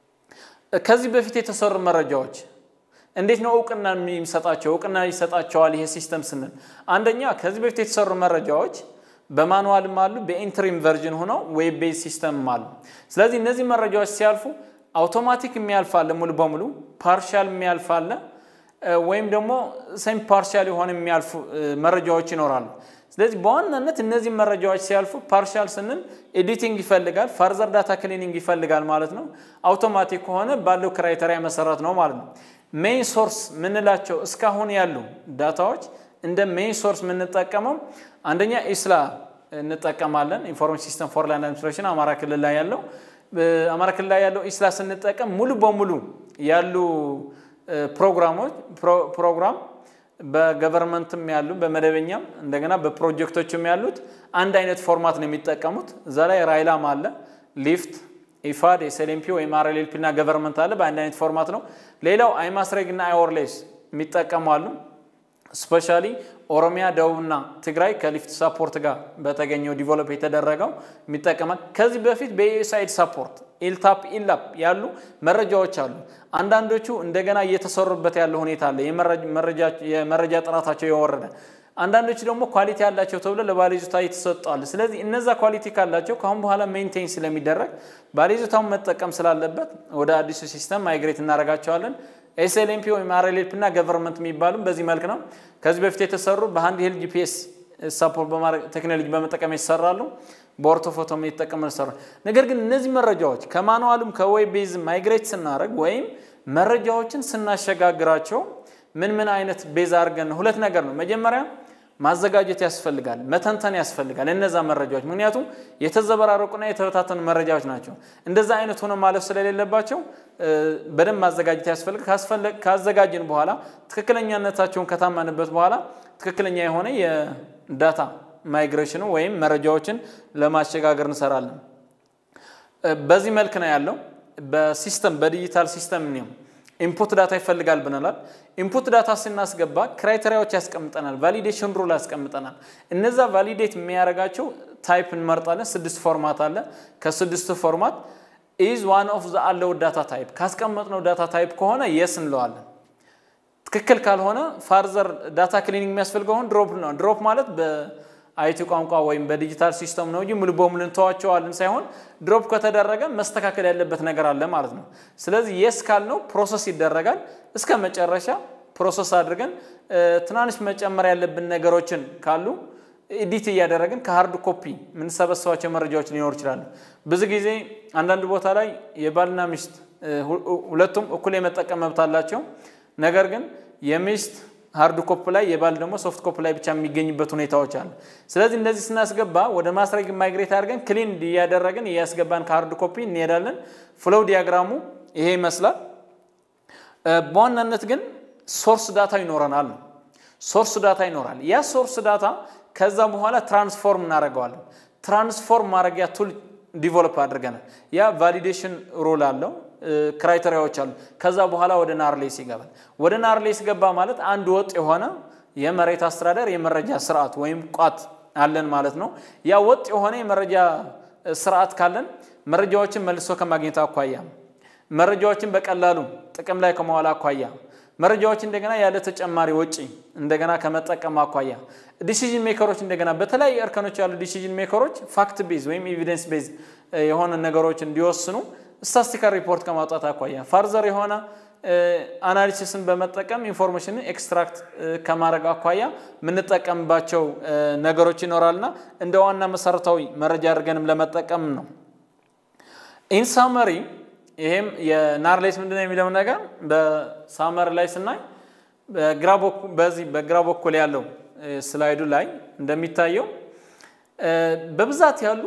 ከዚህ በፊት የተሰሩ መረጃዎች እንዴት ነው እውቅና የሚሰጣቸው? እውቅና ይሰጣቸዋል ይሄ ሲስተም ስንል አንደኛ ከዚህ በፊት የተሰሩ መረጃዎች በማኑዋልም አሉ፣ በኢንትሪም ቨርዥን ሆነው ዌብ ቤዝ ሲስተምም አሉ። ስለዚህ እነዚህ መረጃዎች ሲያልፉ አውቶማቲክ የሚያልፍ አለ፣ ሙሉ በሙሉ ፓርሻል የሚያልፍ አለ፣ ወይም ደግሞ ሴም ፓርሻል የሆነ የሚያልፉ መረጃዎች ይኖራሉ። ስለዚህ በዋናነት እነዚህ መረጃዎች ሲያልፉ ፓርሻል ስንል ኤዲቲንግ ይፈልጋል፣ ፋርዘር ዳታ ክሊኒንግ ይፈልጋል ማለት ነው። አውቶማቲክ ከሆነ ባለው ክራይተሪያ መሰረት ነው ማለት ነው። ሜይን ሶርስ ምንላቸው እስካሁን ያሉ ዳታዎች እንደ ሜይን ሶርስ የምንጠቀመው አንደኛ ኢስላ እንጠቀማለን፣ ኢንፎርሜሽን ሲስተም ፎር ላንድ አድሚኒስትሬሽን አማራ ክልል ላይ ያለው አማራ ክልል ላይ ያለው ኢስላ ስንጠቀም ሙሉ በሙሉ ያሉ ፕሮግራሞች ፕሮግራም በገቨርንመንትም ያሉ በመደበኛም እንደገና በፕሮጀክቶችም ያሉት አንድ አይነት ፎርማት ነው የሚጠቀሙት። እዛ ላይ ራይላም አለ፣ ሊፍት፣ ኢፋድ፣ ኤስኤልኤምፒ ወይም አርኤልኤልፒ እና ገቨርንመንት አለ። በአንድ አይነት ፎርማት ነው። ሌላው አይማስሬግ እና አይወርሌስ የሚጠቀሙ አሉ። ስፔሻሊ ኦሮሚያ፣ ደቡብና ትግራይ ከሊፍት ሳፖርት ጋር በተገኘው ዲቨሎፕ የተደረገው የሚጠቀማል። ከዚህ በፊት በዩኤስአይድ ሳፖርት ኢልታፕ ኢላፕ ያሉ መረጃዎች አሉ። አንዳንዶቹ እንደገና እየተሰሩበት ያለው ሁኔታ አለ፣ የመረጃ ጥራታቸው የወረደ አንዳንዶቹ ደግሞ ኳሊቲ ያላቸው ተብሎ ለባለይዞታ የተሰጠዋል። ስለዚህ እነዛ ኳሊቲ ካላቸው ከአሁን በኋላ ሜንቴን ስለሚደረግ ባለይዞታውን መጠቀም ስላለበት ወደ አዲሱ ሲስተም ማይግሬት እናደርጋቸዋለን። ኤስኤልኤምፒ ወይም አርኤልኤልፒ እና ገቨርንመንት የሚባሉም በዚህ መልክ ነው። ከዚህ በፊት የተሰሩ በሃንድ ሄልድ ጂፒኤስ ሳፖርት በማድረግ ቴክኖሎጂ በመጠቀም ይሰራሉ። በኦርቶፎቶም የተጠቀመ ይሰራሉ። ነገር ግን እነዚህ መረጃዎች ከማኑዋሉም ከዌብ ቤዝ ማይግሬት ስናደርግ ወይም መረጃዎችን ስናሸጋግራቸው ምን ምን አይነት ቤዝ አድርገን ሁለት ነገር ነው። መጀመሪያ ማዘጋጀት ያስፈልጋል፣ መተንተን ያስፈልጋል እነዛ መረጃዎች። ምክንያቱም የተዘበራረቁና የተበታተኑ መረጃዎች ናቸው። እንደዛ አይነት ሆነ ማለፍ ስለሌለባቸው በደንብ ማዘጋጀት ያስፈልጋል። ካዘጋጅን በኋላ ትክክለኛነታቸውን ከታመንበት በኋላ ትክክለኛ የሆነ የዳታ ማይግሬሽኑ ወይም መረጃዎችን ለማሸጋገር እንሰራለን። በዚህ መልክ ነው ያለው። በሲስተም በዲጂታል ሲስተም ነው ኢንፑት ዳታ ይፈልጋል ብንላል። ኢንፑት ዳታ ስናስገባ ክራይቴሪያዎች ያስቀምጠናል፣ ቫሊዴሽን ሩል ያስቀምጠናል። እነዛ ቫሊዴት የሚያደርጋቸው ታይፕ እንመርጣለን። ስድስት ፎርማት አለ። ከስድስቱ ፎርማት ኢዝ ዋን ኦፍ ዘ አለው ዳታ ታይፕ ካስቀመጥነው ዳታ ታይፕ ከሆነ የስ እንለዋለን። ትክክል ካልሆነ ፋርዘር ዳታ ክሊኒንግ የሚያስፈልገውን ድሮፕ ነው። ድሮፕ ማለት በአይቲ ቋንቋ ወይም በዲጂታል ሲስተም ነው እንጂ ሙሉ በሙሉ እንተዋቸዋለን ሳይሆን ድሮፕ ከተደረገ መስተካከል ያለበት ነገር አለ ማለት ነው። ስለዚህ የስ ካልነው ፕሮሰስ ይደረጋል እስከ መጨረሻ ፕሮሰስ አድርገን ትናንሽ መጨመር ያለብን ነገሮችን ካሉ ኤዲት እያደረግን ከሀርድ ኮፒ የምንሰበሰባቸው መረጃዎች ሊኖሩ ይችላሉ። ብዙ ጊዜ አንዳንድ ቦታ ላይ የባልና ሚስት ሁለቱም እኩል የመጠቀም መብት አላቸው። ነገር ግን የሚስት ሃርድ ኮፕ ላይ የባል ደግሞ ሶፍት ኮፕ ላይ ብቻ የሚገኝበት ሁኔታዎች አሉ። ስለዚህ እንደዚህ ስናስገባ ወደ ማስረግ ማይግሬት አድርገን ክሊን እያደረግን እያስገባን ከሃርድ ኮፒ እንሄዳለን። ፍሎው ዲያግራሙ ይሄ ይመስላል። በዋናነት ግን ሶርስ ዳታ ይኖረናል ነው። ሶርስ ዳታ ይኖራል። ያ ሶርስ ዳታ ከዛ በኋላ ትራንስፎርም እናደርገዋለን። ትራንስፎርም ማድረጊያ ቱል ዲቨሎፕ አድርገናል። ያ ቫሊዴሽን ሮል አለው፣ ክራይቴሪያዎች አሉ። ከዛ በኋላ ወደ ናርሌስ ይገባል። ወደ ናርሌስ ገባ ማለት አንድ ወጥ የሆነ የመሬት አስተዳደር የመረጃ ስርዓት ወይም ቋት አለን ማለት ነው። ያ ወጥ የሆነ የመረጃ ስርዓት ካለን መረጃዎችን መልሶ ከማግኘት አኳያ፣ መረጃዎችን በቀላሉ ጥቅም ላይ ከመዋል አኳያ መረጃዎች እንደገና ያለ ተጨማሪ ወጪ እንደገና ከመጠቀም አኳያ ዲሲዥን ሜከሮች እንደገና በተለያዩ እርከኖች ያሉ ዲሲዥን ሜከሮች ፋክት ቤዝ ወይም ኤቪደንስ ቤዝ የሆነ ነገሮች እንዲወስኑ ስታስቲካል ሪፖርት ከማውጣት አኳያ ፋርዘር የሆነ አናሊሲስን በመጠቀም ኢንፎርሜሽንን ኤክስትራክት ከማድረግ አኳያ የምንጠቀምባቸው ነገሮች ይኖራልና እንደ ዋና መሰረታዊ መረጃ አድርገንም ለመጠቀም ነው። ኢንሳመሪ ይሄም የናርሌስ ምንድነው የሚለው ነገር በሳመር ላይ ስናይ በዚህ በግራ በኩል ያለው ስላይዱ ላይ እንደሚታየው በብዛት ያሉ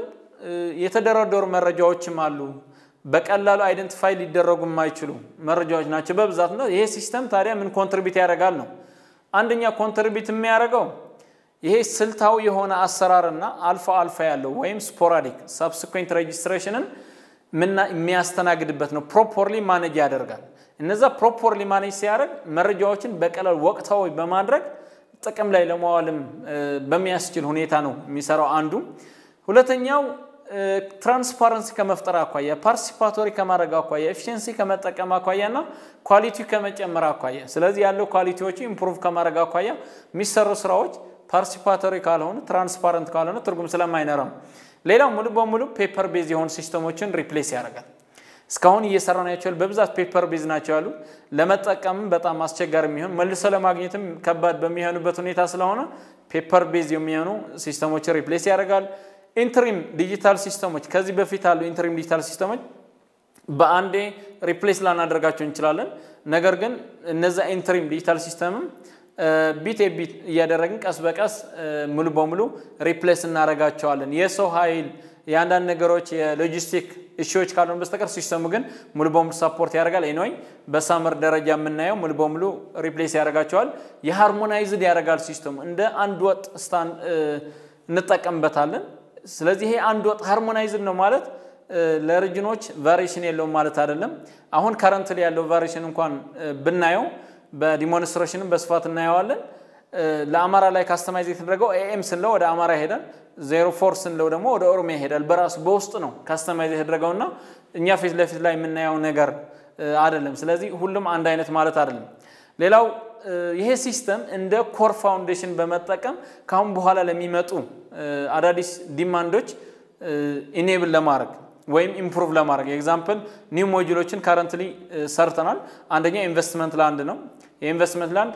የተደረደሩ መረጃዎችም አሉ። በቀላሉ አይደንቲፋይ ሊደረጉ የማይችሉ መረጃዎች ናቸው በብዛት ነው። ይሄ ሲስተም ታዲያ ምን ኮንትሪቢት ያደርጋል ነው? አንደኛ ኮንትሪቢት የሚያደርገው ይሄ ስልታዊ የሆነ አሰራርና አልፋ አልፋ ያለው ወይም ስፖራዲክ ሳብስኩዌንት ሬጅስትሬሽንን የሚያስተናግድበት ነው። ፕሮፖርሊ ማኔጅ ያደርጋል። እነዛ ፕሮፖርሊ ማኔጅ ሲያደርግ መረጃዎችን በቀላል ወቅታዊ በማድረግ ጥቅም ላይ ለማዋልም በሚያስችል ሁኔታ ነው የሚሰራው አንዱ። ሁለተኛው ትራንስፓረንሲ ከመፍጠር አኳያ፣ ፓርቲሲፓቶሪ ከማድረግ አኳያ፣ ኤፊሽንሲ ከመጠቀም አኳያ እና ኳሊቲ ከመጨመር አኳያ፣ ስለዚህ ያለው ኳሊቲዎቹ ኢምፕሩቭ ከማድረግ አኳያ የሚሰሩ ስራዎች ፓርቲሲፓቶሪ ካልሆኑ ትራንስፓረንት ካልሆነ ትርጉም ስለማይኖረው ሌላው ሙሉ በሙሉ ፔፐር ቤዝ የሆኑ ሲስተሞችን ሪፕሌስ ያደርጋል። እስካሁን እየሰራ ናቸው በብዛት ፔፐር ቤዝ ናቸው ያሉ ለመጠቀምም በጣም አስቸጋሪ የሚሆን መልሶ ለማግኘትም ከባድ በሚሆኑበት ሁኔታ ስለሆነ ፔፐር ቤዝ የሚሆኑ ሲስተሞችን ሪፕሌስ ያደርጋል። ኢንትሪም ዲጂታል ሲስተሞች ከዚህ በፊት አሉ ኢንትሪም ዲጂታል ሲስተሞች በአንዴ ሪፕሌስ ላናደርጋቸው እንችላለን። ነገር ግን እነዛ ኢንትሪም ዲጂታል ሲስተምም ቢት ቢት እያደረግን ቀስ በቀስ ሙሉ በሙሉ ሪፕሌስ እናደርጋቸዋለን። የሰው ኃይል የአንዳንድ ነገሮች የሎጂስቲክ እሺዎች ካልሆኑ በስተቀር ሲስተሙ ግን ሙሉ በሙሉ ሳፖርት ያደርጋል። ኤኒዌይ በሳመር ደረጃ የምናየው ሙሉ በሙሉ ሪፕሌስ ያደርጋቸዋል። የሃርሞናይዝድ ያደርጋል ሲስተሙ እንደ አንድ ወጥ ስታን እንጠቀምበታለን። ስለዚህ ይሄ አንድ ወጥ ሃርሞናይዝድ ነው ማለት ለሪጅኖች ቫሪሽን የለውም ማለት አይደለም። አሁን ከረንት ላይ ያለው ቫሪሽን እንኳን ብናየው በዲሞንስትሬሽንም በስፋት እናየዋለን። ለአማራ ላይ ካስተማይዝ የተደረገው ኤኤም ስንለው ወደ አማራ ይሄዳል። ዜሮ ፎር ስንለው ደግሞ ወደ ኦሮሚያ ይሄዳል። በራሱ በውስጥ ነው ካስተማይዝ የተደረገውና እኛ ፊት ለፊት ላይ የምናየው ነገር አይደለም። ስለዚህ ሁሉም አንድ አይነት ማለት አይደለም። ሌላው ይሄ ሲስተም እንደ ኮር ፋውንዴሽን በመጠቀም ካሁን በኋላ ለሚመጡ አዳዲስ ዲማንዶች ኢኔብል ለማድረግ ወይም ኢምፕሩቭ ለማድረግ ኤግዛምፕል ኒው ሞጁሎችን ካረንትሊ ሰርተናል። አንደኛ ኢንቨስትመንት ላንድ ነው። የኢንቨስትመንት ላንድ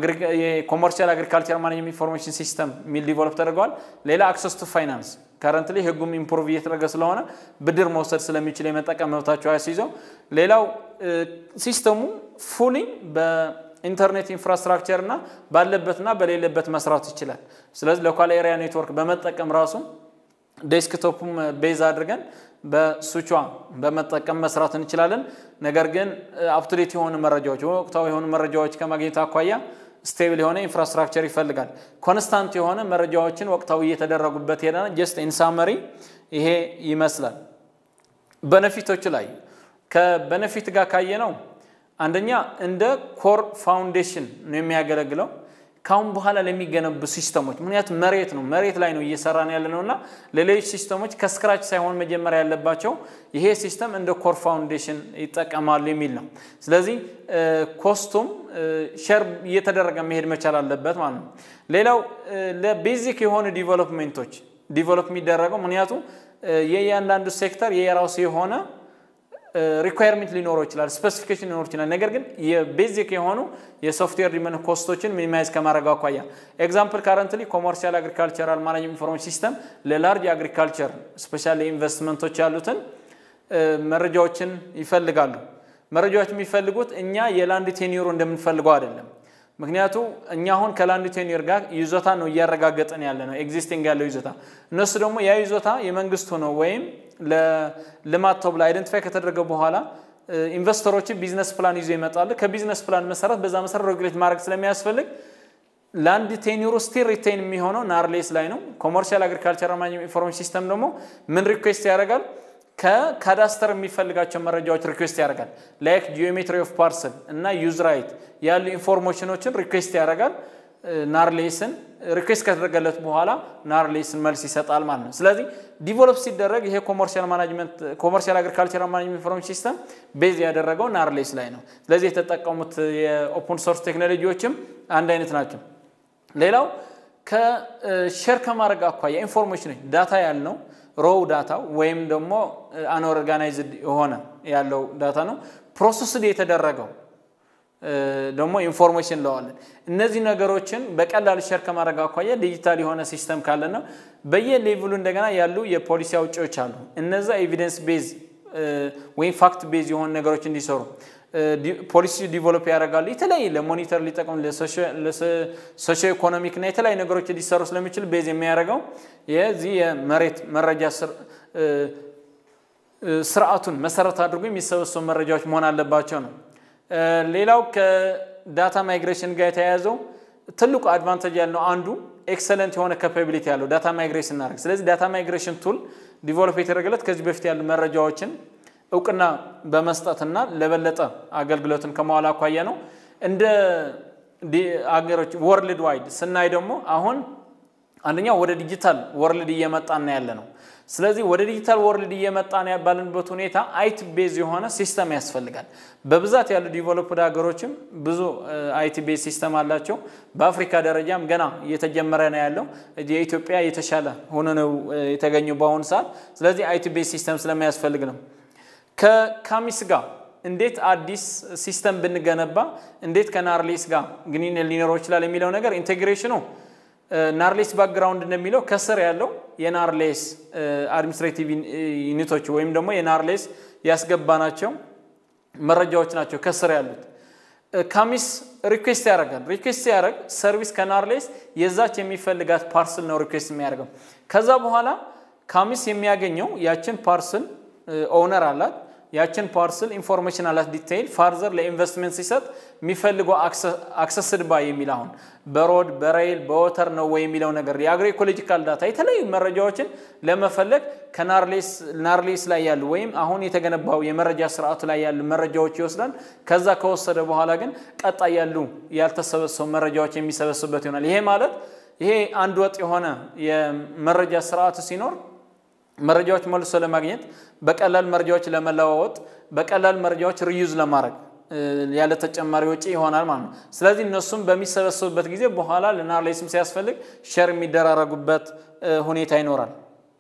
የኮመርሻል አግሪካልቸር ማኔጅመንት ኢንፎርሜሽን ሲስተም የሚል ዲቨሎፕ ተደርገዋል። ሌላ አክሰስ ቱ ፋይናንስ ካረንትሊ ህጉም ኢምፕሩቭ እየተደረገ ስለሆነ ብድር መውሰድ ስለሚችል የመጠቀም መብታቸው አያስይዘው። ሌላው ሲስተሙ ፉሊ በኢንተርኔት ኢንፍራስትራክቸር እና ባለበትና በሌለበት መስራት ይችላል። ስለዚህ ሎካል ኤሪያ ኔትወርክ በመጠቀም ራሱ ዴስክቶፕም ቤዝ አድርገን በሱቿ በመጠቀም መስራት እንችላለን። ነገር ግን አፕቱዴት የሆኑ መረጃዎች ወቅታዊ የሆኑ መረጃዎች ከማግኘት አኳያ ስቴብል የሆነ ኢንፍራስትራክቸር ይፈልጋል። ኮንስታንት የሆነ መረጃዎችን ወቅታዊ እየተደረጉበት ሄደ። ጀስት ኢንሳመሪ ይሄ ይመስላል። በነፊቶቹ ላይ ከበነፊት ጋር ካየ ነው አንደኛ እንደ ኮር ፋውንዴሽን ነው የሚያገለግለው ካሁን በኋላ ለሚገነቡ ሲስተሞች ምክንያቱም መሬት ነው መሬት ላይ ነው እየሰራን ያለ ነው እና ለሌሎች ሲስተሞች ከስክራች ሳይሆን መጀመሪያ ያለባቸው ይሄ ሲስተም እንደ ኮር ፋውንዴሽን ይጠቀማሉ የሚል ነው። ስለዚህ ኮስቱም ሸር እየተደረገ መሄድ መቻል አለበት ማለት ነው። ሌላው ለቤዚክ የሆኑ ዲቨሎፕሜንቶች ዲቨሎፕ የሚደረገው ምክንያቱም የእያንዳንዱ ሴክተር የራሱ የሆነ ሪኳየርሜንት ሊኖረው ይችላል፣ ስፔሲፊኬሽን ሊኖር ይችላል። ነገር ግን የቤዚክ የሆኑ የሶፍትዌር ዲመን ኮስቶችን ሚኒማይዝ ከማድረግ አኳያ ኤግዛምፕል ካረንትሊ ኮመርሻል አግሪካልቸራል ማኔጅመንት ኢንፎርሜሽን ሲስተም ለላርጅ አግሪካልቸር ስፔሻል ኢንቨስትመንቶች ያሉትን መረጃዎችን ይፈልጋሉ። መረጃዎች የሚፈልጉት እኛ የላንድ ቴኒሩ እንደምንፈልገው አይደለም። ምክንያቱ እኛ አሁን ከላንድ ቴኒር ጋር ይዞታ ነው እያረጋገጠን ያለ ነው ኤግዚስቲንግ ያለው ይዞታ። እነሱ ደግሞ ያ ይዞታ የመንግስቱ ነው ወይም ለልማት ተብሎ አይደንቲፋይ ከተደረገ በኋላ ኢንቨስተሮችን ቢዝነስ ፕላን ይዞ ይመጣሉ። ከቢዝነስ ፕላን መሰረት በዛ መሰረት ሬጉሌት ማድረግ ስለሚያስፈልግ ላንድ ቴኒሩ ስቲል ሪቴን የሚሆነው ናርሌስ ላይ ነው። ኮመርሻል አግሪካልቸር ማኔጅመንት ኢንፎርሜሽን ሲስተም ደግሞ ምን ሪኩዌስት ያደርጋል? ከካዳስተር የሚፈልጋቸው መረጃዎች ሪኩዌስት ያደርጋል። ላይክ ጂኦሜትሪ ኦፍ ፓርሰል እና ዩዝ ራይት ያሉ ኢንፎርሜሽኖችን ሪኩዌስት ያደርጋል። ናርሌስን ሪኩዌስት ከተደረገለት በኋላ ናርሌስን መልስ ይሰጣል ማለት ነው። ስለዚህ ዲቨሎፕ ሲደረግ ይሄ ኮመርሻል ማናጅመንት ኮመርሻል አግሪካልቸር ማናጅመንት ኢንፎርሜሽን ሲስተም ቤዝ ያደረገው ናርሌስ ላይ ነው። ስለዚህ የተጠቀሙት የኦፕን ሶርስ ቴክኖሎጂዎችም አንድ አይነት ናቸው። ሌላው ከሼር ከማድረግ አኳያ ኢንፎርሜሽኖች ዳታ ያልነው ሮው ዳታ ወይም ደግሞ አንኦርጋናይዝድ የሆነ ያለው ዳታ ነው። ፕሮሰስድ የተደረገው ደግሞ ኢንፎርሜሽን ለዋለን እነዚህ ነገሮችን በቀላሉ ሸር ከማድረግ አኳያ ዲጂታል የሆነ ሲስተም ካለ ነው። በየሌቭሉ እንደገና ያሉ የፖሊሲ አውጪዎች አሉ። እነዛ ኤቪደንስ ቤዝ ወይም ፋክት ቤዝ የሆኑ ነገሮች እንዲሰሩ ፖሊሲ ዲቨሎፕ ያደርጋሉ። የተለያየ ለሞኒተር ሊጠቅም ለሶሾ ኢኮኖሚክ እና የተለያዩ ነገሮች ሊሰሩ ስለሚችል ቤዝ የሚያደርገው የዚህ የመሬት መረጃ ስርዓቱን መሰረት አድርጎ የሚሰበሰቡ መረጃዎች መሆን አለባቸው ነው። ሌላው ከዳታ ማይግሬሽን ጋር የተያያዘው ትልቁ አድቫንቴጅ ያለው አንዱ ኤክሰለንት የሆነ ካፓቢሊቲ ያለው ዳታ ማይግሬሽን እናደርግ። ስለዚህ ዳታ ማይግሬሽን ቱል ዲቨሎፕ የተደረገለት ከዚህ በፊት ያሉ መረጃዎችን እውቅና በመስጠትና ለበለጠ አገልግሎትን ከመዋል አኳያ ነው። እንደ አገሮች ወርልድ ዋይድ ስናይ ደግሞ አሁን አንደኛው ወደ ዲጂታል ወርልድ እየመጣና ያለ ነው። ስለዚህ ወደ ዲጂታል ወርልድ እየመጣን ባለንበት ሁኔታ አይቲ ቤዝ የሆነ ሲስተም ያስፈልጋል። በብዛት ያሉ ዲቨሎፕድ ሀገሮችም ብዙ አይቲ ቤዝ ሲስተም አላቸው። በአፍሪካ ደረጃም ገና እየተጀመረ ነው ያለው። የኢትዮጵያ የተሻለ ሆኖ ነው የተገኘው በአሁኑ ሰዓት። ስለዚህ አይቲ ቤዝ ሲስተም ስለሚያስፈልግ ነው። ከካሚስ ጋር እንዴት አዲስ ሲስተም ብንገነባ እንዴት ከናርሌስ ጋር ግንኙነት ሊኖረው ይችላል የሚለው ነገር ኢንቴግሬሽኑ ናርሌስ ባክግራውንድ እንደሚለው ከስር ያለው የናርሌስ አድሚኒስትሬቲቭ ዩኒቶች ወይም ደግሞ የናርሌስ ያስገባናቸው መረጃዎች ናቸው ከስር ያሉት። ካሚስ ሪኩዌስት ያደርጋል። ሪኩዌስት ያደርግ ሰርቪስ ከናርሌስ የዛች የሚፈልጋት ፓርስል ነው ሪኩዌስት የሚያደርገው። ከዛ በኋላ ካሚስ የሚያገኘው ያችን ፓርስል ኦውነር አላት ያችን ፓርስል ኢንፎርሜሽን አላት ዲቴይል ፋርዘር ለኢንቨስትመንት ሲሰጥ የሚፈልገው አክሰስድ ባይ የሚል አሁን በሮድ በሬይል በወተር ነው ወይ የሚለው ነገር የአግሮ ኢኮሎጂካል ዳታ የተለያዩ መረጃዎችን ለመፈለግ ከናርሌስ ላይ ያሉ ወይም አሁን የተገነባው የመረጃ ስርዓቱ ላይ ያሉ መረጃዎች ይወስዳል። ከዛ ከወሰደ በኋላ ግን ቀጣይ ያሉ ያልተሰበሰቡ መረጃዎች የሚሰበስቡበት ይሆናል። ይሄ ማለት ይሄ አንድ ወጥ የሆነ የመረጃ ስርዓቱ ሲኖር መረጃዎች መልሶ ለማግኘት በቀላል መረጃዎች ለመለዋወጥ በቀላል መረጃዎች ሪዩዝ ለማድረግ ያለ ተጨማሪ ወጪ ይሆናል ማለት ነው። ስለዚህ እነሱም በሚሰበሰቡበት ጊዜ በኋላ ለናርሌስም ሲያስፈልግ ሸር የሚደራረጉበት ሁኔታ ይኖራል።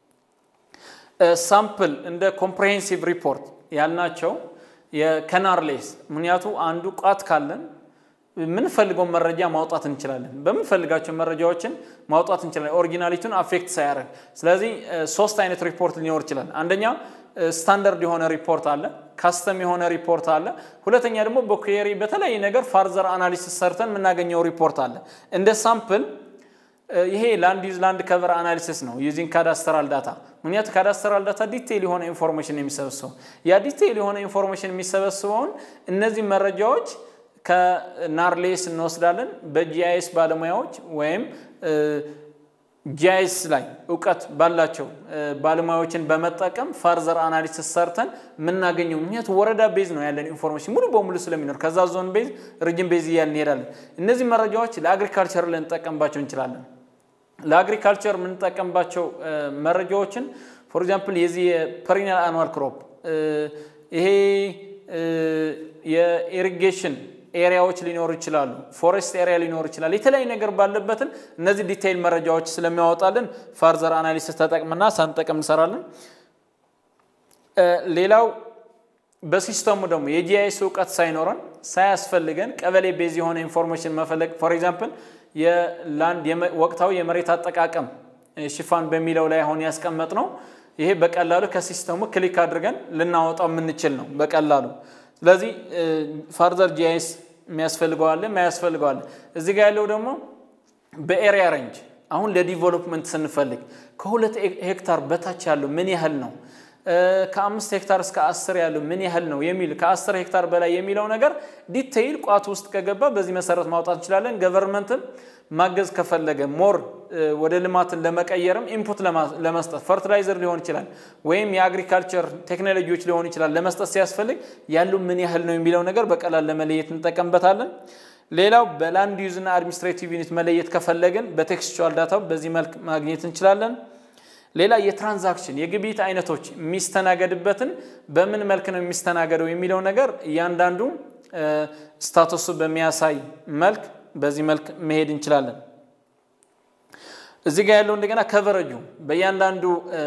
ሳምፕል እንደ ኮምፕሬሄንሲቭ ሪፖርት ያልናቸው ከናርሌስ ምክንያቱ አንዱ ቋት ካለን የምንፈልገው መረጃ ማውጣት እንችላለን። በምንፈልጋቸው መረጃዎችን ማውጣት እንችላለን፣ ኦሪጂናሊቱን አፌክት ሳያደርግ። ስለዚህ ሶስት አይነት ሪፖርት ሊኖር ይችላል። አንደኛ ስታንዳርድ የሆነ ሪፖርት አለ፣ ካስተም የሆነ ሪፖርት አለ። ሁለተኛ ደግሞ በኩዌሪ በተለያየ ነገር ፋርዘር አናሊሲስ ሰርተን የምናገኘው ሪፖርት አለ። እንደ ሳምፕል ይሄ ላንድ ዩዝ ላንድ ከቨር አናሊሲስ ነው ዩዚንግ ካዳስተራል ዳታ። ምክንያቱ ካዳስተራል ዳታ ዲቴይል የሆነ ኢንፎርሜሽን የሚሰበስበው ያ ዲቴይል የሆነ ኢንፎርሜሽን የሚሰበስበውን እነዚህ መረጃዎች ከናርሌስ እንወስዳለን። በጂአይኤስ ባለሙያዎች ወይም ጂአይኤስ ላይ እውቀት ባላቸው ባለሙያዎችን በመጠቀም ፋርዘር አናሊሲስ ሰርተን የምናገኘው ምክንያቱ ወረዳ ቤዝ ነው ያለን ኢንፎርሜሽን ሙሉ በሙሉ ስለሚኖር ከዛ ዞን ቤዝ ሪጅን ቤዝ እያልን እንሄዳለን። እነዚህ መረጃዎች ለአግሪካልቸር ልንጠቀምባቸው እንችላለን። ለአግሪካልቸር የምንጠቀምባቸው መረጃዎችን ፎር ኤግዛምፕል የዚህ የፐሪኒያል አኑዋል ክሮፕ ይሄ የኢሪጌሽን ኤሪያዎች ሊኖሩ ይችላሉ። ፎሬስት ኤሪያ ሊኖር ይችላል። የተለያዩ ነገር ባለበትን እነዚህ ዲቴይል መረጃዎች ስለሚያወጣልን ፋርዘር አናሊሲስ ተጠቅምና ሳንጠቅም እንሰራለን። ሌላው በሲስተሙ ደግሞ የጂአይኤስ እውቀት ሳይኖረን ሳያስፈልገን ቀበሌ ቤዝ የሆነ ኢንፎርሜሽን መፈለግ ፎር ኤግዛምፕል የላንድ ወቅታዊ የመሬት አጠቃቀም ሽፋን በሚለው ላይ አሁን ያስቀመጥ ነው። ይሄ በቀላሉ ከሲስተሙ ክሊክ አድርገን ልናወጣው የምንችል ነው በቀላሉ ስለዚህ ፋርዘር ጂአይኤስ የሚያስፈልገዋለ የማያስፈልገዋለ። እዚህ ጋር ያለው ደግሞ በኤሪያ ሬንጅ አሁን ለዲቨሎፕመንት ስንፈልግ ከሁለት ሄክታር በታች ያለው ምን ያህል ነው ከአምስት ሄክታር እስከ አስር ያለው ምን ያህል ነው የሚል ከአስር ሄክታር በላይ የሚለው ነገር ዲቴይል ቋት ውስጥ ከገባ በዚህ መሰረት ማውጣት እንችላለን። ገቨርንመንትም ማገዝ ከፈለገ ሞር ወደ ልማትን ለመቀየርም ኢንፑት ለመስጠት ፈርቲላይዘር ሊሆን ይችላል ወይም የአግሪካልቸር ቴክኖሎጂዎች ሊሆን ይችላል ለመስጠት ሲያስፈልግ ያሉ ምን ያህል ነው የሚለው ነገር በቀላል ለመለየት እንጠቀምበታለን። ሌላው በላንድ ዩዝ እና አድሚኒስትሬቲቭ ዩኒት መለየት ከፈለግን በቴክስቹዋል ዳታ በዚህ መልክ ማግኘት እንችላለን። ሌላ የትራንዛክሽን የግብይት አይነቶች የሚስተናገድበትን በምን መልክ ነው የሚስተናገደው የሚለው ነገር እያንዳንዱ ስታተሱ በሚያሳይ መልክ በዚህ መልክ መሄድ እንችላለን። እዚህ ጋር ያለው እንደገና ከቨረጁ በእያንዳንዱ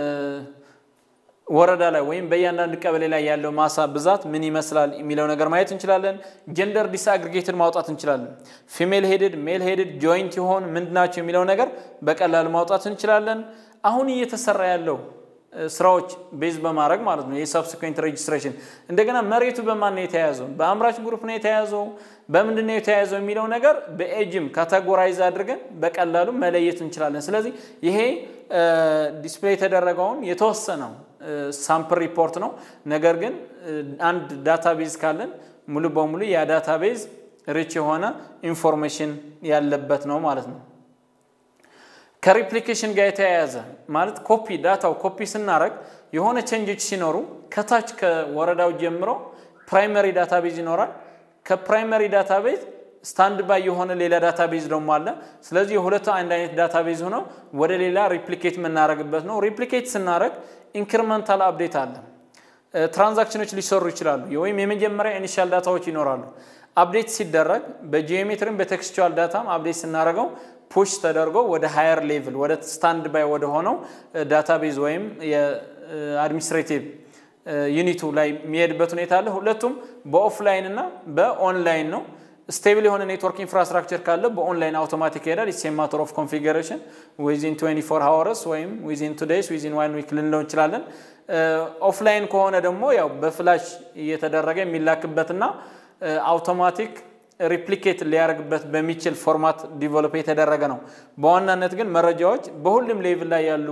ወረዳ ላይ ወይም በእያንዳንዱ ቀበሌ ላይ ያለው ማሳ ብዛት ምን ይመስላል የሚለው ነገር ማየት እንችላለን። ጀንደር ዲስአግሪጌትድ ማውጣት እንችላለን። ፊሜል ሄድድ፣ ሜል ሄድድ፣ ጆይንት የሆን ምንድናቸው የሚለው ነገር በቀላሉ ማውጣት እንችላለን። አሁን እየተሰራ ያለው ስራዎች ቤዝ በማድረግ ማለት ነው የሰብስኩዌንት ሬጅስትሬሽን እንደገና መሬቱ በማን ነው የተያያዘው? በአምራች ግሩፕ ነው የተያያዘው? በምንድን ነው የተያያዘው የሚለው ነገር በኤጅም ካቴጎራይዝ አድርገን በቀላሉ መለየት እንችላለን። ስለዚህ ይሄ ዲስፕሌይ የተደረገውን የተወሰነው ሳምፕል ሪፖርት ነው። ነገር ግን አንድ ዳታቤዝ ካለን ሙሉ በሙሉ ያ ዳታቤዝ ሪች የሆነ ኢንፎርሜሽን ያለበት ነው ማለት ነው። ከሪፕሊኬሽን ጋር የተያያዘ ማለት ኮፒ ዳታው ኮፒ ስናደረግ የሆነ ቼንጆች ሲኖሩ ከታች ከወረዳው ጀምሮ ፕራይመሪ ዳታቤዝ ይኖራል። ከፕራይመሪ ዳታቤዝ ስታንድ ባይ የሆነ ሌላ ዳታቤዝ ደግሞ አለ። ስለዚህ የሁለቱ አንድ አይነት ዳታቤዝ ሆነው ወደ ሌላ ሪፕሊኬት የምናደርግበት ነው። ሪፕሊኬት ስናደረግ ኢንክሪመንታል አፕዴት አለ። ትራንዛክሽኖች ሊሰሩ ይችላሉ፣ ወይም የመጀመሪያ ኢኒሻል ዳታዎች ይኖራሉ። አፕዴት ሲደረግ በጂኦሜትሪም በቴክስቹዋል ዳታም አፕዴት ስናደርገው ፑሽ ተደርጎ ወደ ሃየር ሌቭል ወደ ስታንድ ባይ ወደ ሆነው ዳታቤዝ ወይም የአድሚኒስትሬቲቭ ዩኒቱ ላይ የሚሄድበት ሁኔታ አለ። ሁለቱም በኦፍላይን እና በኦንላይን ነው። ስቴብል የሆነ ኔትወርክ ኢንፍራስትራክቸር ካለ በኦንላይን አውቶማቲክ ይሄዳል። ኢትስ ማተር ኦፍ ኮንፊገሬሽን ዊዚን 24 ሃወርስ ወይም ዊዚን ቱ ዴይስ ዊዚን ዋን ዊክ ልንለው እንችላለን። ኦፍላይን ከሆነ ደግሞ ያው በፍላሽ እየተደረገ የሚላክበትና አውቶማቲክ ሪፕሊኬት ሊያደርግበት በሚችል ፎርማት ዲቨሎፕ የተደረገ ነው። በዋናነት ግን መረጃዎች በሁሉም ሌቭል ላይ ያሉ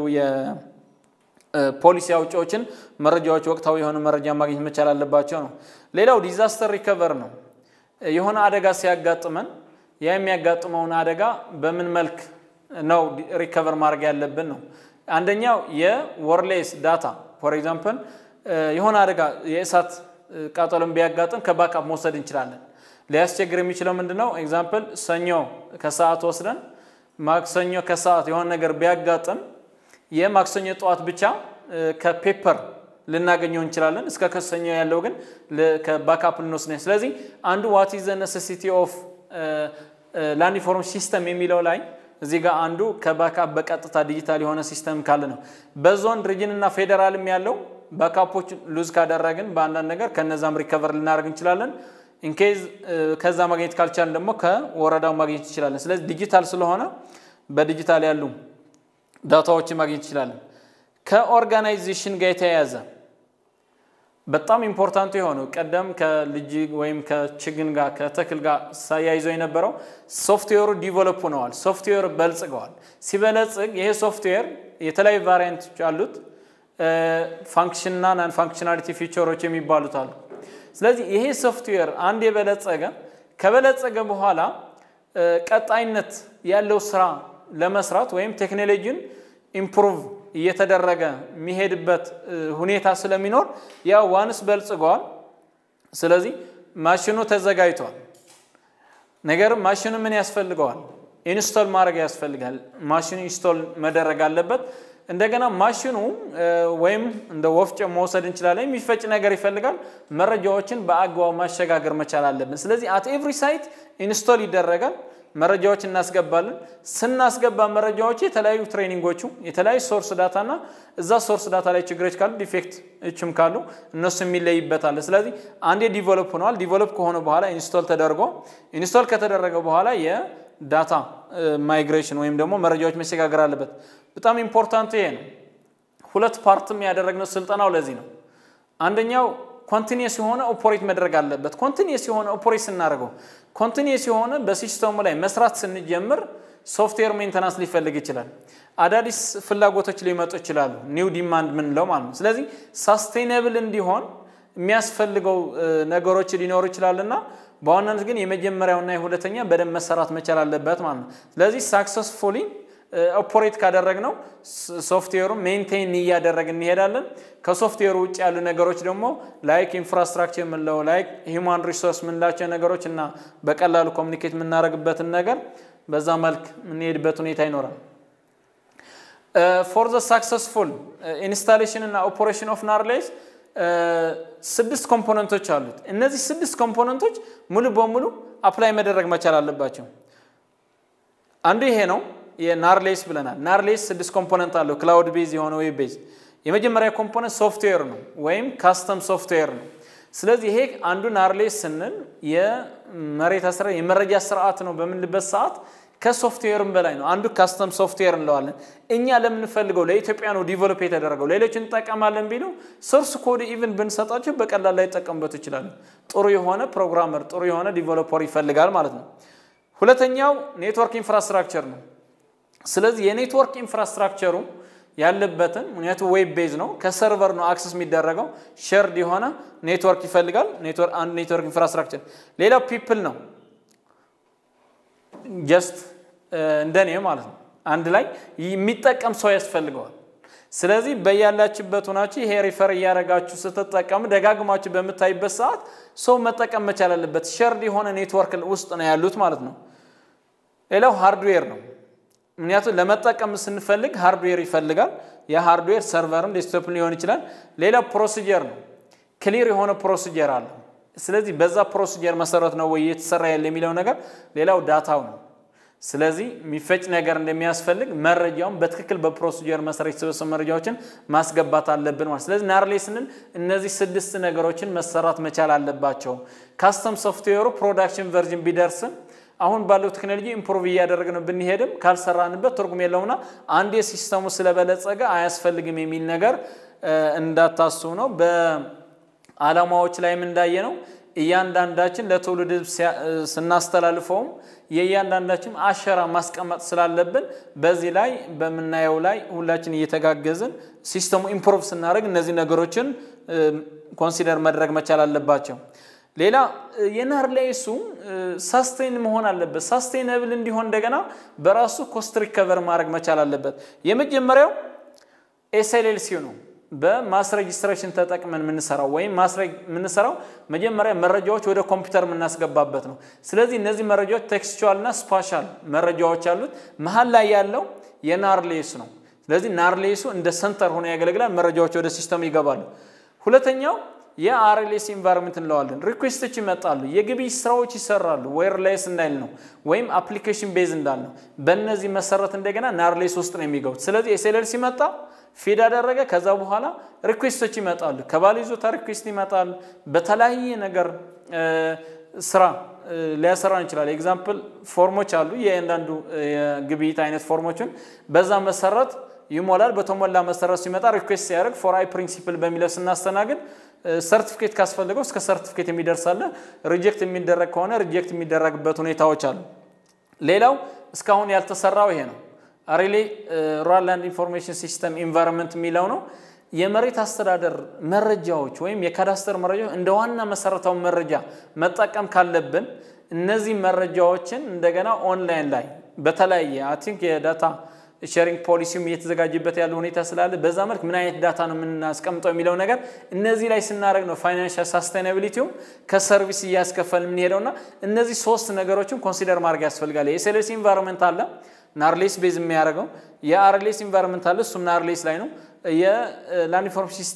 የፖሊሲ አውጪዎችን መረጃዎች ወቅታዊ የሆነ መረጃ ማግኘት መቻል አለባቸው ነው። ሌላው ዲዛስተር ሪከቨር ነው። የሆነ አደጋ ሲያጋጥመን ያ የሚያጋጥመውን አደጋ በምን መልክ ነው ሪከቨር ማድረግ ያለብን ነው። አንደኛው የወርሌስ ዳታ ፎር ኤግዛምፕል የሆነ አደጋ የእሳት ቃጠሎን ቢያጋጥም ከባካፕ መውሰድ እንችላለን። ሊያስቸግር የሚችለው ምንድን ነው? ኤግዛምፕል ሰኞ ከሰዓት ወስደን ማክሰኞ ከሰዓት የሆነ ነገር ቢያጋጥም የማክሰኞ ጠዋት ብቻ ከፔፐር ልናገኘው እንችላለን። እስከ ከሰኞ ያለው ግን ከባካፕ ልንወስድ። ስለዚህ አንዱ ዋት ኢዝ ዘ ነሴሲቲ ኦፍ ላንድ ኢንፎርሜሽን ሲስተም የሚለው ላይ እዚህ ጋር አንዱ ከባካፕ በቀጥታ ዲጂታል የሆነ ሲስተም ካለ ነው። በዞን ሪጅን እና ፌዴራልም ያለው ባካፖች ሉዝ ካደረግን በአንዳንድ ነገር ከነዛም ሪከቨር ልናደርግ እንችላለን። ኢንኬዝ ከዛ ማግኘት ካልቻለን ደግሞ ከወረዳው ማግኘት እንችላለን። ስለዚህ ዲጂታል ስለሆነ በዲጂታል ያሉ ዳታዎችን ማግኘት እንችላለን። ከኦርጋናይዜሽን ጋር የተያያዘ በጣም ኢምፖርታንቱ የሆነው ቀደም ከልጅ ወይም ከችግኝ ጋር ከተክል ጋር ሳያይዘው የነበረው ሶፍትዌሩ ዲቨሎፕ ሆነዋል። ሶፍትዌር በልጽገዋል። ሲበለጽግ ይሄ ሶፍትዌር የተለያዩ ቫሪያንቶች አሉት። ፋንክሽንና ናን ፋንክሽናሊቲ ፊቸሮች የሚባሉት አሉ። ስለዚህ ይሄ ሶፍትዌር አንድ የበለጸገ ከበለጸገ በኋላ ቀጣይነት ያለው ስራ ለመስራት ወይም ቴክኖሎጂን ኢምፕሩቭ እየተደረገ የሚሄድበት ሁኔታ ስለሚኖር ያው ዋንስ በልጽገዋል። ስለዚህ ማሽኑ ተዘጋጅቷል። ነገርም ማሽኑ ምን ያስፈልገዋል? ኢንስቶል ማድረግ ያስፈልጋል። ማሽኑ ኢንስቶል መደረግ አለበት። እንደገና ማሽኑ ወይም እንደ ወፍጮ መውሰድ እንችላለን። የሚፈጭ ነገር ይፈልጋል። መረጃዎችን በአግባቡ ማሸጋገር መቻል አለብን። ስለዚህ አት ኤቭሪ ሳይት ኢንስቶል ይደረጋል። መረጃዎች እናስገባለን። ስናስገባ መረጃዎች የተለያዩ ትሬኒንጎቹ የተለያዩ ሶርስ ዳታ እና እዛ ሶርስ ዳታ ላይ ችግሮች ካሉ ዲፌክት እችም ካሉ እነሱ የሚለይበታል። ስለዚህ አንዴ ዲቨሎፕ ሆነዋል። ዲቨሎፕ ከሆነ በኋላ ኢንስቶል ተደርጎ ኢንስቶል ከተደረገ በኋላ የዳታ ማይግሬሽን ወይም ደግሞ መረጃዎች መሸጋገር አለበት። በጣም ኢምፖርታንቱ ይሄ ነው። ሁለት ፓርትም ያደረግነው ስልጠናው ለዚህ ነው። አንደኛው ኮንቲኒየስ የሆነ ኦፖሬት መድረግ አለበት። ኮንቲኒየስ የሆነ ኦፖሬት ስናደርገው ኮንቲኒየስ የሆነ በሲስተሙ ላይ መስራት ስንጀምር ሶፍትዌር ሜንተናንስ ሊፈልግ ይችላል። አዳዲስ ፍላጎቶች ሊመጡ ይችላሉ። ኒው ዲማንድ ምንለው ማለት ነው። ስለዚህ ሳስቴይነብል እንዲሆን የሚያስፈልገው ነገሮች ሊኖሩ ይችላልና በዋናነት ግን የመጀመሪያውና የሁለተኛ በደንብ መሰራት መቻል አለበት ማለት ነው። ስለዚህ ሳክሰስፉሊ ኦፖሬት ካደረግነው ሶፍትዌሩን ሜንቴን እያደረግ እንሄዳለን። ከሶፍትዌሩ ውጭ ያሉ ነገሮች ደግሞ ላይክ ኢንፍራስትራክቸር የምንለው ላይክ ሂውማን ሪሶርስ የምንላቸው ነገሮች እና በቀላሉ ኮሚኒኬት የምናደርግበትን ነገር በዛ መልክ የምንሄድበት ሁኔታ ይኖራል። ፎር ዘ ሳክሰስፉል ኢንስታሌሽን እና ኦፖሬሽን ኦፍ ናርሌስ ስድስት ኮምፖነንቶች አሉት። እነዚህ ስድስት ኮምፖነንቶች ሙሉ በሙሉ አፕላይ መደረግ መቻል አለባቸው። አንዱ ይሄ ነው። የናርሌስ ብለናል። ናርሌስ ስድስት ኮምፖነንት አለው። ክላውድ ቤዝ የሆነ ዌብ ቤዝ የመጀመሪያ ኮምፖነንት ሶፍትዌር ነው ወይም ካስተም ሶፍትዌር ነው። ስለዚህ ይሄ አንዱ ናርሌስ ስንል የመሬት አስራ የመረጃ ስርዓት ነው በምንልበት ሰዓት ከሶፍትዌርም በላይ ነው። አንዱ ካስተም ሶፍትዌር እንለዋለን። እኛ ለምንፈልገው ለኢትዮጵያ ነው ዲቨሎፕ የተደረገው። ሌሎች እንጠቀማለን ቢሉ ሶርስ ኮድ ኢቭን ብንሰጣቸው በቀላል ላይ ይጠቀሙበት ይችላሉ። ጥሩ የሆነ ፕሮግራመር፣ ጥሩ የሆነ ዲቨሎፐር ይፈልጋል ማለት ነው። ሁለተኛው ኔትወርክ ኢንፍራስትራክቸር ነው። ስለዚህ የኔትወርክ ኢንፍራስትራክቸሩ ያለበትን ምክንያቱም ዌብ ቤዝ ነው፣ ከሰርቨር ነው አክሰስ የሚደረገው ሸርድ የሆነ ኔትወርክ ይፈልጋል። አንድ ኔትወርክ ኢንፍራስትራክቸር። ሌላው ፒፕል ነው ጀስት እንደኔ ማለት ነው። አንድ ላይ የሚጠቀም ሰው ያስፈልገዋል። ስለዚህ በያላችበት ሆናችሁ ይሄ ሪፈር እያደረጋችሁ ስትጠቀሙ ደጋግማችሁ በምታይበት ሰዓት ሰው መጠቀም መቻል አለበት። ሸርድ የሆነ ኔትወርክ ውስጥ ነው ያሉት ማለት ነው። ሌላው ሃርድዌር ነው። ምክንያቱም ለመጠቀም ስንፈልግ ሃርድዌር ይፈልጋል። የሃርድዌር ሰርቨርም ዴስክቶፕ ሊሆን ይችላል። ሌላው ፕሮሲጀር ነው። ክሊር የሆነ ፕሮሲጀር አለ። ስለዚህ በዛ ፕሮሲጀር መሰረት ነው ወይ እየተሰራ ያለ የሚለው ነገር። ሌላው ዳታው ነው። ስለዚህ የሚፈጭ ነገር እንደሚያስፈልግ መረጃውን በትክክል በፕሮሲጀር መሰረት የተሰበሰቡ መረጃዎችን ማስገባት አለብን ማለት። ስለዚህ ናርሌ ስንል እነዚህ ስድስት ነገሮችን መሰራት መቻል አለባቸው። ካስተም ሶፍትዌሩ ፕሮዳክሽን ቨርዥን ቢደርስም አሁን ባለው ቴክኖሎጂ ኢምፕሩቭ እያደረግን ብንሄድም ካልሰራንበት ትርጉም የለውና አንድ የሲስተሙ ስለበለጸገ አያስፈልግም የሚል ነገር እንዳታስቡ ነው። በዓላማዎች ላይም እንዳየ ነው እያንዳንዳችን ለትውልድ ስናስተላልፈውም የእያንዳንዳችን አሸራ ማስቀመጥ ስላለብን በዚህ ላይ በምናየው ላይ ሁላችን እየተጋገዝን ሲስተሙ ኢምፕሩቭ ስናደርግ እነዚህ ነገሮችን ኮንሲደር መድረግ መቻል አለባቸው። ሌላ የናርሌሱ ሳስቴን መሆን አለበት። ሳስቴነብል እንዲሆን እንደገና በራሱ ኮስት ሪከቨር ማድረግ መቻል አለበት። የመጀመሪያው ኤስኤልኤልሲ ነው። በማስ ሬጅስትሬሽን ተጠቅመን የምንሰራው ወይም ማስረግ የምንሰራው መጀመሪያ መረጃዎች ወደ ኮምፒውተር የምናስገባበት ነው። ስለዚህ እነዚህ መረጃዎች ቴክስቹዋል እና ስፓሻል መረጃዎች አሉት። መሀል ላይ ያለው የናርሌስ ነው። ስለዚህ ናርሌሱ እንደ ሰንተር ሆኖ ያገለግላል። መረጃዎች ወደ ሲስተም ይገባሉ። ሁለተኛው የአርኤልኤስ ኢንቫይሮንመንት እንለዋለን። ሪኩዌስቶች ይመጣሉ፣ የግብይት ስራዎች ይሰራሉ። ዌርሌስ እንዳይል ነው ወይም አፕሊኬሽን ቤዝ እንዳል ነው። በእነዚህ መሰረት እንደገና ናርሌስ ውስጥ ነው የሚገቡት። ስለዚህ ኤስኤልኤል ሲመጣ ፊድ አደረገ። ከዛ በኋላ ሪኩዌስቶች ይመጣሉ፣ ከባለ ይዞታ ሪኩዌስት ይመጣል። በተለያየ ነገር ስራ ሊያሰራን ይችላል። ኤግዛምፕል ፎርሞች አሉ፣ የእያንዳንዱ የግብይት አይነት ፎርሞችን በዛ መሰረት ይሞላል። በተሞላ መሰረት ሲመጣ ሪኩዌስት ሲያደርግ ፎር አይ ፕሪንሲፕል በሚለው ስናስተናግድ ሰርቲፊኬት ካስፈልገው እስከ ሰርቲፊኬት የሚደርሳለ። ሪጀክት የሚደረግ ከሆነ ሪጀክት የሚደረግበት ሁኔታዎች አሉ። ሌላው እስካሁን ያልተሰራው ይሄ ነው። ሪሌ ሩራል ላንድ ኢንፎርሜሽን ሲስተም ኢንቫይሮንመንት የሚለው ነው። የመሬት አስተዳደር መረጃዎች ወይም የካዳስተር መረጃዎች እንደ ዋና መሰረታዊ መረጃ መጠቀም ካለብን እነዚህ መረጃዎችን እንደገና ኦንላይን ላይ በተለያየ አይ ቲንክ የዳታ ሼሪንግ ፖሊሲውም እየተዘጋጀበት ያለ ሁኔታ ስላለ በዛ መልክ ምን አይነት ዳታ ነው የምናስቀምጠው የሚለው ነገር እነዚህ ላይ ስናደርግ ነው ፋይናንሻል ሳስቴናቢሊቲውም ከሰርቪስ እያስከፈል የምንሄደውና እነዚህ ሶስት ነገሮችን ኮንሲደር ማድረግ ያስፈልጋል። የሴሌስ ኢንቫይሮንመንት አለ ናርሌስ ቤዝ የሚያደርገው የአርሌስ ኢንቫይሮንመንት አለ እሱም ናርሌስ ላይ ነው። የላንድ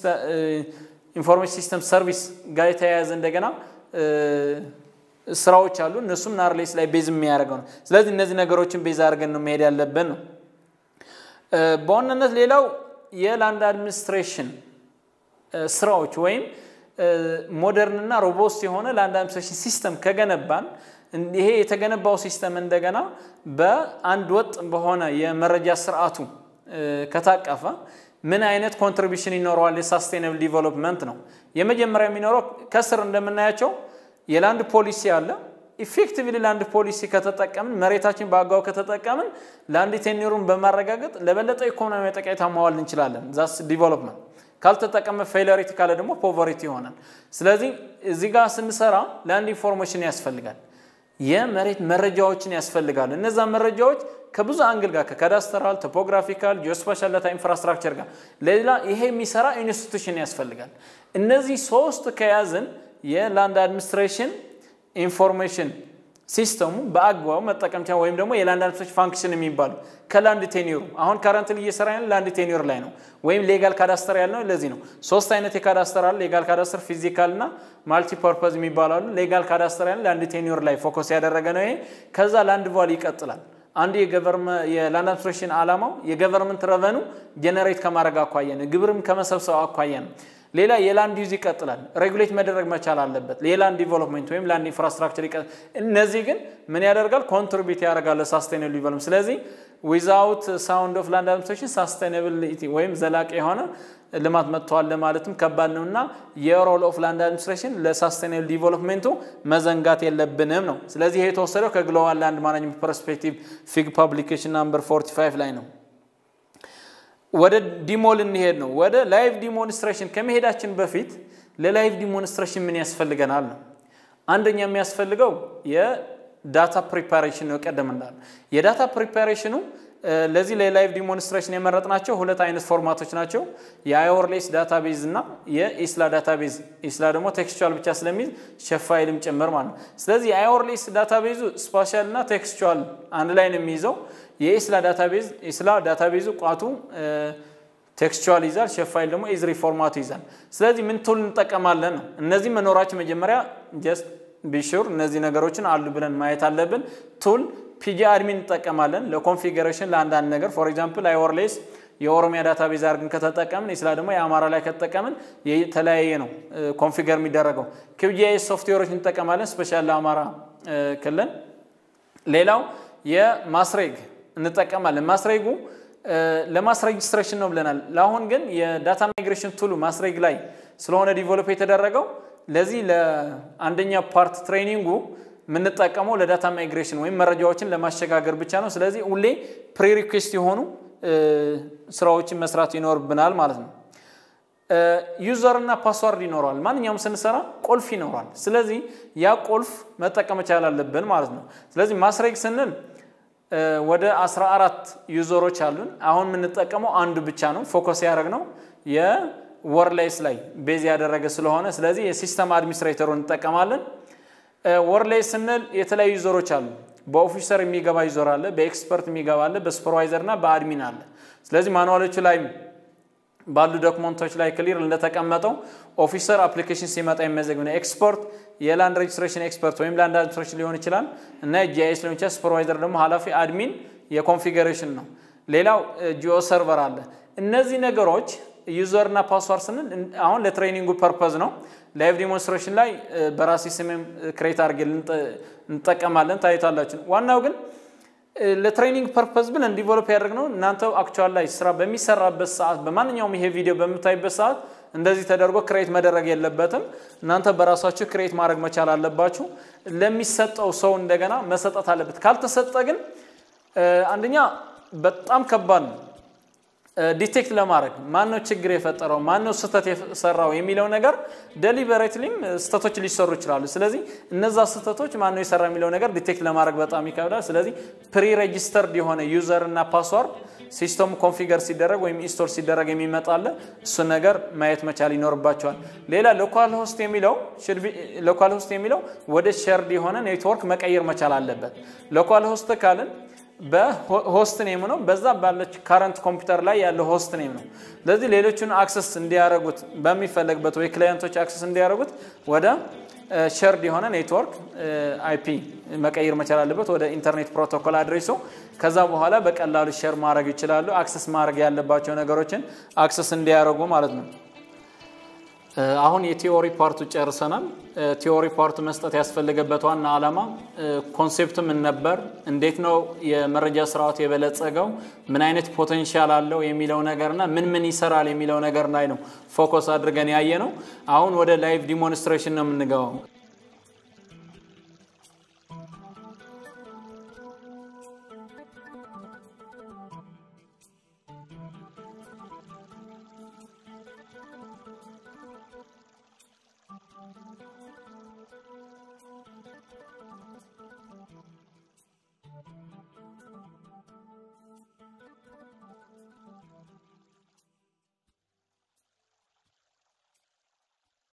ኢንፎርሜሽን ሲስተም ሰርቪስ ጋር የተያያዘ እንደገና ስራዎች አሉ እነሱም ናርሌስ ላይ ቤዝ የሚያደርገው ነው። ስለዚህ እነዚህ ነገሮችን ቤዝ አድርገን ነው መሄድ ያለብን ነው። በዋናነት ሌላው የላንድ አድሚኒስትሬሽን ስራዎች ወይም ሞደርንና ሮቦስት የሆነ ላንድ አድሚኒስትሬሽን ሲስተም ከገነባን ይሄ የተገነባው ሲስተም እንደገና በአንድ ወጥ በሆነ የመረጃ ስርዓቱ ከታቀፈ ምን አይነት ኮንትሪቢሽን ይኖረዋል? የሳስቴናብል ዲቨሎፕመንት ነው። የመጀመሪያ የሚኖረው ከስር እንደምናያቸው የላንድ ፖሊሲ አለ። ኢፌክቲቭሊ ላንድ ፖሊሲ ከተጠቀምን መሬታችን በአግባቡ ከተጠቀምን ላንድ ቴኒሩን በማረጋገጥ ለበለጠ ኢኮኖሚ ጠቀሜታ ማዋል እንችላለን። ዛስ ዲቨሎፕመንት ካልተጠቀመ ፌለሪቲ ካለ ደግሞ ፖቨሪቲ ይሆናል። ስለዚህ እዚህ ጋር ስንሰራ ላንድ ኢንፎርሜሽን ያስፈልጋል። የመሬት መረጃዎችን ያስፈልጋል። እነዛ መረጃዎች ከብዙ አንግል ጋር ከካዳስተራል፣ ቶፖግራፊካል፣ ጂኦስፓሻል ዳታ ኢንፍራስትራክቸር ጋር ሌላ ይሄ የሚሰራ ኢንስቲቱሽን ያስፈልጋል። እነዚህ ሶስት ከያዝን የላንድ አድሚኒስትሬሽን ኢንፎርሜሽን ሲስተሙ በአግባቡ መጠቀም ቻ ወይም ደግሞ የላንድ አድሚኒስትሬሽን ፋንክሽን የሚባሉ ከላንድ ቴኒሩ አሁን ካረንትሊ እየሰራ ያለ ላንድ ቴኒር ላይ ነው፣ ወይም ሌጋል ካዳስተር ያልነው ለዚህ ነው። ሶስት አይነት የካዳስተር አለ። ሌጋል ካዳስተር፣ ፊዚካል እና ማልቲፐርፐዝ የሚባሉ አሉ። ሌጋል ካዳስተር ያለ ላንድ ቴኒር ላይ ፎከስ ያደረገ ነው ይሄ። ከዛ ላንድ ቫሉ ይቀጥላል። አንዱ የላንድ አድሚኒስትሬሽን ዓላማው የገቨርንመንት ረቨኑ ጀነሬት ከማድረግ አኳያ ነው፣ ግብርም ከመሰብሰብ አኳያ ነው። ሌላ የላንድ ዩዝ ይቀጥላል። ሬጉሌት መደረግ መቻል አለበት። የላንድ ዲቨሎፕመንት ወይም ላንድ ኢንፍራስትራክቸር ይቀጥላል። እነዚህ ግን ምን ያደርጋል? ኮንትሪቢዩት ያደርጋል ለሳስቴናብል ዲቨሎፕመንት። ስለዚህ ዊዛውት ሳውንድ ኦፍ ላንድ አድሚኒስትሬሽን ሳስቴናብሊቲ ወይም ዘላቂ የሆነ ልማት መጥተዋል ለማለትም ከባድ ነው እና የሮል ኦፍ ላንድ አድሚኒስትሬሽን ለሳስቴናብል ዲቨሎፕሜንቱ መዘንጋት የለብንም ነው። ስለዚህ ይሄ የተወሰደው ከግሎባል ላንድ ማናጅመንት ፐርስፔክቲቭ ፊግ ፓብሊኬሽን ናምበር 45 ላይ ነው። ወደ ዲሞል እንሄድ ነው። ወደ ላይቭ ዲሞንስትሬሽን ከመሄዳችን በፊት ለላይቭ ዲሞንስትሬሽን ምን ያስፈልገናል ነው። አንደኛ የሚያስፈልገው የዳታ ፕሪፓሬሽን ነው። ቀደም እንዳለ የዳታ ፕሪፓሬሽኑ ለዚህ ለላይቭ ዲሞንስትሬሽን የመረጥናቸው ሁለት አይነት ፎርማቶች ናቸው። የአይወርሌስ ዳታቤዝ እና የኢስላ ዳታቤዝ። ኢስላ ደግሞ ቴክስቹዋል ብቻ ስለሚይዝ ሸፋይልም ጭምር ማለት ነው። ስለዚህ የአይወርሌስ ዳታቤዙ ስፓሻል እና ቴክስቹዋል አንድ ላይ ነው የሚይዘው። የኢስላ ዳታቤዝ ኢስላ ዳታቤዙ ቋቱ ቴክስቹዋል ይዛል፣ ሸፋይል ደግሞ ኢዝሪ ፎርማቱ ይዛል። ስለዚህ ምን ቱል እንጠቀማለን ነው። እነዚህ መኖራቸው መጀመሪያ ጀስት ቢሹር እነዚህ ነገሮችን አሉ ብለን ማየት አለብን። ቱል ፒጂ አድሚን እንጠቀማለን ለኮንፊገሬሽን ለአንዳንድ ነገር ፎር ኤግዛምፕል አይወርሌስ የኦሮሚያ ዳታቤዝ አድርገን ከተጠቀምን ኢስላ ደግሞ የአማራ ላይ ከተጠቀምን የተለያየ ነው ኮንፊገር የሚደረገው። ኪውጂአይኤስ ሶፍትዌሮች እንጠቀማለን ስፔሻል ለአማራ ክልል። ሌላው የማስሬግ እንጠቀማለን። ማስሬጉ ለማስ ሬጅስትሬሽን ነው ብለናል። ለአሁን ግን የዳታ ማይግሬሽን ቱሉ ማስሬግ ላይ ስለሆነ ዲቨሎፕ የተደረገው ለዚህ ለአንደኛ ፓርት ትሬኒንጉ የምንጠቀመው ለዳታ ማይግሬሽን ወይም መረጃዎችን ለማሸጋገር ብቻ ነው። ስለዚህ ሁሌ ፕሪሪኩዌስት የሆኑ ስራዎችን መስራት ይኖርብናል ማለት ነው። ዩዘር እና ፓስዋርድ ይኖረዋል። ማንኛውም ስንሰራ ቁልፍ ይኖረዋል። ስለዚህ ያ ቁልፍ መጠቀም መቻል አለብን ማለት ነው። ስለዚህ ማስሬግ ስንል ወደ 14 ዩዘሮች አሉን። አሁን የምንጠቀመው አንዱ ብቻ ነው። ፎከስ ያደረግነው የወርላይስ ላይ ቤዝ ያደረገ ስለሆነ ስለዚህ የሲስተም አድሚኒስትሬተሩን እንጠቀማለን። ወርላይ ስንል የተለያዩ ዩዘሮች አሉ። በኦፊሰር የሚገባ ዩዘር አለ፣ በኤክስፐርት የሚገባ አለ፣ በሱፐርቫይዘር እና በአድሚን አለ። ስለዚህ ማኑዋሎቹ ላይ ባሉ ዶክመንቶች ላይ ክሊር እንደተቀመጠው ኦፊሰር አፕሊኬሽን ሲመጣ የሚመዘግብ ነው። ኤክስፐርት የላንድ ሬጅስትሬሽን ኤክስፐርት ወይም ላንድ አድሚኒስትሬሽን ሊሆን ይችላል እና ጂአይኤስ ሊሆን ይችላል። ሱፐርቫይዘር ደግሞ ኃላፊ፣ አድሚን የኮንፊገሬሽን ነው። ሌላው ጂኦ ሰርቨር አለ። እነዚህ ነገሮች ዩዘር እና ፓስዋርድ ስንል አሁን ለትሬኒንጉ ፐርፐዝ ነው። ላይቭ ዲሞንስትሬሽን ላይ በራሴ ስሜም ክሬት አድርጌ እንጠቀማለን ታዩታላችሁ። ዋናው ግን ለትሬኒንግ ፐርፐዝ ብለን ዲቨሎፕ ያደርግነው እናንተ አክቹዋል ላይ ስራ በሚሰራበት ሰዓት በማንኛውም ይሄ ቪዲዮ በምታይበት ሰዓት እንደዚህ ተደርጎ ክሬት መደረግ የለበትም። እናንተ በራሳችሁ ክሬት ማድረግ መቻል አለባችሁ። ለሚሰጠው ሰው እንደገና መሰጠት አለበት። ካልተሰጠ ግን አንደኛ በጣም ከባድ ነው ዲቴክት ለማድረግ ማን ነው ችግር የፈጠረው ማን ነው ስህተት የሰራው የሚለው ነገር ደሊበሬትሊም ስህተቶች ሊሰሩ ይችላሉ። ስለዚህ እነዛ ስህተቶች ማን ነው የሰራ የሚለው ነገር ዲቴክት ለማድረግ በጣም ይከብዳል። ስለዚህ ፕሪ ሬጂስተርድ የሆነ ዩዘር እና ፓስዋርድ ሲስተሙ ኮንፊገር ሲደረግ ወይም ኢንስቶል ሲደረግ የሚመጣለ እሱን ነገር ማየት መቻል ይኖርባቸዋል። ሌላ ሎካል ሆስት የሚለው ሎካል ሆስት የሚለው ወደ ሸርድ የሆነ ኔትወርክ መቀየር መቻል አለበት። ሎካል ሆስት ካልን በሆስት ኔም ነው። በዛ ባለች ካረንት ኮምፒውተር ላይ ያለው ሆስት ኔም ነው። ስለዚህ ሌሎቹን አክሰስ እንዲያደርጉት በሚፈለግበት ወይ ክላይንቶች አክሰስ እንዲያደርጉት ወደ ሸርድ የሆነ ኔትወርክ አይፒ መቀየር መቻል አለበት ወደ ኢንተርኔት ፕሮቶኮል አድሬሱ። ከዛ በኋላ በቀላሉ ሸር ማድረግ ይችላሉ። አክሰስ ማድረግ ያለባቸው ነገሮችን አክሰስ እንዲያደርጉ ማለት ነው። አሁን የቲዎሪ ፓርቱ ጨርሰናል። ቲዎሪ ፓርቱ መስጠት ያስፈለገበት ዋና ዓላማ ኮንሴፕት ምን ነበር፣ እንዴት ነው የመረጃ ስርዓቱ የበለጸገው፣ ምን አይነት ፖቴንሻል አለው የሚለው ነገርና ምን ምን ይሰራል የሚለው ነገር ላይ ነው ፎከስ አድርገን ያየ ነው። አሁን ወደ ላይቭ ዲሞንስትሬሽን ነው የምንገባው።